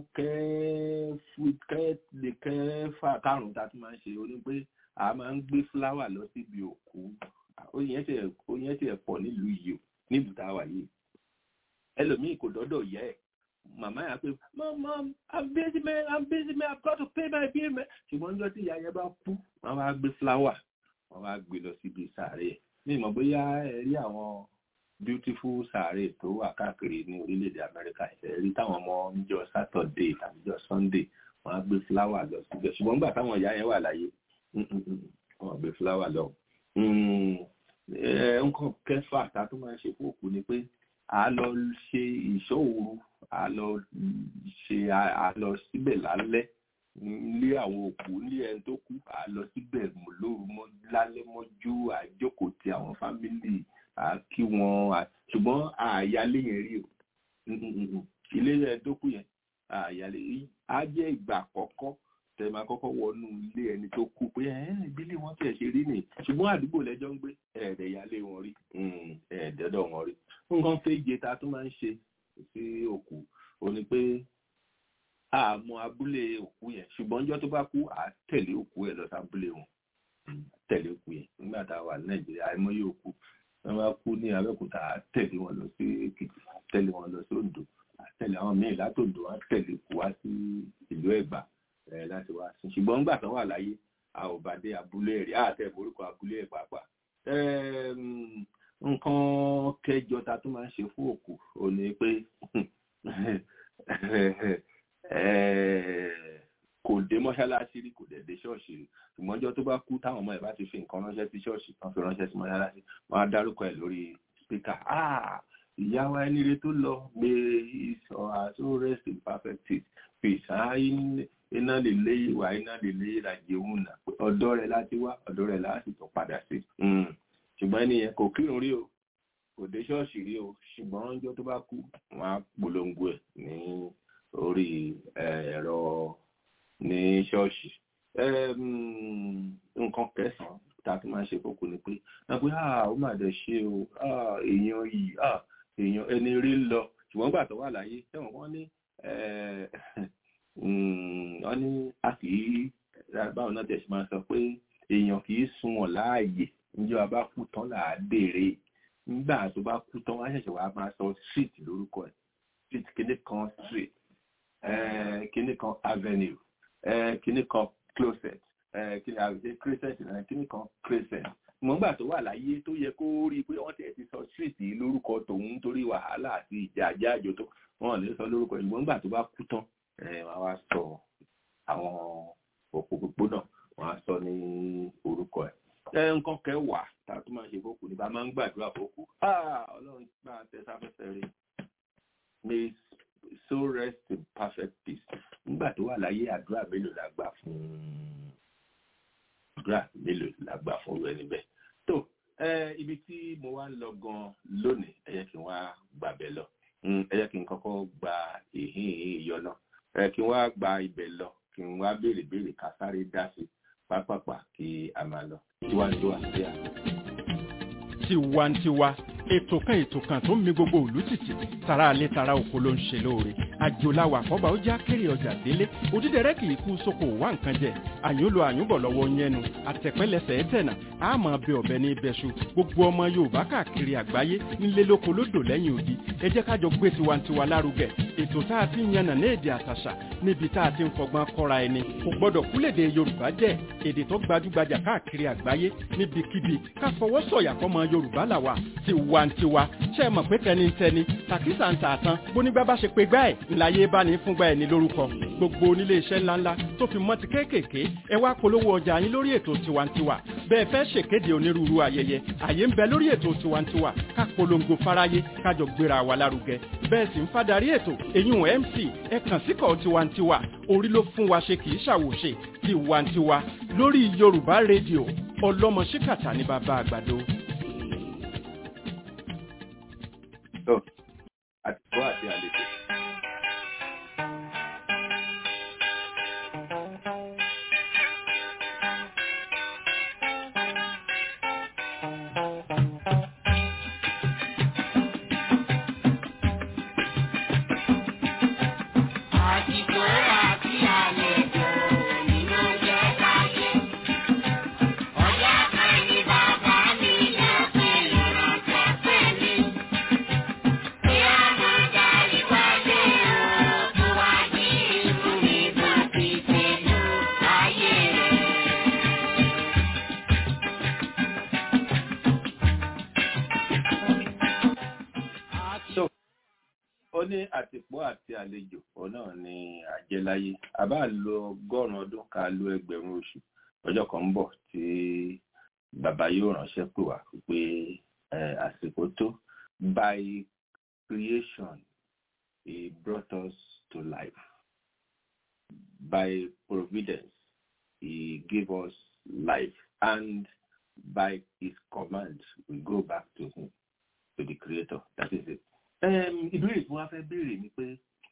lè kẹfà karùn-ún tá a tún máa ń ṣe ó ní pé a máa ń gbé fúláwà lọ síbi òkú oyin ẹsẹ̀ pọ̀ nílùú yìí o nílùú tá a wà yìí ẹlòmíì kò dọ́dọ̀ yẹ ẹ̀ màmá yà pé mom i'm busy man i'm busy man i've got to pay my bill man ṣùgbọ́n níjọ́ tí ìyá yẹn bá kú wọ́n wá gbé fúláwà wọ́n wá gbé lọ síbi sàárè ní ìmọ̀ bóyá ẹ rí àwọn beautiful sàárè tó wà káàkiri ní orílẹ̀-èdè amẹ́ríkà ẹ rí táwọn ọmọ níjọ́ saturday tàbí níjọ́ sunday wọ́n á gbé fúláwà lọ síbẹ̀ ṣùgbọ́n nígbà táwọn ìyá yẹn wà láyé wọ́n gbé fúláwà lọ. nǹkan kẹfà tá a tún máa ń ṣe fún òkú ni pé a lọ ṣe ìṣòwò a lọ ṣe a lọ síbẹ̀ lálẹ́ nílé àwọn òkú nílé ẹni tó kú a lọ síbẹ̀ lóru mọ́ lálẹ́ mọ́jú àjókòó ti àwọn fámìlì à kí wọn ṣùgbọ́n àyálé yẹn rí o ilé ẹni tó kú yẹn àyálé á jẹ́ ìgbà àkọ́kọ́ tẹ máa kọ́kọ́ wọnú ilé ẹni tó kú pé ìbílẹ̀ wọn tẹ̀ ṣe rí nìyí ṣùgbọ́n àdúgbò lẹ́jọ́ ń gbé ẹ̀ẹ́dẹ̀ ìyálé wọn rí ẹ̀ẹ́dẹ̀dọ̀ wọn rí nǹkan kéje ta tún máa ń ṣe sí òkú ò ní pé àmọ́ abúlé òkú yẹn ṣùgbọ́n ọjọ́ tó bá kú à tẹ̀lé òkú ẹ̀ lọ sí abúlé wọn tẹ̀lé òkú yẹn nígbà tá a wà ní nàìjíríà àìmọye òkú wọn bá kú ní abẹ́òkúta à tẹ̀lé wọn lọ sí èkìtì tẹ̀lé wọn lọ sí oǹdó à tẹ̀lé àwọn míì látòǹdó à tẹ̀lé òkú wá sí ìlú ẹ̀gbá láti wá sí ṣùgbọ́n nígbà tán wà láyé a ò bá dé abúlé ẹ̀ rí àtẹ̀ orúkọ abúlé ẹ̀ pàápàá nǹkan kẹjọ ta tó máa ń ṣe fún òkú ò ní pé kò dé mọ́ṣáláṣí rí kò dẹ̀ dé ṣọ́ọ̀ṣì rí ṣùgbọ́n ọjọ́ tó bá kú táwọn ọmọ ẹ̀ bá ti fi nǹkan ránṣẹ́ sí ṣọ́ọ̀ṣì kan fi ránṣẹ́ sí mọ́ṣáláṣí wọ́n á dárúkọ ẹ̀ lórí spíkà ìyá wa ẹni rẹ tó lọ gbé ìsọ àtó rest in perfect peace iná lè lé ìwà iná lè lé ìrajì òun nà ọ̀dọ̀ rẹ̀ láti wá ọ̀dọ̀ rẹ̀ láti tó padà sí ṣùgbọ́n ẹnìyẹn kò kírun rí o kò dé ṣọ́ọ̀ṣì rí o ṣùgbọ́n ọjọ́ tó bá kú wọ́n á polongo ẹ̀ ní orí ẹ̀rọ ní ṣọ́ọ̀ṣì nǹkan kẹsàn-án tá a ti máa ń ṣe fókù ni pé wọ́n pé ó mà dẹ̀ ṣe o èèyàn yìí èèyàn ẹni rí lọ ṣùgbọ́n gbà tó wà láyé tẹ̀wọ̀n wọ́n ní wọ́n ní a kì í báwọn náà tẹ̀sí máa sọ pé èèyàn kì í sunwọ̀n láàyè níjọ́ bá kú tán là á béèrè nígbà tó bá kú tán wọ́n á ṣẹ̀ṣẹ̀ wá máa sọ street lórúkọ ẹ̀ street kíní kan street kíní kan avenue kíní kan closet kíní àwùjẹ crescent náà kíní kan crescent mọ̀ngbà tó wà láyé tó yẹ kó rí i pé wọ́n tẹ̀ ti sọ street lórúkọ tòun torí wàhálà àti ìjà àjáàjò tó wọ́n lè sọ lórúkọ ẹ̀ mọ̀ngbà tó bá kú tán wọ́n á sọ àwọn òpó gbogbo wọ́n á sọ ní orúkọ ẹ̀ ẹ nǹkan kẹwàá tá a tún máa ṣe fókù ní bá máa ń gbàdúrà fókù ọlọ́run máa tẹ sáfẹ́fẹ́ rí may so rest in perfect peace nígbà tó wà láyé àdúrà mélòó la gbà fún àdúrà mélòó la gbà fún rẹ níbẹ̀ tó ibi tí mo wá ń lọ gan lónìí ẹ jẹ́ kí n wá gbàbẹ̀ lọ ẹ jẹ́ kí n kọ́kọ́ gba ìhín ìyọnà ẹ kí n wá gba ibẹ̀ lọ kí n wá béèrè béèrè ká sáré dá sí pápápá kí a máa lọ tiwantiwa sí à. tiwantiwa ètò kan ètò kan tó ń mi gbogbo òlú títì tara alẹ́ tara oko ló ń ṣe lóore àjòláwà àkọ́bà ó já kéré ọjà délé òdídẹrẹ́ kì í kú sóko wá nǹkan jẹ àyúnlò àyúnbọ̀ lọ́wọ́ yẹnu àtẹ̀pẹ́lẹsẹ̀ ẹ̀tẹ̀nà àmọ́ bẹ ọ̀bẹ ní ibẹ̀ṣu gbogbo ọmọ yorùbá káàkiri àgbáyé nílé lóko lódò lẹ́yìn odi ẹ jẹ́ kájọ gbé tiwantiwa lárugẹ ètò tá a ti ń yànnà ní èdè àtàṣà níbi tá a ti ń fọgbọ́n kọ́ra ẹni kò gbọ́dọ̀ kúlèdè yorùbá jẹ́ èdè tó gbajúgbajà káàkiri àgbáyé níbikíbi ká fọwọ́ sọ̀yà fọmọ yorùbá làwà tiwantiwa ṣe é mọ̀ pé tẹnitẹni tàkísà ń tà tán bónígbà bá ṣe pé gbá ẹ̀ ńláyé bá ní fúngbà ẹ̀ ní lórúkọ gbogbo onílé iṣẹ́ ńláńlá tó fi mọ́ ti kéékèèké ẹ wá polówó ọjà yín lórí ètò tiwantiwa bẹ́ẹ̀ fẹ́ ṣèkéde onírúurú ayẹyẹ àyè ń bẹ lórí ètò tiwantiwa ká polongo fáráyé kájọ gbéra wa lárugẹ bẹ́ẹ̀ sì ń fadarí ètò èyún mc ẹ kàn síkọ̀ tiwantiwa orí ló fún wa ṣe kì í ṣàwòṣe tiwantiwa lórí yorùbá rédíò ọlọ́mọ ṣíkàtà ní bàbá àgbàdo. àtìkọ́ àti àlejò. ó ní àtìpó àti àlejò òun náà ni àjẹláyé àbá lo ọgọ́rùn-ún ọdún ká lo ẹgbẹ̀rún oṣù ọjọ́ kan ń bọ̀ tí bàbá yóò ránṣẹ́ pè wá pé àsìkò tó by creation, He brought us to life. By providence, He gave us life. And by His command, we go back to Him, to the Creator. That is it. Ìbéèrè tí wọ́n fẹ́ béèrè ni pé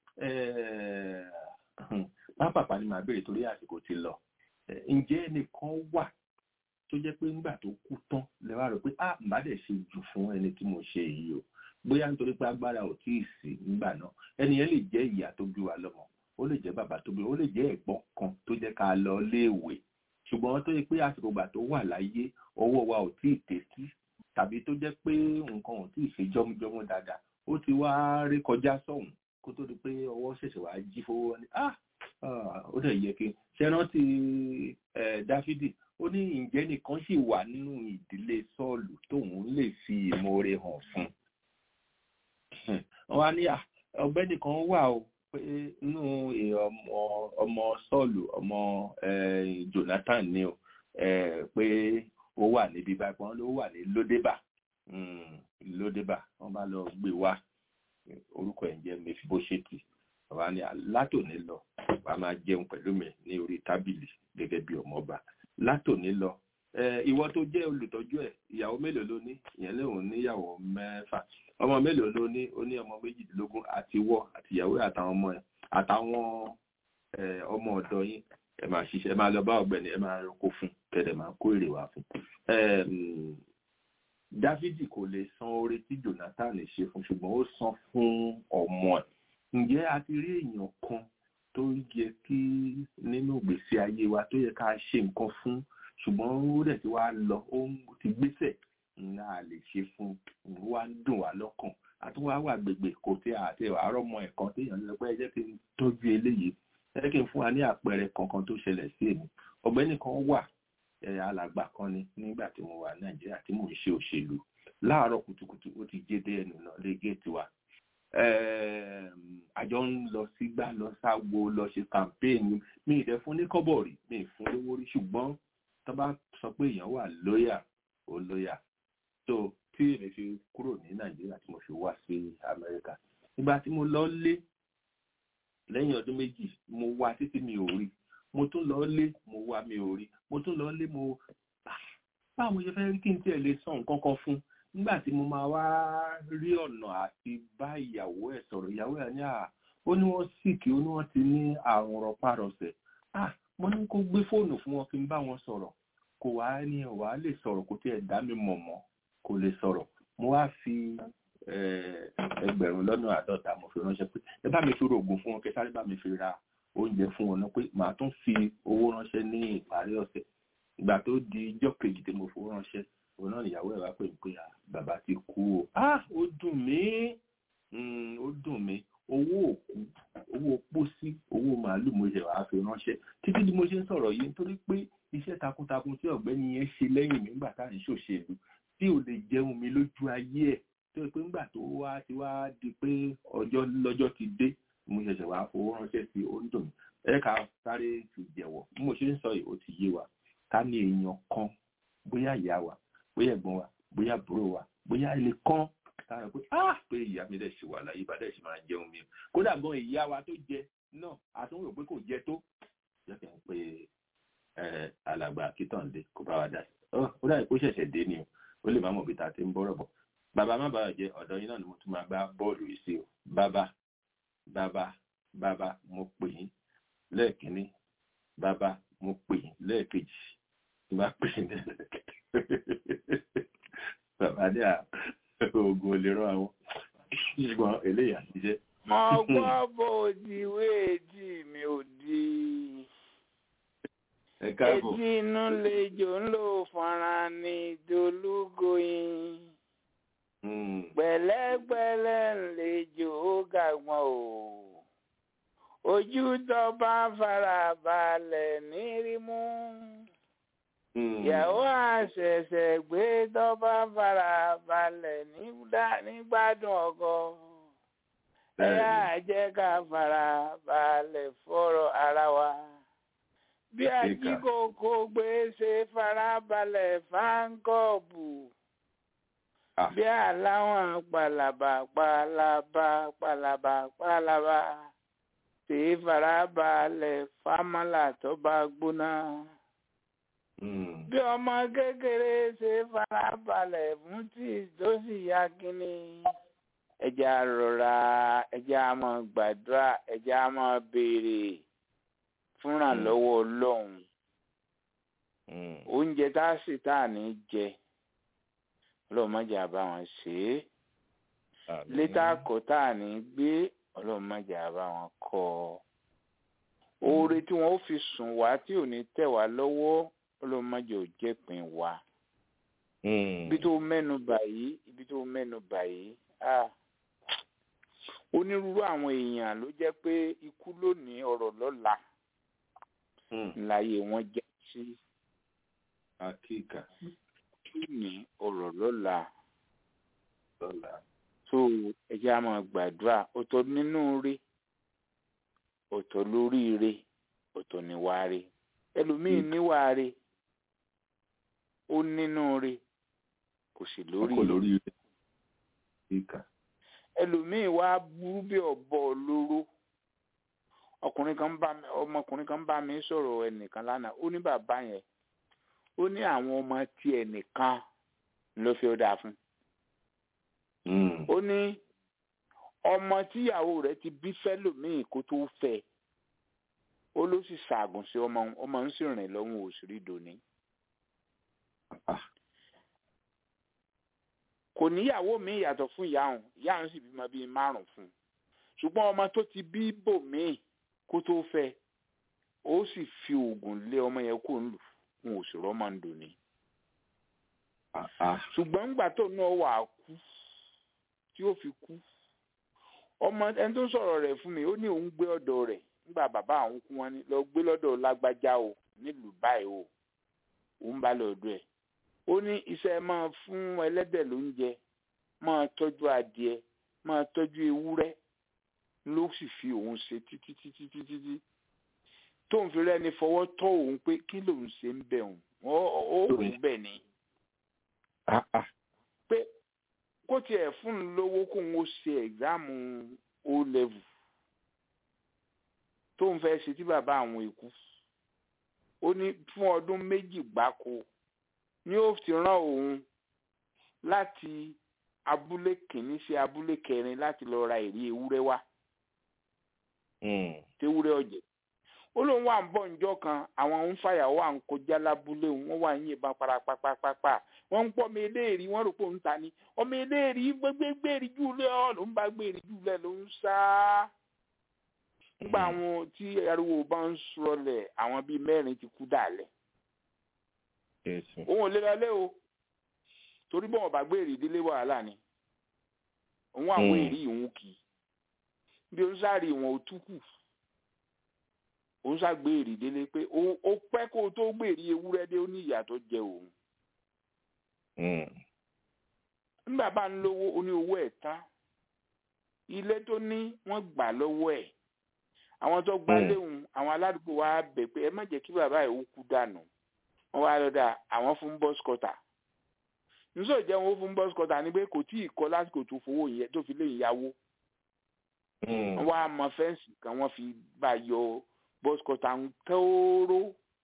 pápápá ni màá béèrè torí àsìkò ti lọ. Ǹjẹ́ ẹnìkan wà tó jẹ́ pé nígbà tó kú tán lè wá rò pé ah mbà dẹ̀ ṣe jù fún ẹni tí mo ṣe yìí o bóyá nítorí pé agbára ò tí ì sí nígbà náà ẹni yẹn lè jẹ́ ìyá tó bí wa lọ́mọ ó lè jẹ́ bàbá tó bí ó lè jẹ́ ẹ̀gbọ́n kan tó jẹ́ ká lọ léèwé ṣùgbọ́n tó yẹ pé àsìkò ìgbà tó wà láyé ọwọ́ wa ò tí ì tẹ́tí tàbí tó jẹ́ pé nǹkan ò tí ì ṣe jọ́mújọ́mú dáadáa ó ti wá rí kọjá sọ́hùn kó tó di pé ọwọ́ ṣẹ̀ṣẹ̀ wá jí fowó ní ah ó dẹ̀ yẹ kí ṣe rántí dáfídì ó ní ǹjẹ́ nìkan sì wà nínú ìdílé sọ́ọ̀lù tóun lè fi ìmoore hàn fún wọn á ní ọ̀gbẹ́ni kan wà o pé inú ọmọ sọ́ọ̀lù ọmọ jonathan ni o pé ó wà níbi báyìí wọn ló wà ní lódébà lódébà wọn bá lọ gbé wá orúkọ ẹ̀ ń jẹ́ mẹfibóṣẹ́tì wà ní látòní lọ wà á máa jẹun pẹ̀lú mi ní orí tábìlì gẹ́gẹ́ bí ọmọọba látòní lọ ìwọ tó jẹ́ olùtọ́jú ẹ̀ ìyàwó mélòó ló ní ìyẹn lóun níyàwó mẹ́fà ọmọ mélòó ló ní ó ní ọmọ méjìdínlógún àti wọ àti ìyàwó àtàwọn ọmọ ẹ̀ àtàwọn ọmọ ọ̀dọ́ yín ẹ máa ṣiṣẹ́ ẹ máa lọ bá ọ̀gbẹ́ni ẹ máa roko fún kẹdẹ máa kó èrè wá fún dávidi kò lè san oore tí jonathan ṣe fún ṣùgbọ́n ó san fún ọmọ ẹ̀ ǹjẹ́ a ti rí èèyàn kan tó yẹ kí nínú ìgbésí ayé wa tó yẹ ká ṣe nǹkan fún ṣùgbọ́n ó dẹ̀ ti wá lọ ó ti gbésẹ̀ ńlá lè ṣe fún wá ń dùn wá lọ́kàn àti wá wà gbègbè kò tí àti àárọ̀ mọ ẹ̀kan téèyàn lọ pé ẹ jẹ́ kí n tọ́jú eléyìí ẹ jẹ́ kí n fún wa ní àpẹẹrẹ kankan tó ṣẹlẹ̀ sí èmi ọ̀gbẹ́ni kan wà alàgbà kan ni nígbà tí mo wà nàìjíríà tí mò ń ṣe òṣèlú láàárọ̀ kùtùkùtù ó ti jẹ́ dé ẹnu náà lé géètì wa àjọ ń lọ sígbà lọ sáwo lọ ṣe kàmpéènì mi ì dẹ fún ní kọ́bọ̀ rí mi ì fún lówó rí ṣùgbọ́n tó bá sọ pé èèyàn wà lóyà ó lóyà tó tí èmi fi kúrò ní nàìjíríà tí mo fi wá sí amẹ́ríkà ìgbà tí mo lọ lé lẹ́yìn ọdún méjì mo wá títí mi ò rí mo tún lọ lé mo wá mi ò rí mo tún lọ lé mo báwo mo ṣe fẹ́ rí kí n tiẹ̀ lè sọ nǹkan kan fún nígbà tí mo máa wá rí ọ̀nà àti bá ìyàwó ẹ̀ sọ̀rọ̀ ìyàwó ẹ̀ ní à ó ní wọ́n síkì ó ní wọ́n ti ní àrùn rọpárọsẹ̀ ah mo ní kó gbé fóònù fún wọn kí n bá wọn sọ̀rọ̀ kò wá ní ọ̀wá lè sọ̀rọ̀ kò tiẹ̀ dá mi mọ̀ mọ́ kò lè sọ̀rọ̀ mo wá fi ẹgbẹ̀rún lọ́nà àádọ́ta mo fi ránṣẹ́ pé ẹ bá mi fi rògùn fún wọn kí sáré bá mi fi ra oúnjẹ fún wọn náà pé màá tún fi owó ránṣẹ́ ní ìparí ọ̀sẹ̀ ìgbà tó di ijọ́ kejì tí mo fowó ránṣẹ́ òun náà ìyàwó ẹ̀ wá pè mí pé bàbá ti kú o ah ó dùn mí ó dùn mí owó òkú owó pósí owó màálù mo ṣe wàá fi ránṣẹ́ títí bí mo ṣe ń sọ̀rọ̀ yìí nítorí pé iṣẹ́ takuntakun tí ọ̀gbẹ́ni yẹn ṣe lẹ́yìn mi nígbà tá à ń ṣòṣèlú tí ò lè jẹun mi lójú ayé ẹ̀ tó yẹ pé nígbà tó wá ti wá di pé ọjọ́ lọ́jọ́ ti dé mo ṣẹ̀ṣẹ̀ wàá fowó ránṣẹ́ sí ó ń dùn mí ẹ ká sáré fi jẹ̀wọ̀ bí mo ṣe ń sọ yìí ó ti yé wa ká ní èèyàn kan bóyá ìyá wa bóyá ẹ̀gbọ́n wa bóyá àbúrò wa bóyá ilé kan tára pé ah pé ìyá mi dẹ̀ ṣe wà láyé bá dẹ̀ ṣe máa jẹun mi kódà gan ìyá wa tó jẹ náà àtúnwò pé kò jẹ tó jẹ́ kí n pe alàgbà akítọ̀ǹde kó bá wa dá sí ó dàbí kó ṣẹ̀ṣẹ̀ dé ni o ó lè má mọ̀ bí ta ti ń bọ́rọ̀ bọ̀ bàbá má bàa jẹ ọ̀dọ̀ yín náà ni mo tún máa gbá bọ́ọ̀lù yìí sí o bàbá bàbá bàbá mo pè yín lẹ́ẹ̀kínní bàbá mo pè yín lẹ́ẹ̀kejì bá pè yín lẹ́ẹ̀kejì bàbá ní à oògùn olè rán àwọn ṣùgbọ́n eléyà ṣiṣẹ́. mo gbọ́ bó di wéèdì mi ò di. ẹ káàbọ̀. etí inú lejò ń lò fọ́nrán ní dolúgoyin. pẹ̀lẹ́pẹ̀lẹ́ ń lejò ó gàgbọ́n o. ojú tó bá fara balẹ̀ ní rímú ìyàwó àṣẹ̀ṣẹ̀ gbé tọ́ba fara balẹ̀ nígbàdùn ọkọ ẹ yá jẹ́ ká fara balẹ̀ fọ́rọ̀ ara wa bí ajíkòkò gbé ṣe fara balẹ̀ fáńkọ́ọ̀bù bí aláwọn pàlàbà pàlàbà pàlàbà pàlàbà tí farabalẹ̀ fámálà tó bá gbóná. bí ọmọ kékeré ṣe farabalẹ̀ fún tí tó sì yá kínní. ẹja rọra ẹja máa gbàdúrà ẹja máa béèrè fúnra lọ́wọ́ ọlọ́run. oúnjẹ tá a sì tá a ní jẹ ọlọ́mọdé àbá wọn ṣe é létà kọ́ tá à ní gbé ọlọ́mọdé àbá wọn kọ́ ọ oore tí wọn ó fi sùn wá tí ò ní tẹ̀ wá lọ́wọ́ ọlọ́mọdé ò jẹ́pin wá ibi tó mẹ́nu báyìí ibi tó mẹ́nu báyìí onírúurú àwọn èèyàn ló jẹ́ pé ikú lónìí ọ̀rọ̀ lọ́la láyé wọn jẹ́ sí. àkíkà ní ọ̀rọ̀ lọ́la so ẹjẹ́ a máa gbàdúrà ọ̀tọ̀ nínú rí ọ̀tọ̀ lórí rí ọ̀tọ̀ níwá rí ẹlòmíín níwá rí ó nínú rí kò sì lórí rí ẹlòmíín wá burú bí ọ̀bọ olóró ọkùnrin kan bá mi ọmọkùnrin kan bá mi sọ̀rọ̀ ẹnìkan lánàá ó ní bàbá yẹn ó ní àwọn ọmọ tí ẹnìkan ló fi ó dáa fún. ó ní ọmọ tíyàwó rẹ̀ ti bí fẹ́lòmíì kó tó fẹ́ ó ló sì ṣàgùn sí ọmọ ọmọ ń sì rìn lọ́wọ́ òṣèré dòní. kò níyàwó mi yàtọ̀ fún ìyá òun ìyá òun sì bímọ bíi márùn fún un ṣùgbọ́n ọmọ tó ti bí bòmíì kó tó fẹ́ ó sì fi oògùn lé ọmọ yẹn kó ń lù fún n ò sì rọ́mọ ń dòní. ṣùgbọ́n ńgbà tó náà wà á kú tí ó fi kú ọmọ ẹni tó ń sọ̀rọ̀ rẹ̀ fún mi ó ní òun gbé ọ̀dọ̀ rẹ̀ nígbà bàbá àwọn kú wọn ni lọ gbé lọ́dọ̀ lágbájá o nílùú báyìí o òun bá lọ́dọ̀ ẹ̀ ó ní iṣẹ́ máa fún ẹlẹ́dẹ̀ lóúnjẹ máa tọ́jú adìẹ máa tọ́jú ewúrẹ́ ló sì fi òun ṣe títí títí títí tí tóun fi rẹ́ni fọwọ́ tọ́ òun pé kí lòun ṣe ń bẹ̀ òun ó òun bẹ̀ ni. pé kó tiẹ̀ fún un lówó kóun ó ṣe ẹ̀gzáàmù o level tóun fẹ́ ṣe tí bàbá àwọn èkú ó ní fún ọdún méjì gbáko ni ó ti rán òun láti abúlé kìíní sí abúlé kẹrin láti lọ ra èrè ewúrẹ́ wá tewúrẹ́ ọ̀jẹ̀ ó lóun wà ń bọ̀ ǹjọ́ kan àwọn ń fàyàwó à ń kọjá lábúlé wọn wà ń yìnbọn parapapapapa wọn ń pọ̀ ọmọ eléèrí wọn rò pé òun ta ni ọmọ eléèrí gbégbéèrè jùlẹ̀ ọ̀ ló ń bá gbèrè jùlẹ̀ ló ń sá nígbà àwọn tí ariwo bá ń sọlẹ̀ àwọn bíi mẹ́rin ti kú dàlẹ̀ òun ò lè lọlé o torí bọ́n ọba gbèrè ìdílé wàhálà ni òun àwọn èrì ìhun kì í bí ó ń sáré ìwọ̀n òtúkù ó ń ságbé èrì délé pé ó pẹ́ kó o tó gbèrè ewúrẹ́ dé ó ní ìyà tó jẹ òun. nígbà bá ń lówó ó ní owó ẹ̀ tán ilé tó ní wọ́n gbà lọ́wọ́ ẹ̀ àwọn tó gbá léhùn àwọn aládùúgbò wa bẹ̀ pé ẹ má jẹ́ kí bàbá ẹ̀ ó kú dànù wọ́n wá lọ́dà àwọn fún bọ́s kọ́tà nísò jẹ́ wọn fún bọ́s kọ́tà ni pé kò tí ì kọ́ lásìkò tó fowó yẹn tó fi lè yáwó wọ́n wá mọ fẹ́ǹsì kan wọ́n fi bá yọ bọ́sikọ́tà ń tóóró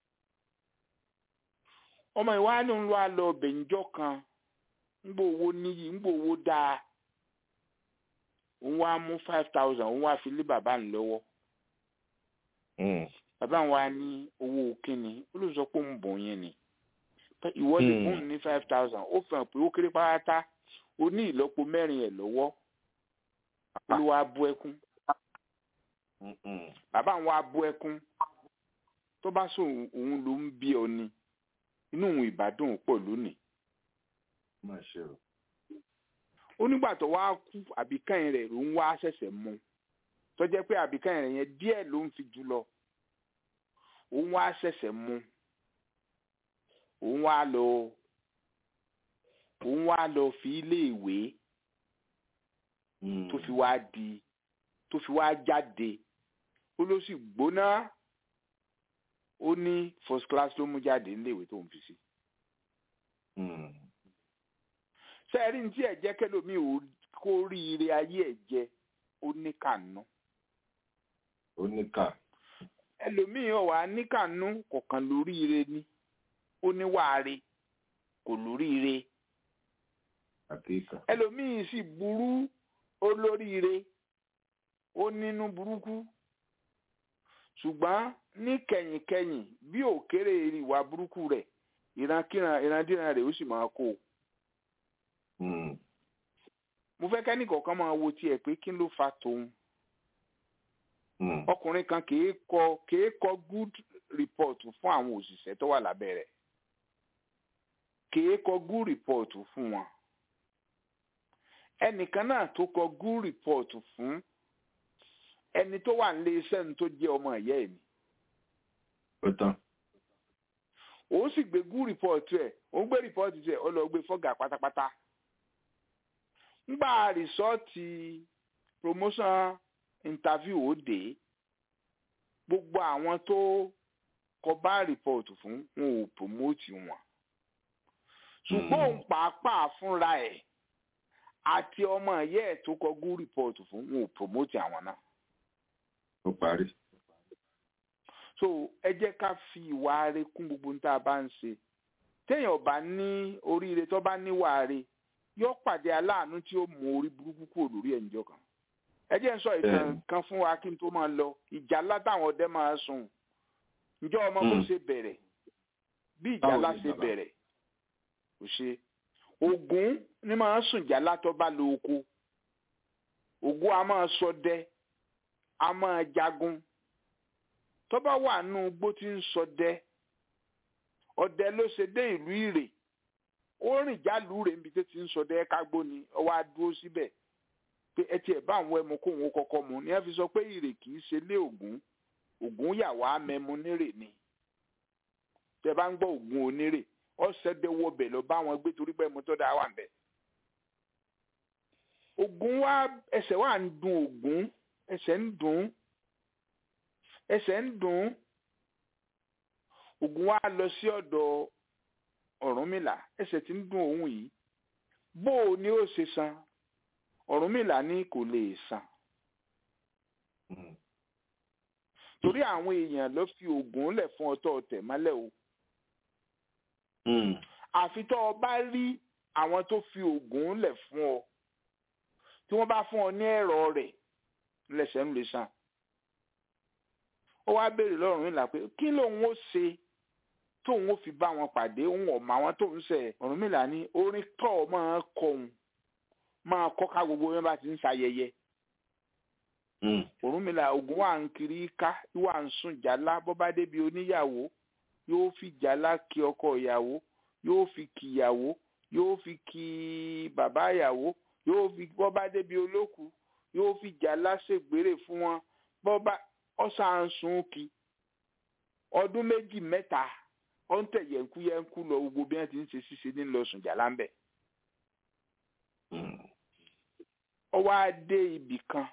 ọmọ ìwádìí ń lọ àlọ bẹ̀ǹjọ́ kan ńgbò owó níyì ńgbò owó dáa òun wá mú five thousand òun wá fi lé bàbá ń lọ́wọ́ bàbá wa ní owó kínní ó ló sọ pé òun bọ̀ yẹn ni ìwọ́de fún ní five thousand ó fihàn pé ó kéré pátá ó ní ìlọ́po mẹ́rin ẹ̀ lọ́wọ́ olúwa bú ẹkún bàbá àwọn abú ẹkún tó bá sọ òun ló ń bí ọ ni inú òun ìbádùn pọ̀ lónìí. ó nígbà tó wá kú àbíkẹ́yìn rẹ̀ ló ń wá ṣẹ̀ṣẹ̀ mú tó jẹ́ pé àbíkẹ́yìn rẹ̀ yẹn díẹ̀ ló ń fi jù lọ òun wá ṣẹ̀ṣẹ̀ mú òun wá lọ òun wá lọ fi ilé ìwé tó fi wá di tó fi wá jáde ó ló sì gbóná ó ní first class ló mú jáde níléèwé tó ń fi sí. sẹ́ẹ̀rí ní tí ẹ̀ jẹ́ kẹ́lòmíì ò kó rí ire ayé ẹ̀ jẹ ó ní kànú ó ní kà ẹlòmíì ò wá ní kànú kọ̀ọ̀kan lórí ire ni ó ní wàárí kò lórí ire àkíkà ẹlòmíì sì burú ó lórí ire ó nínú burúkú ṣùgbọ́n ní kẹ̀yìnkẹ̀yìn bí òkèrè ìwà burúkú rẹ̀ ìrankíran ìrandíran rẹ̀ ó sì máa kó o Mm. mo fẹ́ kẹ́ni kọ̀ọ̀kan máa wo tiẹ̀ pé kí ló fa tòun Mm. ọkùnrin kan kìí kọ kìí kọ good report fún àwọn òṣìṣẹ́ tó wà lábẹ́ rẹ̀ kìí kọ good report fún wọn ẹnìkan náà tó kọ good report fún ẹni tó wà nílé iṣẹ́ ní tó jẹ́ ọmọ ìyá ẹ̀ ni ó tán òun sì gbé good report ẹ̀ òun gbé report ẹ̀ ó lọ gbé fọ́gà pátápátá ńgbà rìsọ́ọ̀tì promotion interview ó dé gbogbo àwọn tó kọ bá report fún wọn ò promote wọn ṣùgbọ́n òun pàápàá fúnra ẹ̀ àti ọmọ ìyá ẹ̀ tó kọ good report fún wọn ò promote àwọn náà ó parí so ẹ jẹ́ ká fi ìwà rẹ̀ kún gbogbo ní tá a bá ń ṣe téèyàn bá ní oríire tó bá níwà rẹ̀ yóò pàdé aláàánú tí ó mú orí burúkú kúrò lórí ẹ̀ǹjọ́ kan ẹ jẹ́ ń sọ ìtàn Bẹ́ẹ̀ni. kan fún wa kí n tó máa lọ ìjà ńlá táwọn ọdẹ máa sùn ǹjọ́ ọmọ bó Mm. ṣe bẹ̀rẹ̀ bí ìjà Báwo ńlá ni ṣe bàbá? bẹ̀rẹ̀ kò ṣe Ògún ni máa ń sùn jálá tó bá lo oko Ògún a máa ṣọdẹ a máa jagun tó bá wà nù igbó tí ń ṣọdẹ ọdẹ ló ṣe dé ìlú ìrè ó rìn jálù rè níbi tó ti ń ṣọdẹ kágbó ni ọwọ́ á dúró síbẹ̀ pé ẹ tiẹ̀ bá àwọn ẹmu kóhun ó kọ́kọ́ mu ni ẹ fi sọ pé ìrè kì í ṣe lé Ògún Ògún yà wá mẹ́mu nírè ni tẹ bá ń gbọ́ Ògún onírè ọ̀sẹ̀dẹ̀wọ̀ bẹ̀ lọ bá wọn gbé torí pé mo tó dáa wà ń bẹ̀. Ògún wa ẹsẹ̀ wà ń dùn Ògún ẹsẹ̀ ń dùn ẹsẹ̀ ń dùn Ògún wa lọ sí ọ̀dọ̀ Ọ̀rúnmìlà ẹsẹ̀ tí ń dùn òun yìí bó o ní ó ṣe san Ọ̀rúnmìlà ní kò lè san Mm. torí àwọn èèyàn ló fi Ògún lẹ̀ fún ọtọ́ ọ̀tẹ̀ mọ́lẹ̀ o Mm. àfi tó o bá rí àwọn tó fi Ògún lẹ̀ fún ọ tí wọ́n bá fún ọ ní ẹ̀rọ rẹ̀ lẹ́sẹ̀ ń lè san ó wá béèrè lọ́rùn ìlà pé kí lòun ó ṣe tóun ó fi bá wọn pàdé òun ọ̀mọ àwọn tóun ṣe Ọ̀rúnmìlà ní orin tọ́ ọ máa kọ òun máa kọ́ ká gbogbo yẹn bá ti ń ṣayẹyẹ Mm. Ọ̀rúnmìlà Ògún wà ń kiri ká wà ń sùn jàlá bó bá débi oníyàwó yóò fi jàlá kí ọkọ ìyàwó yóò fi kí ìyàwó yóò fi kí bàbá ìyàwó yóò fi bó bá débi olóku yóò fi jàlá ṣègbèrè fún wọn bó bá ọ̀sán sùn kí ọdún méjì mẹ́ta ó ń tẹ̀ yẹ̀nkú yẹ̀nkú lọ gbogbo bí wọ́n ti ń ṣe ṣíṣe ní lọ sùn jàlá ń bẹ̀. Mm. ó wá dé ibì kan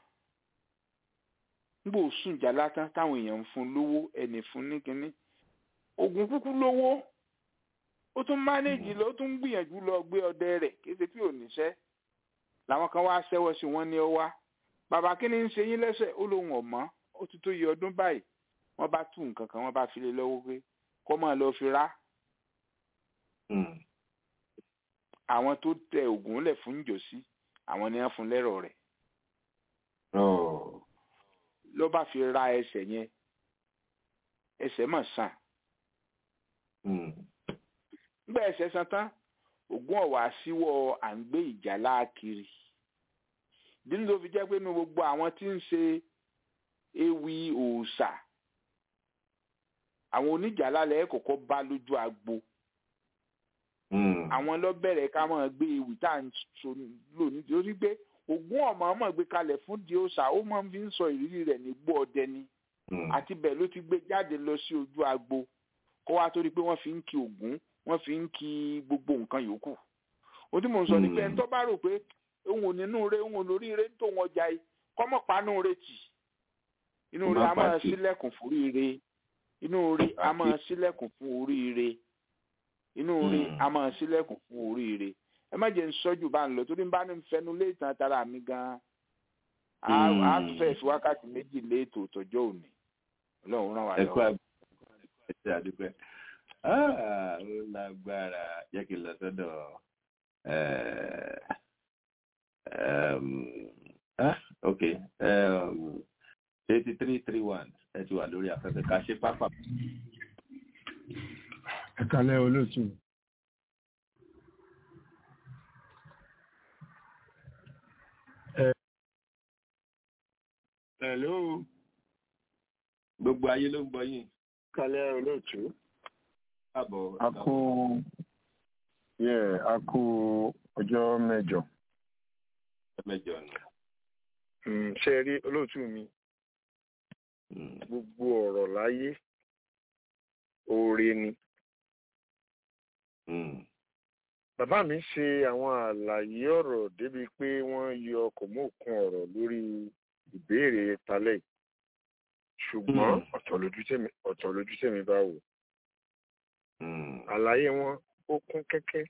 nígbà òsùn jàlá tán táwọn èèyàn ń fún lówó ẹnì fún ní kínní Ògún kúkú lówó ó tún mánéjì lọ ó tún gbìyànjú lọ gbé ọdẹ rẹ̀ kéde tí ò níṣẹ́ làwọn kan wá ṣẹ́wọ́ sí wọn ní ọ wá bàbá kí ni ń ṣe yín lẹ́sẹ̀ ó lóun ọ̀mọ́ ó ti tó yẹ ọdún báyìí wọ́n bá tú nǹkan kan wọ́n bá fi lé lọ́wọ́ pé kó máa lọ fi rá Mm. àwọn tó tẹ Ògún lẹ̀ fún ìjọsí àwọn ni wọ́n fún lẹ́rọ̀ rẹ̀ Oh. ló bá fi ra ẹsẹ̀ yẹn ẹsẹ̀ mà sàn Mm. nígbà ẹsẹ̀ san tán Ògún ọ̀wá síwọ́ à ń gbé ìjálá kiri nínú tó fi jẹ́ pé inú gbogbo àwọn tí ń ṣe ewì òòṣà àwọn oníjàlá lẹ́ẹ̀ kọ́kọ́ bá lójú agbo Mm. àwọn lọ bẹ̀rẹ̀ ká máa gbé ewì tá à ń sọ lò nítorí pé Ògún ọ̀mọ̀ ọmọ gbé kalẹ̀ fún di òòṣà ó máa ń fi ń sọ ìrírí rẹ̀ nígbó ọdẹ ni Mm. àti bẹ́ẹ̀ ló ti gbé jáde lọ sí ojú agbo kó wá torí pé wọ́n fi ń kí Ògún wọ́n fi ń kí gbogbo nǹkan yòókù ohun tí mò ń sọ ni pé ẹni tó bá rò pé òun ò nínú rẹ òun ò lórí rẹ tó wọn jà yìí kọ́mọ̀ panú rẹ tì inú rẹ a máa Má pàtì. sílẹ̀kùn fún oríire inú rẹ a máa sílẹ̀kùn fún oríire inú rẹ Mm. a máa sílẹ̀kùn fún oríire ẹ má jẹ́ ń sọ́jú bá ń lọ torí ń bá ní fẹnu lé ìtàn tara mi gan-an á tún fẹ́ fi wákàtí méjì lé ètò ìtọ́jọ́ òní ọlọ́run ràn wá ẹ kú lọ́wọ́. àgbẹ̀ àdúpẹ́ ó lágbára jẹ́ kí n lọ sọ́dọ̀ eh, um, ah, ok eighty three three one ẹ ti wà lórí afẹ́fẹ́ ká ṣe pápá. ẹ kalẹ́ olóòtú hello gbogbo ayé ló ń gbọ́ yín kalẹ́ olóòtú káàbọ̀ a kú yẹ a kú ọjọ́ mẹ́jọ mẹ́jọ nù. Mm, ṣe rí olóòtú mi gbogbo ọ̀rọ̀ láyé oore ni bàbá mi ṣe àwọn àlàyé ọ̀rọ̀ débi pé wọ́n yọ ọkọ̀ mọ́ òkun ọ̀rọ̀ lórí ìbéèrè talẹ̀ yìí. ṣùgbọ́n ọ̀tọ̀ lójú tèmi ọ̀tọ̀ lójú tèmi bá wò àlàyé wọn ó kún kẹ́kẹ́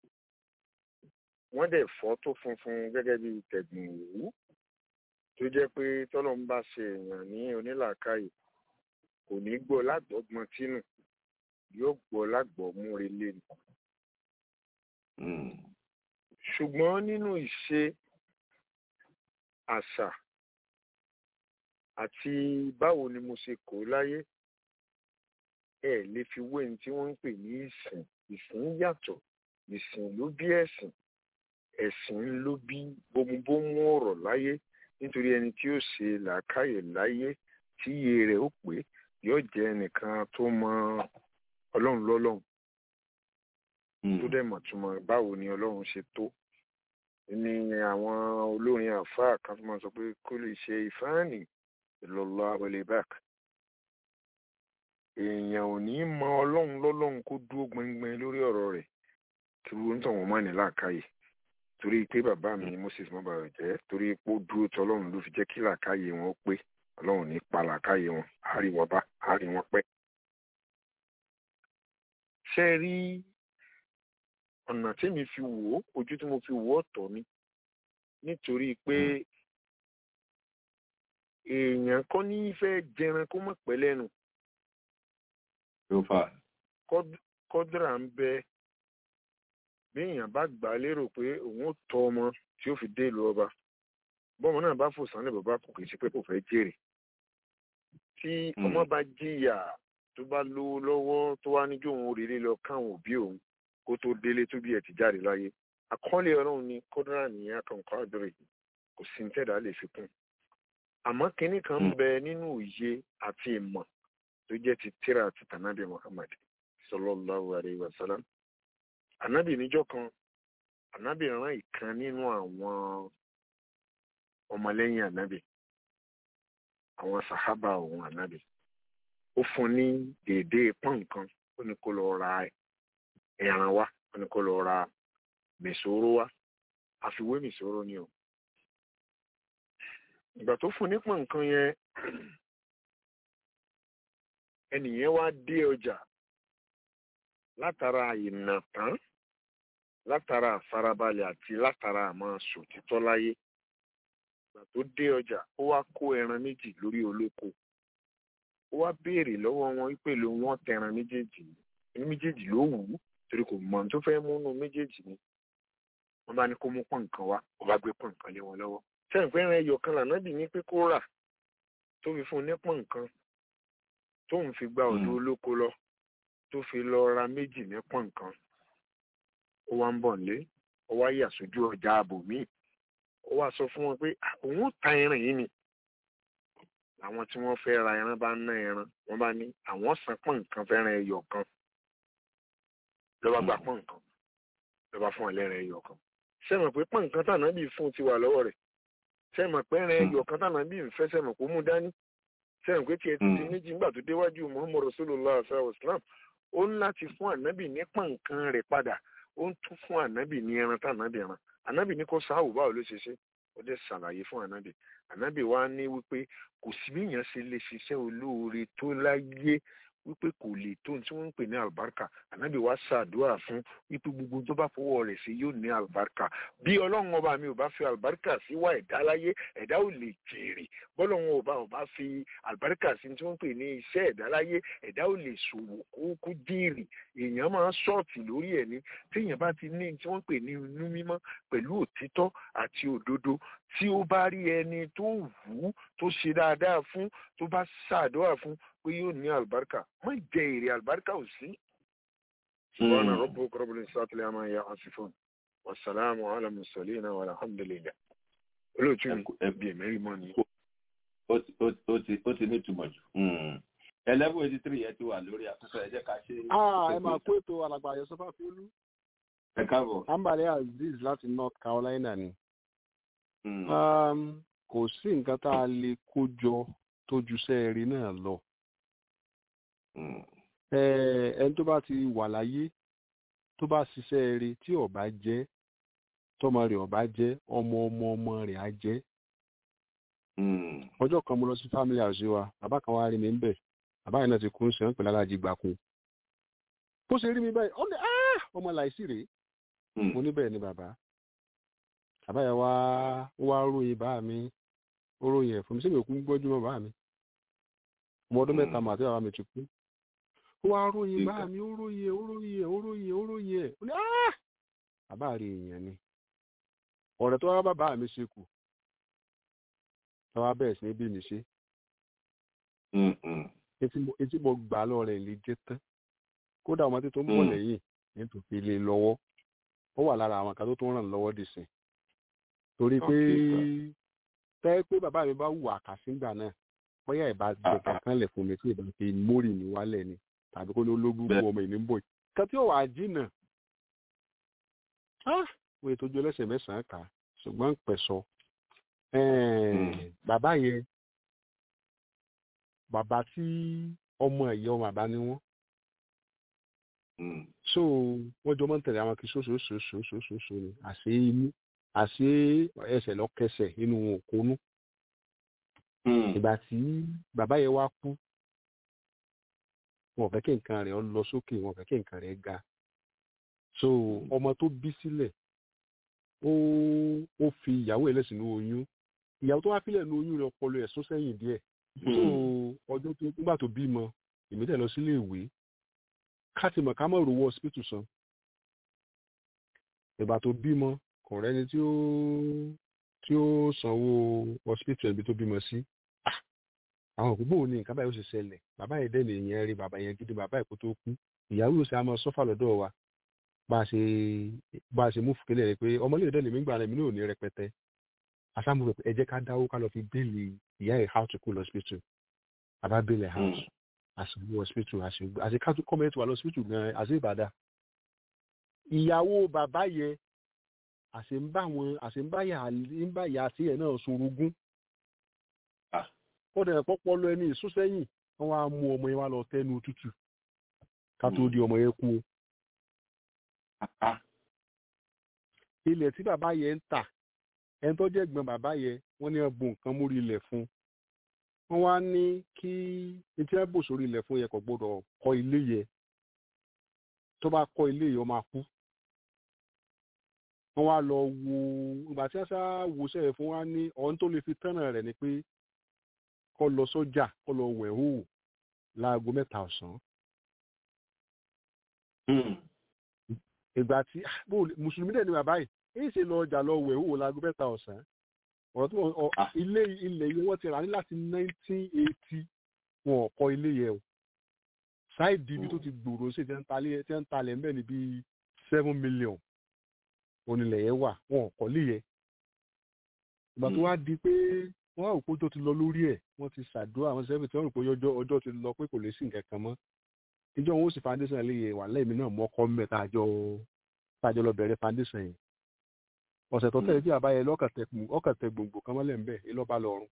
wọ́n dẹ̀ fọ́ tó funfun gẹ́gẹ́ bí tẹ̀gbìn òwú tó jẹ́ pé tọ́lọ́ ń bá ṣe èèyàn ní onílàákàyè kò ní gbọ́ lágbọ́gbọ́n tínú yóò gbọ́ lágbọ́múre lẹ́nu ṣùgbọ́n nínú ìṣe àṣà àti báwo ni mo ṣe kó láyé ẹ lè fi wé ní tí wọ́n ń pè ní ìsìn ìsìn yàtọ̀ ìsìn ló bí ẹ̀sìn ẹ̀sìn ló bí bómúbómú ọ̀rọ̀ láyé nítorí ẹni tí ó ṣe làákàyè láyé tí iye rẹ̀ ó pé yóò jẹ́ ẹnìkan tó mọ ọlọ́run lọ́lọ́run tó dẹ̀ mọ̀ túmọ̀ báwo ni ọlọ́run ṣe tó ní àwọn olórin àfáà kan tó máa sọ pé kó lè ṣe ìfáàní ìlọlọ abọlébàk èèyàn ò ní mọ ọlọ́run lọ́lọ́run kó dúró gbẹngbẹng lórí ọ̀rọ̀ rẹ̀ kí wọ́n tàn wọ́n mọ́ ní làákàyè torí pé bàbá mi moses mọ́bàrọ̀ jẹ́ torí pé ó dúró tọ́ ọlọ́run ló fi jẹ́ kí làákàyè wọn ó pé ọlọ́run ní pa làákàyè wọn á rí wọn bá á rí wọn pẹ́. ṣé ẹ rí ọ̀nà tí mi fi wò ó ojú tí mo fi wò ó ọ̀tọ̀ ni nítorí pé èèyàn kọ́ ní fẹ́ jẹran kó mọ̀ pẹ́ lẹ́nu ló fà. kọ́dúrà ń bẹ bí èèyàn bá gbà á lérò pé òun ó tọ́ ọmọ tí ó fi dé ìlú ọba bọ́mọ náà bá fò sánlẹ̀ bàbá kò kì í ṣe pé kò fẹ́ jèrè tí ọmọ bá jìyà tó bá lówó lọ́wọ́ tó wá níjó òun òrèlé lọ káwọn òbí òun kó tó délé tó bí ẹ̀ ti jáde láyé àkọọ́lé ọlọ́run ni kọ́dúrà nìyẹn akọ̀ǹkọ́ àdúrà yìí kò sí ní tẹ̀dá lè fi kún àmọ́ kinní kan ń bẹ nínú òye àti ìmọ̀ tó jẹ́ ti tíra àti tànàbí muhammad sallallahu alayhi wa sallam ànábì níjọ́ kan ànábì rán ìkan nínú àwọn ọmọlẹ́yìn ànábì àwọn sàhábà òun ànábì ó fún ní déédéé pọ́n kan ó ní kó lọ ra ẹran wá ó ní kó lọ ra mèsòrò wá àfiwé mèsòrò ni o ìgbà tó fún nípò nǹkan yẹn ẹnìyẹn wá dé ọjà látara ìnàtán látara àfarabalẹ̀ àti látara àmọ́ sòtítọ́ láyé ìgbà tó dé ọjà ó wá kó ẹran méjì lórí olóko ó wá béèrè lọ́wọ́ wọn wípé ló wọ́n tẹran méjèèjì ní méjèèjì ló wù ú torí kò mọ̀ tó fẹ́ múnú méjèèjì ni wọ́n bá ní kó mú pọ̀n nǹkan wá ó bá gbé pọ̀n nǹkan lé wọn lọ́wọ́ sẹ́yìn pé ẹran ẹyọ kan lànà bì ní pé kó rà tó fi fún un ní pọ̀n nǹkan tóun fi gba ọ̀dọ̀ olóko lọ tó fi lọ ra méjì ní pọ̀n nǹkan ó wá ń bọ̀ nílé ó wá yà sójú ọjà ààbò míì ó wá sọ fún wọn pé òun ò ta ẹran yìí ni àwọn tí wọ́n fẹ́ ra ẹran bá ná ẹran wọ́n bá ní àwọn san pọ̀n nǹkan fẹ́ràn ẹyọ kan lọ́ba gba pọ̀n nǹkan lọ́ba fún ẹlẹ́rìn ẹyọ kan sẹ́mọ̀ pé pọ̀n nǹkan tànà bí fún ti wà lọ́wọ́ rẹ̀ sẹ́mọ̀ pé ẹran ẹyọ kan tànà bí fẹ́ sẹ́mọ̀ kó mú dání sẹ́mọ̀ pé tiẹ̀ ti di méjì nígbà tó déwájú muhammadu rasulullah sallallahu islam ó ń láti fún ànábì ní pọ̀n nǹkan rẹ̀ padà ó ń tún fún ànábì ní ẹran tànàbì ẹran ànábì ní kó sáwù báwo ló ṣe ṣe ó dẹ̀ ṣàlàyé fún ànábì ànábì wa ní wípé kò sí bí èèyàn ṣe lè ṣiṣẹ́ olóore tó láyé wípé kò lè tó tí wọ́n ń pè ní àlùbáríkà ànábì wa ṣàdúrà fún wípé gbogbo tó bá fọwọ́ rẹ̀ sí yóò ní àlùbáríkà bí ọlọ́run ọba mi ò bá fi àlùbáríkà sí wá ẹ̀dá láyé ẹ̀dá ò lè jèrè bọ́lọ́run ọba ò bá fi àlùbáríkà sí tí wọ́n ń pè ní iṣẹ́ ẹ̀dá láyé ẹ̀dá ò lè ṣòwò kó jèrè èèyàn máa ń ṣọ́ọ̀tì lórí ẹ̀ ní téèyàn bá ti ní tí wọ́n ń pè ní inú mímọ́ pẹ̀lú òtítọ́ àti òdodo tí ó bá rí ẹni tó wù ú tó ṣe dáadáa fún tó bá ṣàdúrà fún pé yóò ní àlùbáríkà má jẹ èrè àlùbáríkà ò sí. subhana rabbuka rabbil izzati amma yasifun wasalaamu ala mursalin walhamdulillah olóòtú mi bí èmẹ́rì mọ́ ni. ó ti ní ìtumọ̀ jù eleven eighty three yẹn ti wà lórí afẹ́fẹ́ ẹ jẹ́ ká ṣe. ẹ máa kó ètò alàgbà àyẹ̀sọ́fà fíolú. ẹ káàbọ̀. ambale aziz láti north carolina ni. kò sí nǹkan tá a lè kó jọ tó ju sẹ́ẹ̀rì náà lọ. ẹni tó bá ti wà láyé tó bá ṣiṣẹ́ eré tí ọba jẹ́ tọmọ rẹ̀ ọba jẹ́ ọmọ ọmọ ọmọ rẹ̀ á jẹ́. ọjọ́ kan mo lọ sí family house wa bàbá kan wá rí mi ń bẹ̀ bàbá yẹn náà ti kún sí wọn pẹ̀lú alájí gbàkú. bó ṣe rí mi báyìí ọ ní ọmọ láìsí rèé mo níbẹ̀ ni bàbá bàbá yẹn wá wá ròyìn bá mi ó ròyìn ẹ̀ fún mi sẹ́mi òkú gbọ́jú mọ́ bá mi ọmọ ọdún mẹ́ta mà àti bàbá mi ti kú ó wá ròyìn bá mi ó ròyìn ẹ̀ ó ròyìn ẹ̀ ó ròyìn ẹ̀ ó ròyìn ẹ̀ ó ní bàbá rí èèyàn ni ọ̀rẹ́ tó wá bàbá mi ṣe kù tó wá bẹ̀rẹ̀ sí ní bí mi ṣe etí mo gbà lọ́rẹ̀ lè jẹ́ tán kódà ọmọdé tó ń bọ̀ lẹ́yìn nítorí lè lọ́wọ́ ó wà lára àwọn kan tó tó ràn lọ́wọ́ dì sí torí pé tẹ́ pé bàbá mi bá wù àkàsíngbà náà bóyá ìbá jẹ kankan lẹ̀ fún mi tí ìbá fi mórì mi wálẹ̀ ni tàbí kó ní ológun bu ọmọ ìní ń bọ̀ kan tí ó wà á jìnà wọ́n ètò ojú ẹlẹ́sẹ̀ mẹ́sàn-án kà ṣùgbọ́n ń pẹ̀sọ bàbá yẹn bàbá tí ọmọ ẹ̀yẹ ọmọ àbá ni wọ́n so wọ́n jọ máa ń tẹ̀lé àwọn kí sóṣooṣooṣooṣooṣo ni àṣé inú àṣé ẹsẹ̀ lọ́kẹsẹ̀ inú wọn ò kónú ìgbà tí bàbá yẹn wá kú wọn ò fẹ́ kí nǹkan rẹ̀ lọ sókè wọn ò fẹ́ kí nǹkan rẹ̀ ga so ọmọ tó bí sílẹ̀ ó ó fi ìyàwó ẹ̀ lẹ́sìn ní oyún ìyàwó tó wá fílẹ̀ ní oyún rẹ̀ ọpọlọ ẹ̀ sún sẹ́yìn díẹ̀ so ọjọ́ tó nígbà tó bímọ èmi tẹ̀ lọ sílé ìwé ká ti mọ̀ ká mọ̀ rówó hospital san ìgbà tó bímọ kò rẹ́ni tí ó tí ó sanwó hospital ibi tó bímọ sí àwọn òkú bóun ní nǹkan báyìí ó ṣe ṣẹlẹ̀ bàbá yẹn dẹ́nu ìyẹn rí bàbá yẹn gidi bàbá ìkó tó kú ìyàwó yóò ṣe àmọ́ sọ́fà lọ́dọ̀ wa bá a ṣe bá a ṣe mú fúkẹ́lẹ̀ rẹ pé ọmọlẹ́yìn dẹ́nu mi gbà rẹ̀ mi ní òní rẹpẹtẹ àsámu rẹ ẹ jẹ́ ká dáwó ká lọ fi bẹ́ẹ̀lì ìyá ẹ̀ how to cool hospital bàbá bẹ́ẹ̀lì house àṣìwò hospital àṣìwò àti ká tún kọ́mẹ́tì wà lọ hospital gan àṣì ìbàdà ìyàwó bàbá yẹn àṣẹ ń bá wọn àṣẹ ń bá yà ń bá yà sí ẹ̀ náà sorogún ó dẹ̀ pọ́pọ́ lọ ẹni ìsúnsẹ́yìn wọ́n wá mú ọmọ yẹn wá lọ tẹ́nu tútù ká tó di ọmọ yẹn kú o. ilẹ̀ tí bàbá yẹn ń tà ẹni tó jẹ́ gbọ́n bàbá yẹn wọ́n ní ẹ̀bùn nǹkan mórí ilẹ̀ fún wọ́n wá ní kí etí ẹ̀bùn sórí ilẹ̀ fún yẹn kò gbọ́dọ̀ kọ́ ilé yẹn tó bá kọ́ ilé yẹn ó máa kú wọ́n wá lọ wo ìgbà tí wọ́n sá wo sẹ́yìn fún wa ní ọ̀hún tó lè fi tẹ́ràn rẹ̀ ni pé kọ́ lọ sọ́jà kọ́ lọ wẹ̀ hó láago mẹ́ta ọ̀sán. ìgbà tí mùsùlùmí dẹ̀ ni bàbá yìí èyí ṣe lọ ọjà lọ wẹ̀ hó láago mẹ́ta ọ̀sán. ọ̀rọ̀ tó ilé ilẹ̀ yẹn wọ́n ti rà ní láti nineteen eighty wọn ò kọ́ ilé yẹn o. sáìdì ibi tó ti gbòòrò sí ti ń talẹ̀ ń bẹ̀ ní bíi seven million onílẹ̀ yẹn wà wọn ò kọ́ lé yẹn. ìgbà tó wá di pé wọ́n á rò pé ọjọ́ ti lọ lórí ẹ̀ wọ́n ti ṣàdúrà àwọn sẹ́fìn tí wọ́n rò pé ọjọ́ ti lọ pé kò lè sí nǹkan kan mọ́ ìjọ wọn ó sì foundation lè yẹ wà lẹ́ẹ̀mí náà mọ́ ọkọ mẹ́ta àjọ tàjọ lọ bẹ̀rẹ̀ foundation yẹn ọ̀sẹ̀ tó tẹ̀lé tí àbá yẹn lọ́kàtẹ̀ gbòǹgbò kan mọ́lẹ̀ ń bẹ̀ ìlọ́ba lọ́rùn.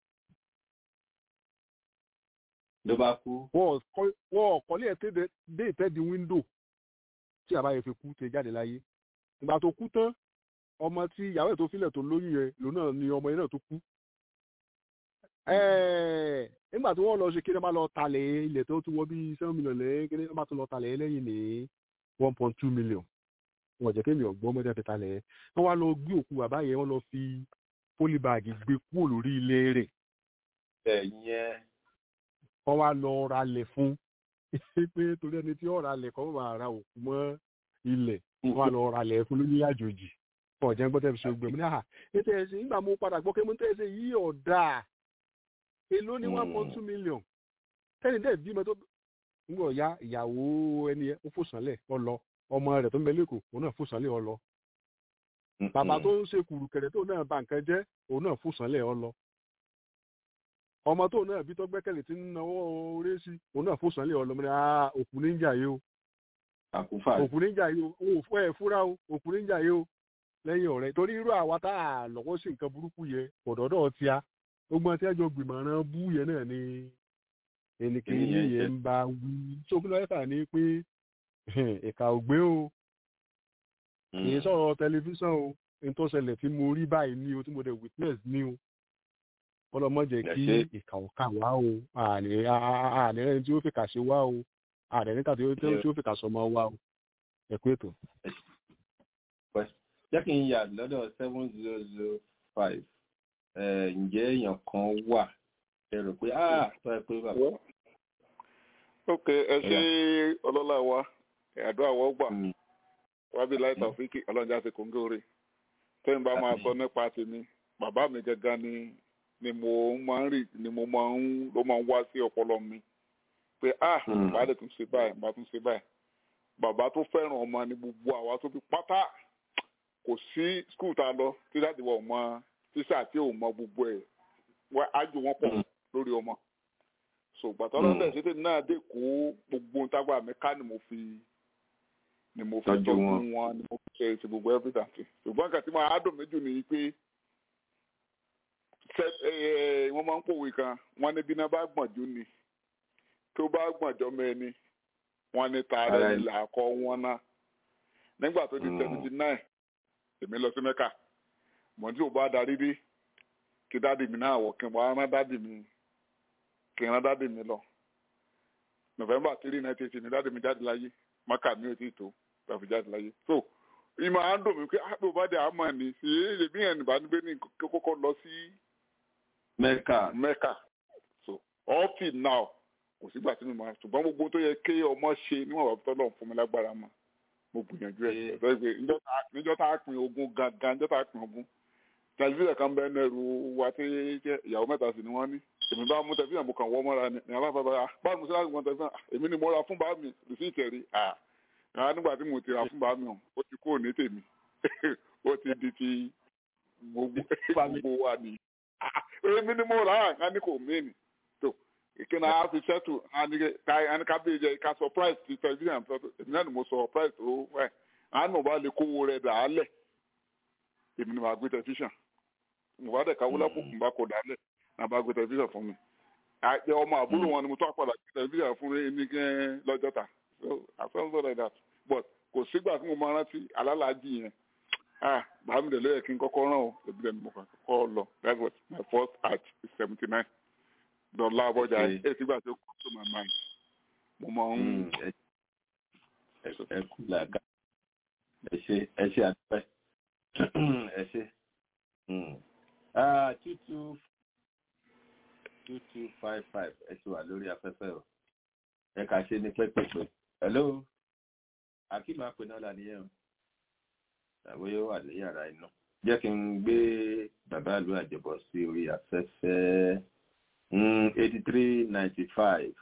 ló bá kú. wọ́n ọ̀kọ́lé ẹ̀ dé ìtẹ́di wíńdò tí àbá yẹn fi kú tẹ jáde láyé ìgbà tó kú tán ọmọ tí ìyàwó ẹ̀ tó filẹ̀ tó lóyún yẹn lòun náà ni ọmọ yẹn náà tó kú Ẹ̀ẹ́, nígbà tí wọ́n lọ ṣe kí wọ́n bá lọ talẹ̀ ilẹ̀ tó tún wọ bí seven million lẹ́yìn kí wọ́n bá tún lọ talẹ̀ lẹ́yìn ní one point two million wọ́n jẹ́ kémi ọ̀gbọ́n mọ́tẹ́ fi talẹ̀ wọ́n wá lọ gbé òkú bàbá yẹn wọ́n lọ fi pólíbàgì gbé kúrò lórí ilé rẹ̀ ẹ̀yẹn wọ́n wá lọ ralẹ̀ fún pé torí ẹni tí ó ralẹ̀ kọ́ máa ra òkú mọ́ ilẹ̀ wọ́n wá lọ ralẹ̀ fún lórí àjòjì ọ̀jẹ̀ gbọ́dọ̀ fi ṣe gbẹ̀mí ní àhà ètò ẹ̀sìn nígbà mo padà gbọ́ pé mo ń tẹ̀sẹ̀ yí ọ̀dà èló ní one point two million tẹ́ni dẹ̀ bímọ tó ń gbọ̀ ya ìyàwó ẹni yẹn ó fò sánlẹ̀ ọ lọ ọmọ rẹ̀ tó ń bẹ lẹ́kọ̀ọ́ òun náà fò sánlẹ̀ ọ lọ bàbá tó ń ṣe kùrùkẹ̀rẹ̀ tó náà bà nǹkan jẹ́ òun náà fò sánlẹ̀ ọ lọ ọmọ tó náà bí tó gbẹ́kẹ̀lé tí ń náwó orí sí òun náà fò sánlẹ̀ ọ lọ mọ́ ni ah òkú níjà yìí o àkúfà òkú níjà yìí o òun ò fọ́ ẹ̀ fúra o òkú níjà yìí o lẹ́yìn ọ̀rẹ́ torí irú àwa tá a lọ́wọ́ sí nǹkan burúkú yẹ ọ̀dọ́dọ̀ ti a gbogbo àti ẹjọ́ gbìmọ̀ràn bú yẹn náà ni ẹnikẹ́ni Ènìyàn yẹn ń bá wí sókúnlọ́ ẹ̀fà ni pé ìkà ògbé o kì í sọ̀rọ̀ tẹlifíṣàn o ní tó ṣẹlẹ̀ tí mo rí báyìí ní o tí mo dẹ̀ witness ní o ọlọ́mọ jẹ́ kí Ẹ ṣé. ìkà ọ̀kà wá o àní àní ẹni tí ó fìkà ṣe wá o àní níta tí ó tí ó fìkà sọmọ wá o ẹ kú ètò. jẹ́ kí n yà lọ́dọ̀ seven zero zero five ǹjẹ́ èèyàn kan wà ẹ rò pé ah tó ẹ pé bàbá ok ẹ ṣe ọlọ́lá wa àdúrà wọ́n gbà wábí láìta òfìkì ọlọ́njà ti kòńgé orí tẹ́yìn bá máa sọ nípa tèmi bàbá mi gẹ́gẹ́ ni ni mo máa ń rí ni mo máa ń ló máa ń wá sí ọpọlọ mi pé ah Mm. bàbá lè tún ṣe báyìí bàbá tún ṣe báyìí bàbá tó fẹ́ràn ọmọ ni gbogbo àwa tó fi pátá kò sí skul tá a lọ tí láti wọ ọmọ tíṣà tí ò mọ gbogbo ẹ̀ wá ájò wọn pọ̀ lórí ọmọ so gbàtọ́ lọ́dẹ̀ ṣètò náà dé kó gbogbo ntágbà mi ká ni mo fi ni mo fi Tọ́jú tọ́jú wọn. wọn ni mo fi ṣe ti gbogbo everything ṣùgbọ́n nǹkan tí mo á dùn méjì ni pé ṣe- eh, wọ́n máa ń pòwe kan wọ́n ní bí iná bá gbọ̀njú ni tó bá gbọ̀njọ́ mẹ́ni wọ́n ní ta Ara rẹ̀ ẹni. là kọ́ wọn náà nígbà tó di Mm. seventy nine èmi lọ sí mẹ́kà mọ̀ tí ò bá darí dé kí dáàdì mi náà wọ̀ kí n wá rán dáàdì mi kí n rán dáàdì mi lọ november three nineteen eighty ni dáàdì mi jáde láyé mẹ́kà mi ò tí ì tó tàbí jáde láyé so ìmọ̀ à ń dùn mí pé àpò bá dé àmọ́ ni sí èmi yẹn nìbá nígbé ní kókó lọ sí mẹ́kà mẹ́kà so up till now kò sígbà tí mi máa ṣùgbọ́n gbogbo tó yẹ kí ọmọ ṣe níwọ̀n bàbá tọ́lọ̀ fún mi lágbára mọ́ mo gbìyànjú ẹ̀ ọ̀dọ́ ìgbé níjọ́ tá- níjọ́ tá a pin ogun gangan níjọ́ tá a pin ogun tẹlifíṣàn kan bẹ́ẹ̀ nẹ́rù wa tí jẹ́ ìyàwó mẹ́ta sì ni wọ́n ní èmi bá mú tẹlifíṣàn mo kàn wọ́ mọ́ra ni ní alábàbà báwo mo ṣe láti wọn tẹlifíṣàn "Ah, èmi ni mo ra fún bàá mi rìsíìtì ẹ̀rí à rárá nígbà tí mo ti ra fún bàá mi hàn ó ti kúrò ní tèmi ó ti di ti gbogbo gbogbo wa ni "Ah, èmi ni mo rà á ní kò méènì tó ìkíni a fi ṣẹ́tù ẹni ká bí jẹ ká surprise ti tẹlifíṣàn tó èmi náà ni mo surprise tó ẹ̀ àánú bá lè kówó rẹ̀ dà á lẹ̀ èmi ni màá gbé tẹlifíṣàn mo bá dẹ̀ káwó lápò kùn bá kó dà á lẹ̀ náà bá gbé tẹlifíṣàn fún mi àjẹ ọmọ àbúrò wọn ni mo tó àpàdà gbé tẹlifíṣàn fún ní gẹ́ lọ́jọ́ta so I felt so like that but kò sígbà tí mo máa rántí alálàájì yẹn ah bàámi dẹ̀ lóye kí n kọ́kọ́ rán o èmi dẹ̀ ni mo kàn kọ́kọ́ lọ that was my first at seventy nine dọ̀là abọ́jà Okay. ẹ̀ sígbà tó kọ́ to my mind mo máa ń Mm, ẹ- ẹ- ẹ kú làákà ẹ ṣe ẹ ṣe àdúpẹ́ ẹ ṣe Mm. Ah, two two two two five five ẹ ti wà lórí afẹ́fẹ́ o ẹ kà ṣe ní pẹ́pẹ́pẹ́ hello akeem apẹ̀nọ́lá nìyẹn o tàbí yóò wà ní yàrá iná jẹ́ kí n gbé bàbá ìlú àjẹbọ sí orí afẹ́fẹ́ eighty three ninety five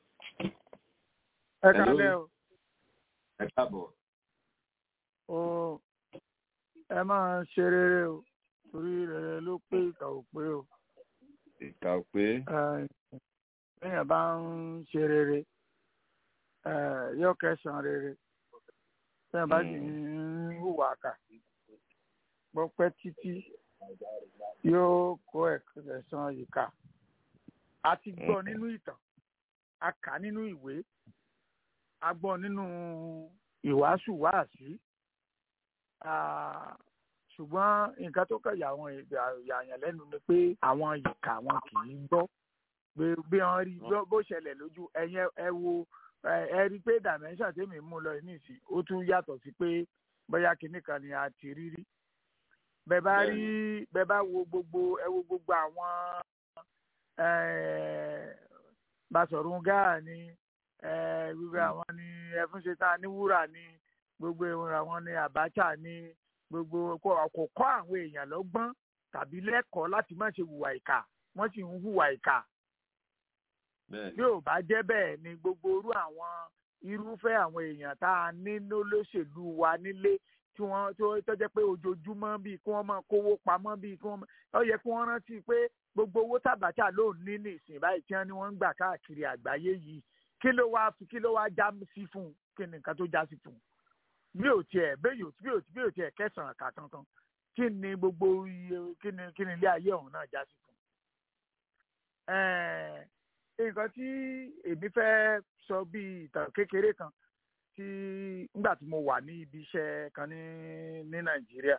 ẹ Hello. kálẹ̀ o ẹ káàbọ̀. o ẹ máa ṣe rere o torí rere ló pé ìkà ò pé o ìka ò pé Eh, téèyàn bá ń ṣe rere eh, yóò kẹsàn-án rere téèyàn bá sì ń hùwà kà gbọ́ pẹ́ títí yóò kó ẹ̀sán ìkà a ti gbọ́ nínú ìtàn a kà nínú ìwé a gbọ́ nínú ìwàásù wáàsí Ah, ṣùgbọ́n nǹkan tó kàn yà àwọn yàyàn lẹ́nu ni pé àwọn ìkà wọn kì í gbọ́ bí wọ́n rí bó ṣẹlẹ̀ lójú ẹ̀yẹn ẹ wo ẹ rí i pé dimension tèmi mú lọ nísìn ó tún yàtọ̀ sí pé bóyá kinní kan ni a ti rí rí bẹ́ẹ̀ bá rí bẹ́ẹ̀ bá wo gbogbo ẹ wo gbogbo àwọn Basọ̀run Gáà ni gbogbo àwọn ni Ẹfúnṣetán ní wúrà ni gbogbo àwọn ni Abacha ni gbogbo kò kọ́ àwọn èèyàn lọ́gbọ́n tàbí lẹ́kọ̀ọ́ láti má ṣe hùwà ìkà wọ́n sì ń hùwà ìkà bí ò bá jẹ́ bẹ́ẹ̀ ni gbogbo irú àwọn irúfẹ́ àwọn èèyàn tá a ní lólóṣèlú wa nílé tí wọ́n tó jẹ́ pé ojoojúmọ́ bíi kí wọ́n máa kówó pamọ́ bíi kí wọ́n ó yẹ kí wọ́n rántí pé gbogbo owó tàbátà ló ní ní ìsìn báyìí tí wọ́n ní wọ́n ń gbà káàkiri àgbáyé yìí kí ló wá kí ló wá já sí fún un kí ni nǹkan tó já sí fún un bí ò tiẹ̀ bí ò bí ò bí ò tiẹ̀ kẹsàn-án kà kankan kí ni gbogbo iye kí ni kí ni ilé ayé ọ̀hún náà já sí fún un nǹkan tí èmi fẹ́ sọ bíi ìtàn kékeré kan tí nígbà tí mo wà ní ibi iṣẹ́ kan ní ní nàìjíríà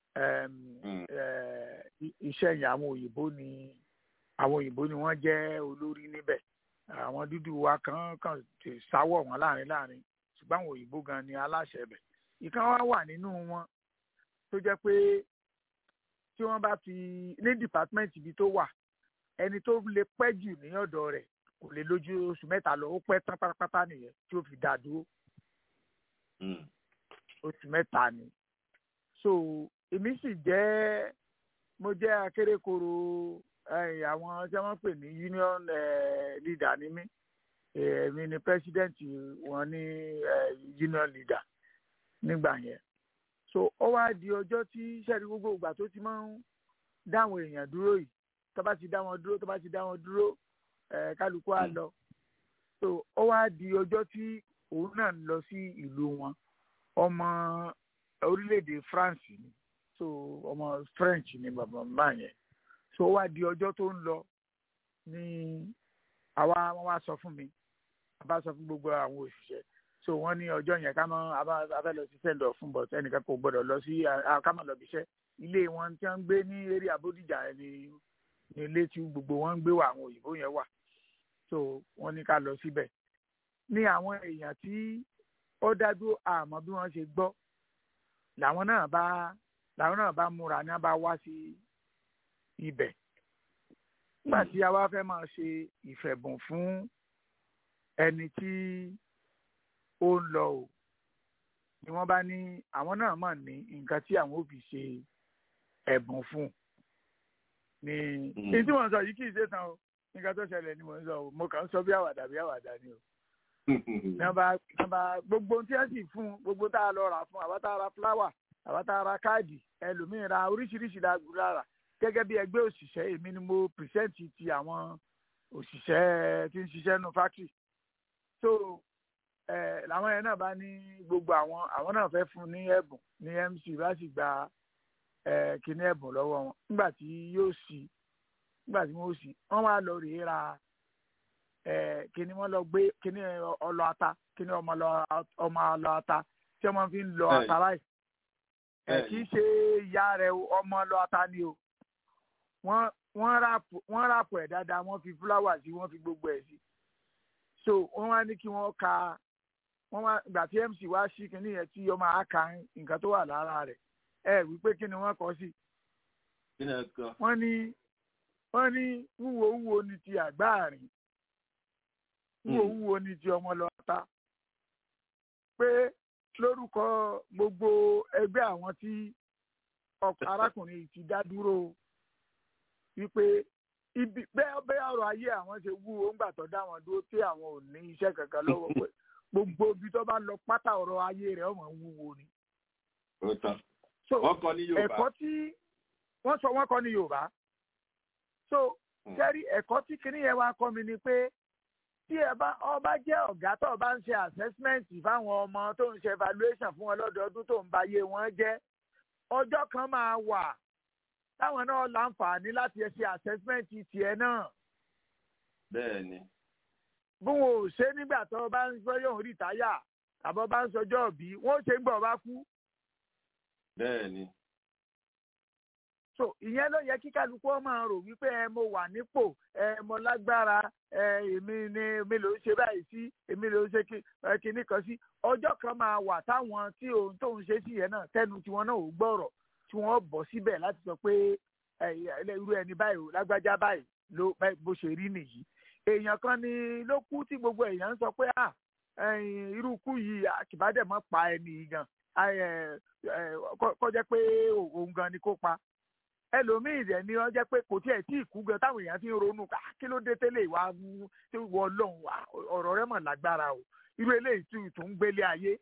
iṣẹ́ yẹn àwọn òyìnbó ni àwọn òyìnbó ni wọ́n jẹ́ olórí níbẹ̀ àwọn dúdú wa kan kan ti sáwọ̀ wọn láàrin láàrin ṣùgbọ́n àwọn òyìnbó gan ni aláṣẹ bẹ̀ ìkan wá wà nínú wọn tó jẹ́ pé tí wọ́n bá fi ní dìpátímẹ́ǹtì ibi tó wà ẹni tó lè pẹ́ jù ní ọ̀dọ̀ rẹ̀ kò lè lójú oṣù mẹ́ta lọ ó pẹ́ tán pátápátá nìyẹn tí ó fi dá dúró oṣù mẹ́ta ni so èmi sì jẹ́ mo jẹ́ akérèkọrò àwọn tí wọ́n pè ní union leader ni mí èmi ni president wọn ní union leader nígbà yẹn so ó wá di ọjọ́ tí sẹ́ẹ̀rí gbogbo ìgbà tó ti máa ń dáwọn èèyàn dúró yìí tó bá ti dá wọn dúró tó bá ti dá wọn dúró kálukú á lọ so ó wá di ọjọ́ tí òun náà ń lọ sí ìlú wọn ọmọ orílẹ̀-èdè France ni so ọmọ French ni bàbá màmá yẹn so ó wá di ọjọ́ tó ń lọ ní àwa wọn wá sọ fún mi àbá sọ fún gbogbo àwọn òṣìṣẹ́ so wọ́n ní ọjọ́ yẹn ká mọ́ abẹ́ lọ sí sẹ́ńdọ̀ fún bọ̀t ẹnìkan kò gbọ́dọ̀ lọ sí ká mọ̀ lọ bí iṣẹ́ ilé wọn tí wọ́n ń gbé ní eré Abódìjà ni ní ilé tí gbogbo wọn ń gbé wà àwọn òyìnbó yẹn wà so wọ́n ní ká lọ síbẹ̀ ní àwọn èèyàn tí ó dájú àmọ́ bí wọ́n ṣe gbọ́ làwọn náà bá làwọn náà bá múra ní wọ́n bá wá sí ibẹ̀ nígbà tí a wá fẹ́ máa ṣe ìfẹ̀bùn fún ẹni tí ó ń lọ o ni wọ́n bá ní àwọn náà mọ̀ ní nǹkan tí àwọn ò fi ṣe ẹ̀bùn fún ni ní tí wọ́n sọ yìí kì í ṣe tán o nǹkan tó ṣẹlẹ̀ ni mò ń sọ o mo kàn ń sọ bí àwàdà bí àwàdà ni o nàbà nàbà gbogbo tí wọ́n sì fún gbogbo tá a lọ rà fún àwa tá a ra fúláwà àwa tá a ra káàdì ẹlòmíín ra oríṣiríṣi lára gẹ́gẹ́ bí ẹgbẹ́ òṣìṣẹ́ èmi ni mo pìrìsẹ́ǹtì ti àwọn òṣìṣẹ́ tí ń ṣiṣẹ́ nù fáktírì so ẹ làwọn yẹn náà bá ní gbogbo àwọn àwọn náà fẹ́ fún ní ẹ̀bùn ní MC bá sì gba ẹ kíní ẹ̀bùn lọ́wọ́ wọn nígbà tí yóò sì nígbà tí wọ́n sì wọ́n wá lọ rèé ra ẹ kíní wọ́n lọ gbé kíní ọlọ ata kíní ọmọ ọlọ ata tí wọ́n fi ń lọ ata láì ẹ kì í ṣe ìyá rẹ̀ ọmọ ọlọ ata ni o wọ́n wọ́n ràpù ẹ̀ dáadáa wọ́n fi fúláwà sí wọ́n fi gbogbo ẹ̀ sí so wọ́n wá ní kí wọ́n ka wọ́n wá ìgbà tí mc wá sí kínní yẹn tí ọmọ àáka nǹkan tó wà lára rẹ̀ ẹ wípé kí ni wọ́n kọ sí. wọ́n ní wọ́n ní wúwo wúwo ni ti àgbáàrin wúwo wúwo ni ti ọmọlọ́ta pé lórúkọ gbogbo ẹgbẹ́ àwọn tí arákùnrin yìí ti dá dúró wípé ibi bẹ́ẹ̀ bẹ́ẹ̀ ọ̀rọ̀ ayé àwọn ṣe wúwo ńgbà tó dá wọn dúró tí àwọn ò ní iṣẹ́ kankan lọ́wọ́ pé gbogbo ibi tó bá lọ pátá ọ̀rọ̀ ayé rẹ̀ ọmọ wúwo ni. so ẹ̀kọ́ tí wọ́n sọ wọ́n kọ́ ní Yorùbá so kẹ́rí ẹ̀kọ́ tí kinní yẹn wá kọ́ mi ni pé tí ẹ bá ọba jẹ́ ọ̀gá tó bá ń ṣe assessment fáwọn ọmọ tó ń ṣe evaluation fún wọn lọ́dọọdún tó ń ba iye wọn jẹ́ ọjọ́ kan máa wà táwọn náà láǹfààní láti ṣe assessment tiẹ̀ náà. bẹ́ẹ̀ni. bí wọn ò ṣe nígbà tó bá ń sọ yóò rí táyà tàbí bá ń sọjọ́ òbí wọn ò ṣe ń gbọ́ bá kú. bẹ́ẹ̀ni. so ìyẹn ló yẹ kí kálukú ọ máa rò wípé ẹ mo wà nípò ẹ mo lágbára ẹ èmi ni èmi ló ń ṣe báyìí sí èmi ló ń ṣe kinní kan sí ọjọ́ kan máa wà táwọn tí òun tó ń ṣe sí yẹn náà tẹnu tiwọn náà ò gbọ́rọ̀ tí wọ́n bọ̀ síbẹ̀ láti sọ pé irú ẹni báyìí lágbájá báyìí ló bó ṣe rí nìyí èèyàn kan ni ló kú tí gbogbo èèyàn ń sọ pé à irú kú yìí àkìbádẹ́ mọ́ pa ẹni gan kó jẹ́ pé òun gan ni kó pa ẹlòmíì rẹ̀ ni wọ́n jẹ́ pé kò tiẹ̀ tí ì kú gan táwọn èèyàn ti ń ronú ká kí ló dé tẹ́lẹ̀ ìwà tí wọ́n lọ́hùn wá ọ̀rọ̀ rẹ̀ mọ̀ lágbára o irú eléyìí tí tó ń gbélé ayé.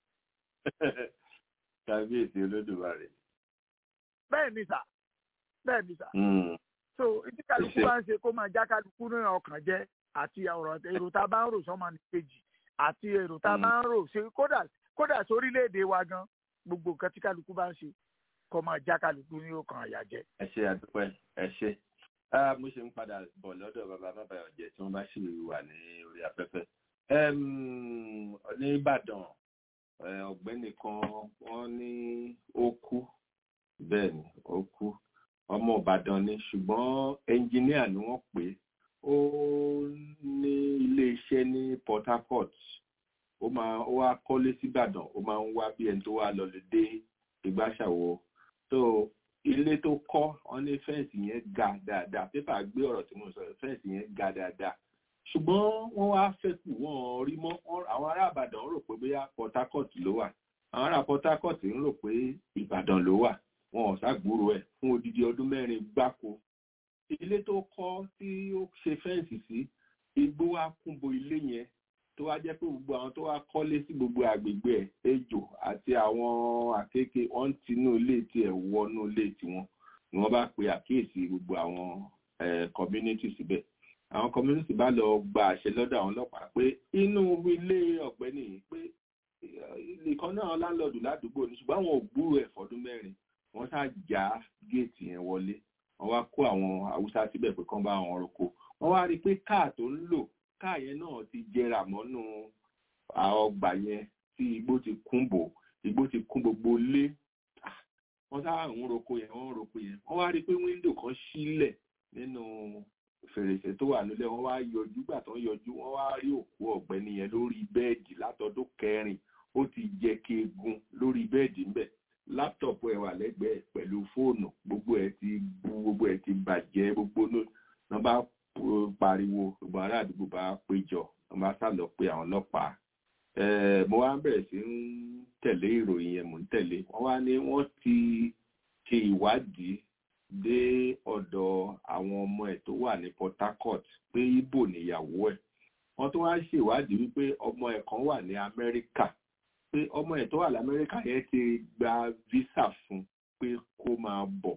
kábíyèsí olódùmarè. bẹ́ẹ̀ ni sà bẹ́ẹ̀ ni sà. so ìdí kálukú bá ń ṣe kó máa já kálukú ní ọkàn jẹ́ àti ọ̀rọ̀ èrò tá a bá ń rò sọ́mọ ní kejì àti èrò tá a bá ń rò ṣe kódà kódà sórílẹ̀-èdè wa gan gbogbo nǹkan tí kálukú bá ń ṣe kó máa já kálukú ní ọkàn àyà jẹ́. ẹ ṣe àdúpẹ́ ẹ ṣe mo ṣe ń padà bọ̀ lọ́dọ̀ bàbá bàbá ọ̀jẹ̀ tí wọ́n bá ṣì wà ní orí afẹ́fẹ́. ní Ìbàdàn ọ̀gbẹ́ni kan wọ́n ní ó kú bẹ́ẹ̀ ni ó kú ọmọ Ìbàdàn ni ṣùgbọ́n ẹnjìníà ni wọ́n pè é ó ní iléeṣẹ́ ní Port Harcourt ó máa ó wá kọ́lé síbàdàn ó máa ń wá bí ẹni tó wá lọ lè dé ìgbàṣàwò tó ilé tó kọ́ wọn ní fẹ́ǹsì yẹn ga dáadáa pépà gbé ọ̀rọ̀ tí mo sọ fẹ́ǹsì yẹn ga dáadáa ṣùgbọ́n wọ́n wá fẹ́kù wọ́n rí mọ́ àwọn ará ìbàdàn rò pé bóyá Port Harcourt ló wà àwọn ará Port Harcourt ń rò pé ìbàdàn ló wà wọn ò ságbúrò ẹ̀ fún odidi ọdún mẹ́rin gbáko ilé tó kọ́ tí ó ṣe fẹ́ǹsì sí igbó wa kúnbo ilé yẹn tó wá jẹ́ pé gbogbo àwọn tó wá kọ́lé sí gbogbo àgbègbè ẹ̀ ejò àti àwọn àkékè wọ́n ń tinú ilé tiẹ̀ wọnú ilé tiwọn ni wọ́n bá pe àkíyèsí gbogbo àwọn community síbẹ̀ àwọn community bá lọ gba àṣẹ lọ́dọ̀ àwọn ọlọ́pàá pé inú ilé ọ̀gbẹ́ni yìí pé nìkan náà láńlọ́ọ̀dù ládùúgbò ní ṣùgbọ́n àwọn ògbúrò ẹ̀ fọdún mẹ́rin wọ́n ṣáà já géètì yẹn wọlé wọ́n wá kó àwọn haúsá síbẹ̀ pé kán bá àwọn roko wọ́n wá rí i pé káà tó ń lò káà yẹn náà ti jẹrà mọ́nú ọgbà yẹn tí igbó ti kún bò igbó ti kún gbogbo lé wọ́n sáà ń roko yẹn wọ́n ń roko yẹn wọ́n wá rí i pé wíńdò kan sílẹ̀ nínú fèrèsé tó wà nílẹ̀ wọ́n wá yọjú gbà tán yọjú wọ́n wá rí òkú ọ̀gbẹ́ni yẹn lórí bẹ́ẹ̀dì látọdún kẹrin ó ti jẹ keegun lórí bẹ́ẹ̀dì ńbẹ̀ láptọ̀pù ẹ̀ wà lẹ́gbẹ̀ẹ́ pẹ̀lú fóònù gbogbo ẹ̀ ti bu gbogbo ẹ̀ ti bàjẹ́ gbogbo náà bá pariwo gbogbo ará àdúgbò bá péjọ wọ́n bá sá lọ pé àwọn ọlọ́pàá mo wá bẹ̀rẹ̀ sí ń tẹ̀lé ìròyìn yẹn mò ń tẹ̀lé wọ́n wá ní wọ́n ti ṣe ìwádìí dé ọ̀dọ̀ àwọn ọmọ ẹ̀ tó wà ní Port Harcourt pé Ìgbò níyàwó ẹ̀ wọ́n tó wá ṣèwádìí wípé ọmọ ẹ̀ kan wà ní Amẹ́ríkà pé ọmọ ẹ̀ tó wà lamẹ́ríkà yẹn ti gba visa fún pé kó máa bọ̀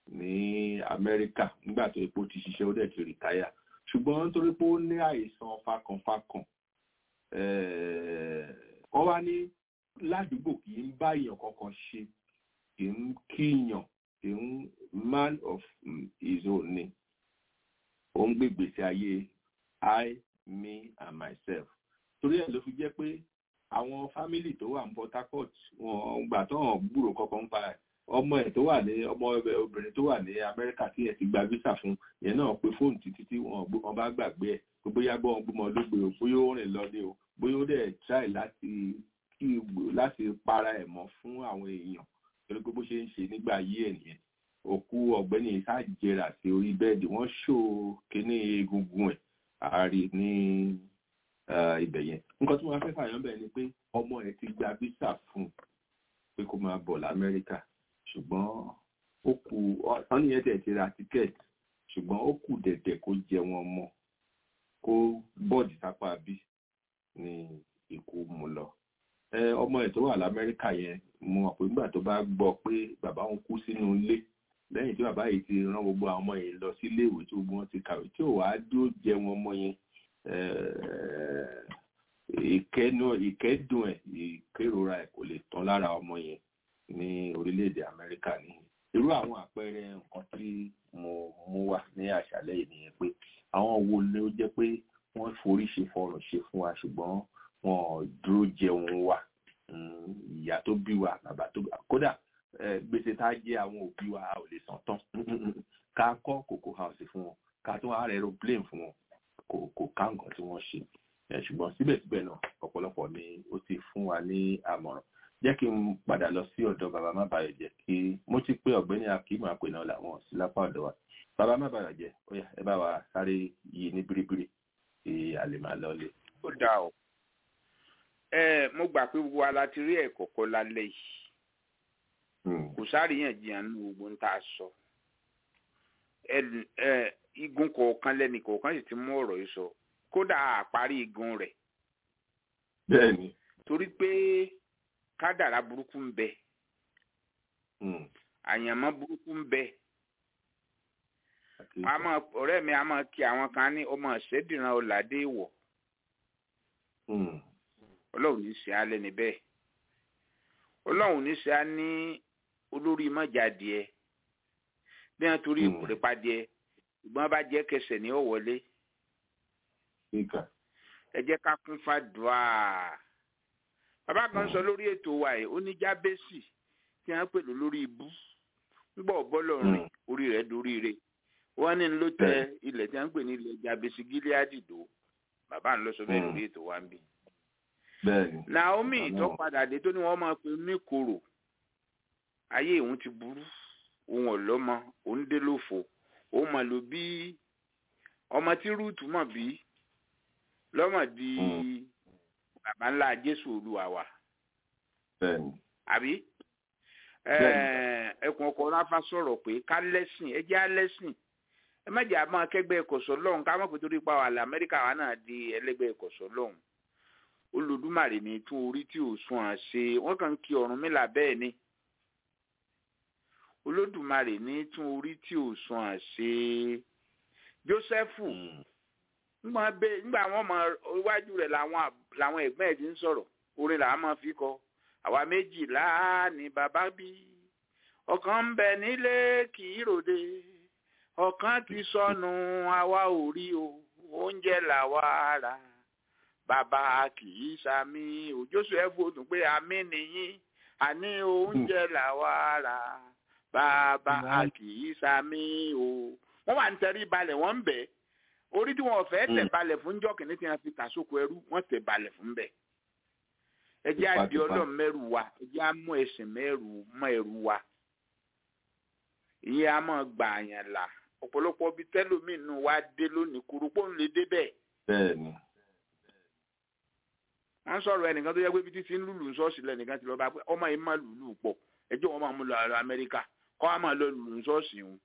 ní amẹ́ríkà nígbà tó epo ti ṣiṣẹ́ ó dẹ̀ ti rìtáyà ṣùgbọ́n nítorí pé ó ní àìsàn fakànfakàn wọ́n wá ní ládùúgbò kì í bá èèyàn kankan ṣe kì í kíyàn kì í man of his own ni ó ń gbé gbèsè ayé I me and myself torí ẹ̀ ló fi jẹ́ pé àwọn fámìlì tó wà ní Port Harcourt wọn gbà tó hàn gbúrò kankan ń pa ẹ̀ ọmọ ẹ̀ tó wà ní ọmọ obìnrin tó wà ní Amẹ́ríkà tí ẹ̀ ti gba visa fún yẹn náà pé fóònù títí tí wọn bá gbàgbé ẹ̀ pé bóyá gbọ́ wọn gbọ́mọ lógbe o bóyá ó rìn lọ ní o bóyá ó dẹ̀ try láti kí láti para ẹ̀ mọ́ fún àwọn èèyàn torí pé bó ṣe ń ṣe nígbà yí ẹ̀ nìyẹn òkú ọ̀gbẹ́ni ìsájẹrà sí orí bẹ́ẹ̀dì wọ́n ṣó kíní egungun ẹ̀ àárí ní ibẹ̀ yẹn nǹkan tí wọ́n fẹ́ fàyàn bẹ́ẹ̀ ni pé ọmọ ẹ̀ ti gba visa fún pé kó máa bọ̀ lamẹ́ríkà ṣùgbọ́n ó kù wọ́n nìyẹn tẹ̀ ti ra tíkẹ́ẹ̀tì ṣùgbọ́n ó kù dẹ̀dẹ̀ kó jẹ wọn mọ́ kó bọ́ọ̀dì sápá bí ní ikú mu lọ ọmọ ẹ̀ tó wà lamẹ́ríkà yẹn mo mọ̀ pé nígbà tó bá gbọ́ pé bàbá òun kú sínú ilé lẹ́yìn tí bàbá yìí ti rán gbogbo àwọn ọmọ yìí lọ sí iléèwé tí gbogbo wọn ti kàwé tí ò wá dúró jẹ wọn mọ́ yẹn ìkẹ́nu ìkẹ́dùn ẹ̀ ìkérora ẹ̀ kò lè tán lára ọmọ yẹn ní orílẹ̀-èdè Amẹ́ríkà ní irú àwọn àpẹẹrẹ nǹkan tí mo mú wá ní àṣálẹ́ yìí nìyẹn pé àwọn wo ni ó jẹ́ pé wọ́n forí ṣe fọrùn ṣe fún wa ṣùgbọ́n wọn ò dúró jẹun wa ìyá tó bí wa bàbá tó bí wa kódà gbèsè tá a jẹ àwọn òbí wa a ò lè san tán ká kọ́ kòkó house fún wọn ká tún wá rẹ aeroplane fún wọn kò kò ká nǹkan tí wọ́n ṣe ṣùgbọ́n síbẹ̀síbẹ̀ náà ọ̀pọ̀lọpọ̀ ni ó ti fún wa ní àmọ̀ràn jẹ́ kí n padà lọ sí ọ̀dọ̀ bàbá má bàyọ̀ jẹ́ kí mo ti pé ọ̀gbẹ́ni akíma pè náà làwọn sí lápá ọ̀dọ̀ wa bàbá má bàyọ̀ jẹ́ ó yá ẹ bá wa sáré yí ní biribiri kí a lè máa lọlé. ó dáa o ẹ mo gbà pé gbogbo wa la ti rí ẹ̀kọ́ kọ́ lálẹ́ yìí kò sáríyànjiyàn ní gbogbo ń tá a sọ igun kọ̀ọ̀kan lẹ́nì kọ̀ọ̀kan sì ti mú ọ̀rọ̀ yìí sọ kódà àparí igun rẹ̀. bẹ́ẹ̀ni. torí pé kádàrá burúkú ń bẹ àyànmọ́ burúkú ń bẹ ọ̀rẹ́ mi a máa kí àwọn kan ní ọmọ ṣẹ́dìran ọ̀làdé ìwọ̀ ọlọ́run ní ṣe alẹ́ níbẹ̀ ọlọ́run ní ṣe á ní olórí mọ́jàdìẹ bí wọ́n torí ìpòrèpàdìẹ ìgbọ́n bá jẹ́ kẹsẹ̀ ní ọ̀wọ́lé ẹ jẹ́ ká kún fàdùà bàbá kan sọ lórí ètò wa yìí ó ní jábẹ́sì tí wọ́n pè lórí ibú ńgbọ́ bọ́lọ́rin orí rẹ̀ dorí rẹ̀ wọ́n ní ló tẹ ilẹ̀ tí wọ́n pè ní ilẹ̀ jábẹ́sì gíláàdì dò bàbá ń lọ sọ bẹ́ẹ̀ lórí ètò wa ń bì. Naomi tó padà dé tó ní wọ́n máa pe ní koro ayé òun ti burú òun ọ̀lọ́mọ òun dé lófo òun mà ló bí ọmọ tí rúùtù mọ̀ bí lọ́mọ di bàbá ńlá jésù olúwa wa. àbí ẹkùn ọkọ ráfà sọ̀rọ̀ pé ká lẹ́sìn ẹ jẹ́ lẹ́sìn ẹ má jẹ́ àmọ́ akẹgbẹ́ ẹ̀kọ́sọ́ lọ́hùn ká má pé torí pa wàhálà amẹ́ríkà wa náà di ẹlẹ́gbẹ́ ẹ̀kọ́sọ́ lọ́hùn olùdúmàrè ní tún orí tí ò sún à ṣe wọ́n kàn ń kí ọ̀run mi là bẹ́ẹ̀ ni olódùmarè ní tún orí tí ò sún à ṣe jósẹ́fù nígbà wọn mọ iwájú rẹ̀ làwọn ẹ̀gbọ́n ẹ̀ ti ń sọ̀rọ̀ orin làwọn máa fi kọ àwa méjìlá ni bàbá bí ọ̀kan ń bẹ nílé kì í ròde ọ̀kan ti sọnù àwa ò rí o oúnjẹ làwa rà bàbá kì í sami òjòsù ẹ fòdùn pé àmì nìyí àní oúnjẹ làwa rà bàbá kì í sami o wọ́n wà ń tẹrí balẹ̀ wọ́n ń bẹ̀ orí tí wọ́n fẹ́ tẹ̀ balẹ̀ fún jọ́kìnní tí wọ́n fi tà sóko ẹrú wọ́n tẹ̀ balẹ̀ fún bẹ̀ ẹ jẹ́ àdì ọlọ́run mẹ́rù wa ẹ jẹ́ àmú ẹ̀sìn mẹ́rù mọ́ ẹrù wa ìyẹn a máa gbà àyàn là ọ̀pọ̀lọpọ̀ bíi tẹ́lómìn nù wá dé lónìí kúrú pọ́n lè dé bẹ́ẹ̀. bẹ́ẹ̀ni wọ́n sọ̀rọ̀ ẹnìkan tó yẹ pé bíi títí ń lùlù ṣọ́ọ̀ṣì lẹ́nìkan ti lọ bá pé ọmọ yìí máa lùlù pọ̀ ẹjọ́ wọn máa mú lọ àrò amẹ́ríkà kọ́ á máa lọ lùlù ṣọ́ọ̀ṣì wọn.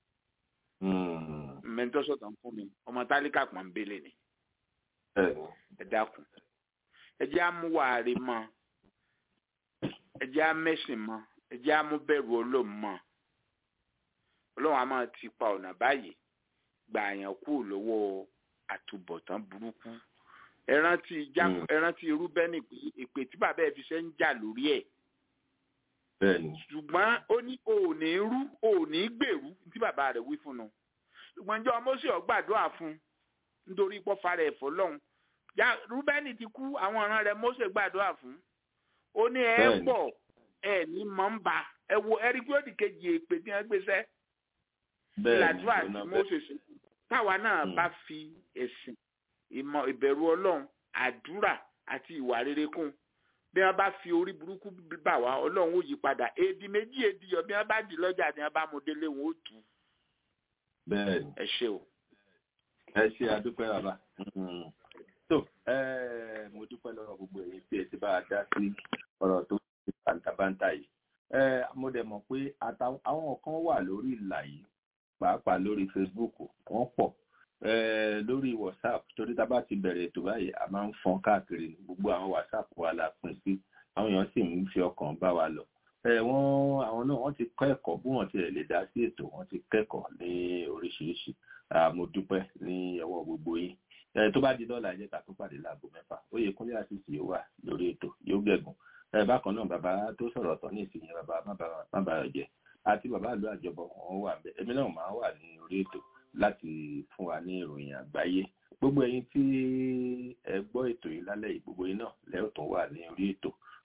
mẹ́ńtọ́ sọ̀tàn fún mi ọmọ tálíkà pọ̀ ń bẹ́lẹ̀ ni. ẹ dákun ẹ jẹ́ amúwàárí mọ́ ẹ jẹ́ amẹ́sìn mọ́ ẹ jẹ́ amúbẹ̀rù ọlọ́run mọ́ ọlọ́run a máa ti pa ọ̀nà báyìí gbà àyàn kú lọ́wọ́ àtúbọ̀tán burúkú ẹrántí irú bẹ́ẹ̀ni pé èpè tí bàbá ẹ̀ fi ṣe ń jà lórí ẹ̀ ṣùgbọ́n ó ní òní rú òní gbèrú tí bàbá rẹ̀ wí fún un ṣùgbọ́n jọ mọ́sí ọ̀gbàdúrà fún nítorí pọ́fà rẹ̀ ẹ̀fọ́ lọ́hùn rúbẹ́nì ti kú àwọn ọ̀ràn rẹ̀ mọ́sí gbàdúrà fún ó ní ẹ pọ̀ ẹ ní mọ̀ ń bà ẹ wo ẹ̀rí pé ó di kejì èpè tí wọ́n gbéṣẹ́ ìlàdúrà tí moses táwa náà bá fi ẹ̀sìn ìmọ̀ ìbẹ̀rù ọlọ́run àdúrà àti ìwà rere kún bí wọ́n bá fi orí burúkú bà wá ọlọ́run ó yí padà èdè méjì èdè yọ bí wọ́n bá di lọ́jà tí wọ́n bá mú délé wọn ó tù ú. bẹ́ẹ̀ni ẹ ṣe o. ẹ ṣe àdúpẹ́ bàbá tó mo dúpẹ́ lọ́wọ́ gbogbo èyí tí ẹ ti bá a dá sí ọ̀rọ̀ tó ti bàǹtàbàǹtà yìí mo dẹ̀ mọ̀ pé àwọn kan wà lórí ìlà yìí pàápàá lórí facebook wọ́n pọ̀ lórí whatsapp torí tá a bá ti bẹ̀rẹ̀ ètò báyìí a máa ń fọn káàkiri gbogbo àwọn whatsapp wa la pín sí àwọn èèyàn sì ń fi ọkàn bá wa lọ wọ́n àwọn náà wọ́n ti kọ́ ẹ̀kọ́ bí wọ́n ti lè dá sí ètò wọ́n ti kẹ́kọ̀ọ́ ní oríṣiríṣi mo dúpẹ́ ní ọwọ́ gbogbo yín tó bá di dọ́là ẹ̀jẹ̀ ká tó pàdé láago mẹ́fà oyè kúnlé àṣìṣe yóò wà lórí ètò yóò gẹ̀gùn bákan náà bàbá tó sọ̀rọ̀ tán ní ìsinyìí bàbá má bàa jẹ́ àti bàbá àlọ́ àjọbọ̀ wọn wà bẹ́ẹ̀ èmi náà máa wà ní orí ètò láti fún wa ní ìròyìn àgbáyé gbogbo ẹ̀yin tí ẹ gbọ́ ètò yìí lálẹ́ yìí gbogbo yín náà lẹ́yìn tó wà ní orí ètò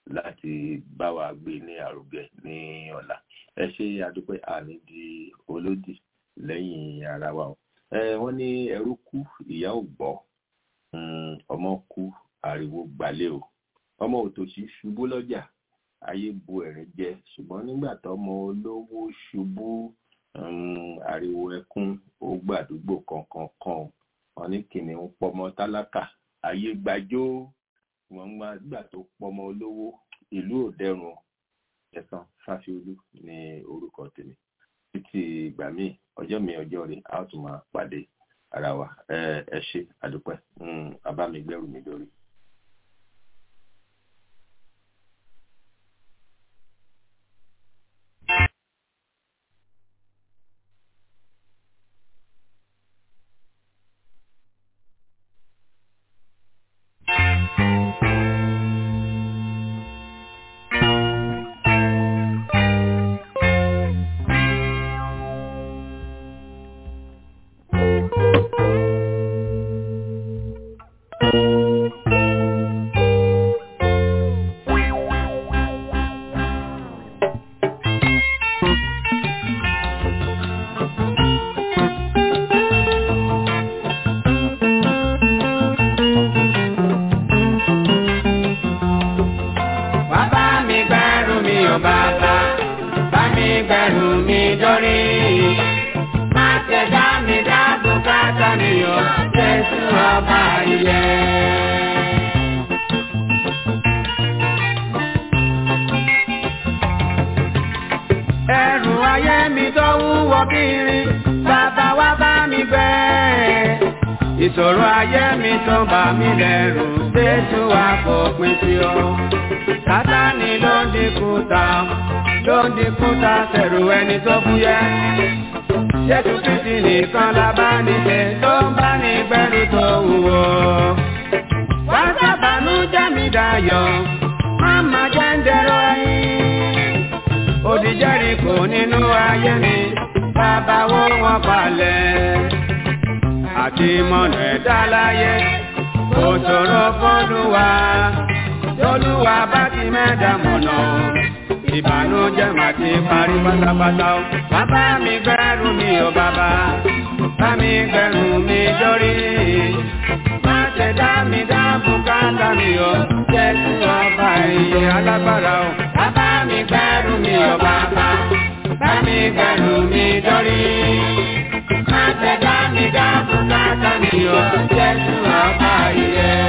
láti bá wa gbé ní àrògẹ ní ọ̀la ẹ ṣe àdúpẹ́ àní di olódì lẹ́yìn ara wa o ẹ wọ́n ní ẹrú kú ìyá ò gbọ́ ọmọ kú ariwo gbalẹ̀ o ọmọ òtòṣì ṣubú lọ́jà ayé bu ẹ̀rín jẹ ṣùgbọ́n nígbà tọ́mọ olówó ṣubú ariwo ẹkún ó gbàdúgbò kankan kan wọn ní kìnìún pọmọ tálákà ayé gbàjọ wọn gbà tó pọmọ olówó ìlú òdẹrùn ẹ̀sán fásiolú ní orúkọ tèmi títí ìgbà míì ọjọ́ mi ọjọ́ rẹ̀ a ó tún máa pàdé ara wa ẹ ṣe àdúpẹ́ abámigbẹ́rù mi lórí. ìṣòro ayé mi tó bà mí lẹ́rù Jésù wá fòpin sí o. Sátánì ló ń dínkù ta, ló ń dínkù ta sẹ̀rù ẹni tó fúyẹ́. Jésù Kristi nìkan la bá níṣe tó ń bá ní gbẹ́rù tó wúwo. Wá sábàánú jẹ́ mi dayọ̀, má má jẹ́ ń dẹ̀rọ ẹyin. Òdì Jẹ́ríkò nínú ayé mi, bàbá wo wọn palẹ̀ àti mọ̀nà ẹ̀dá láyé kò ṣòro fọ́lùwà tólúwa bá ti mẹ́ta mọ̀nà ìbànújẹ́ mà ti parí pátápátá o. bàbá mi gbẹ́rù mi ò bàbá bá mi gbẹ́rù mi dórí má ṣe dá mi dá bùkátà mi o jésù ọba ìyè alágbára o. bàbá mi gbẹ́rù mi ò bàbá bá mi gbẹ́rù mi dórí má ṣe dá mi dá bùkátà mi o jésù ọba ìyè.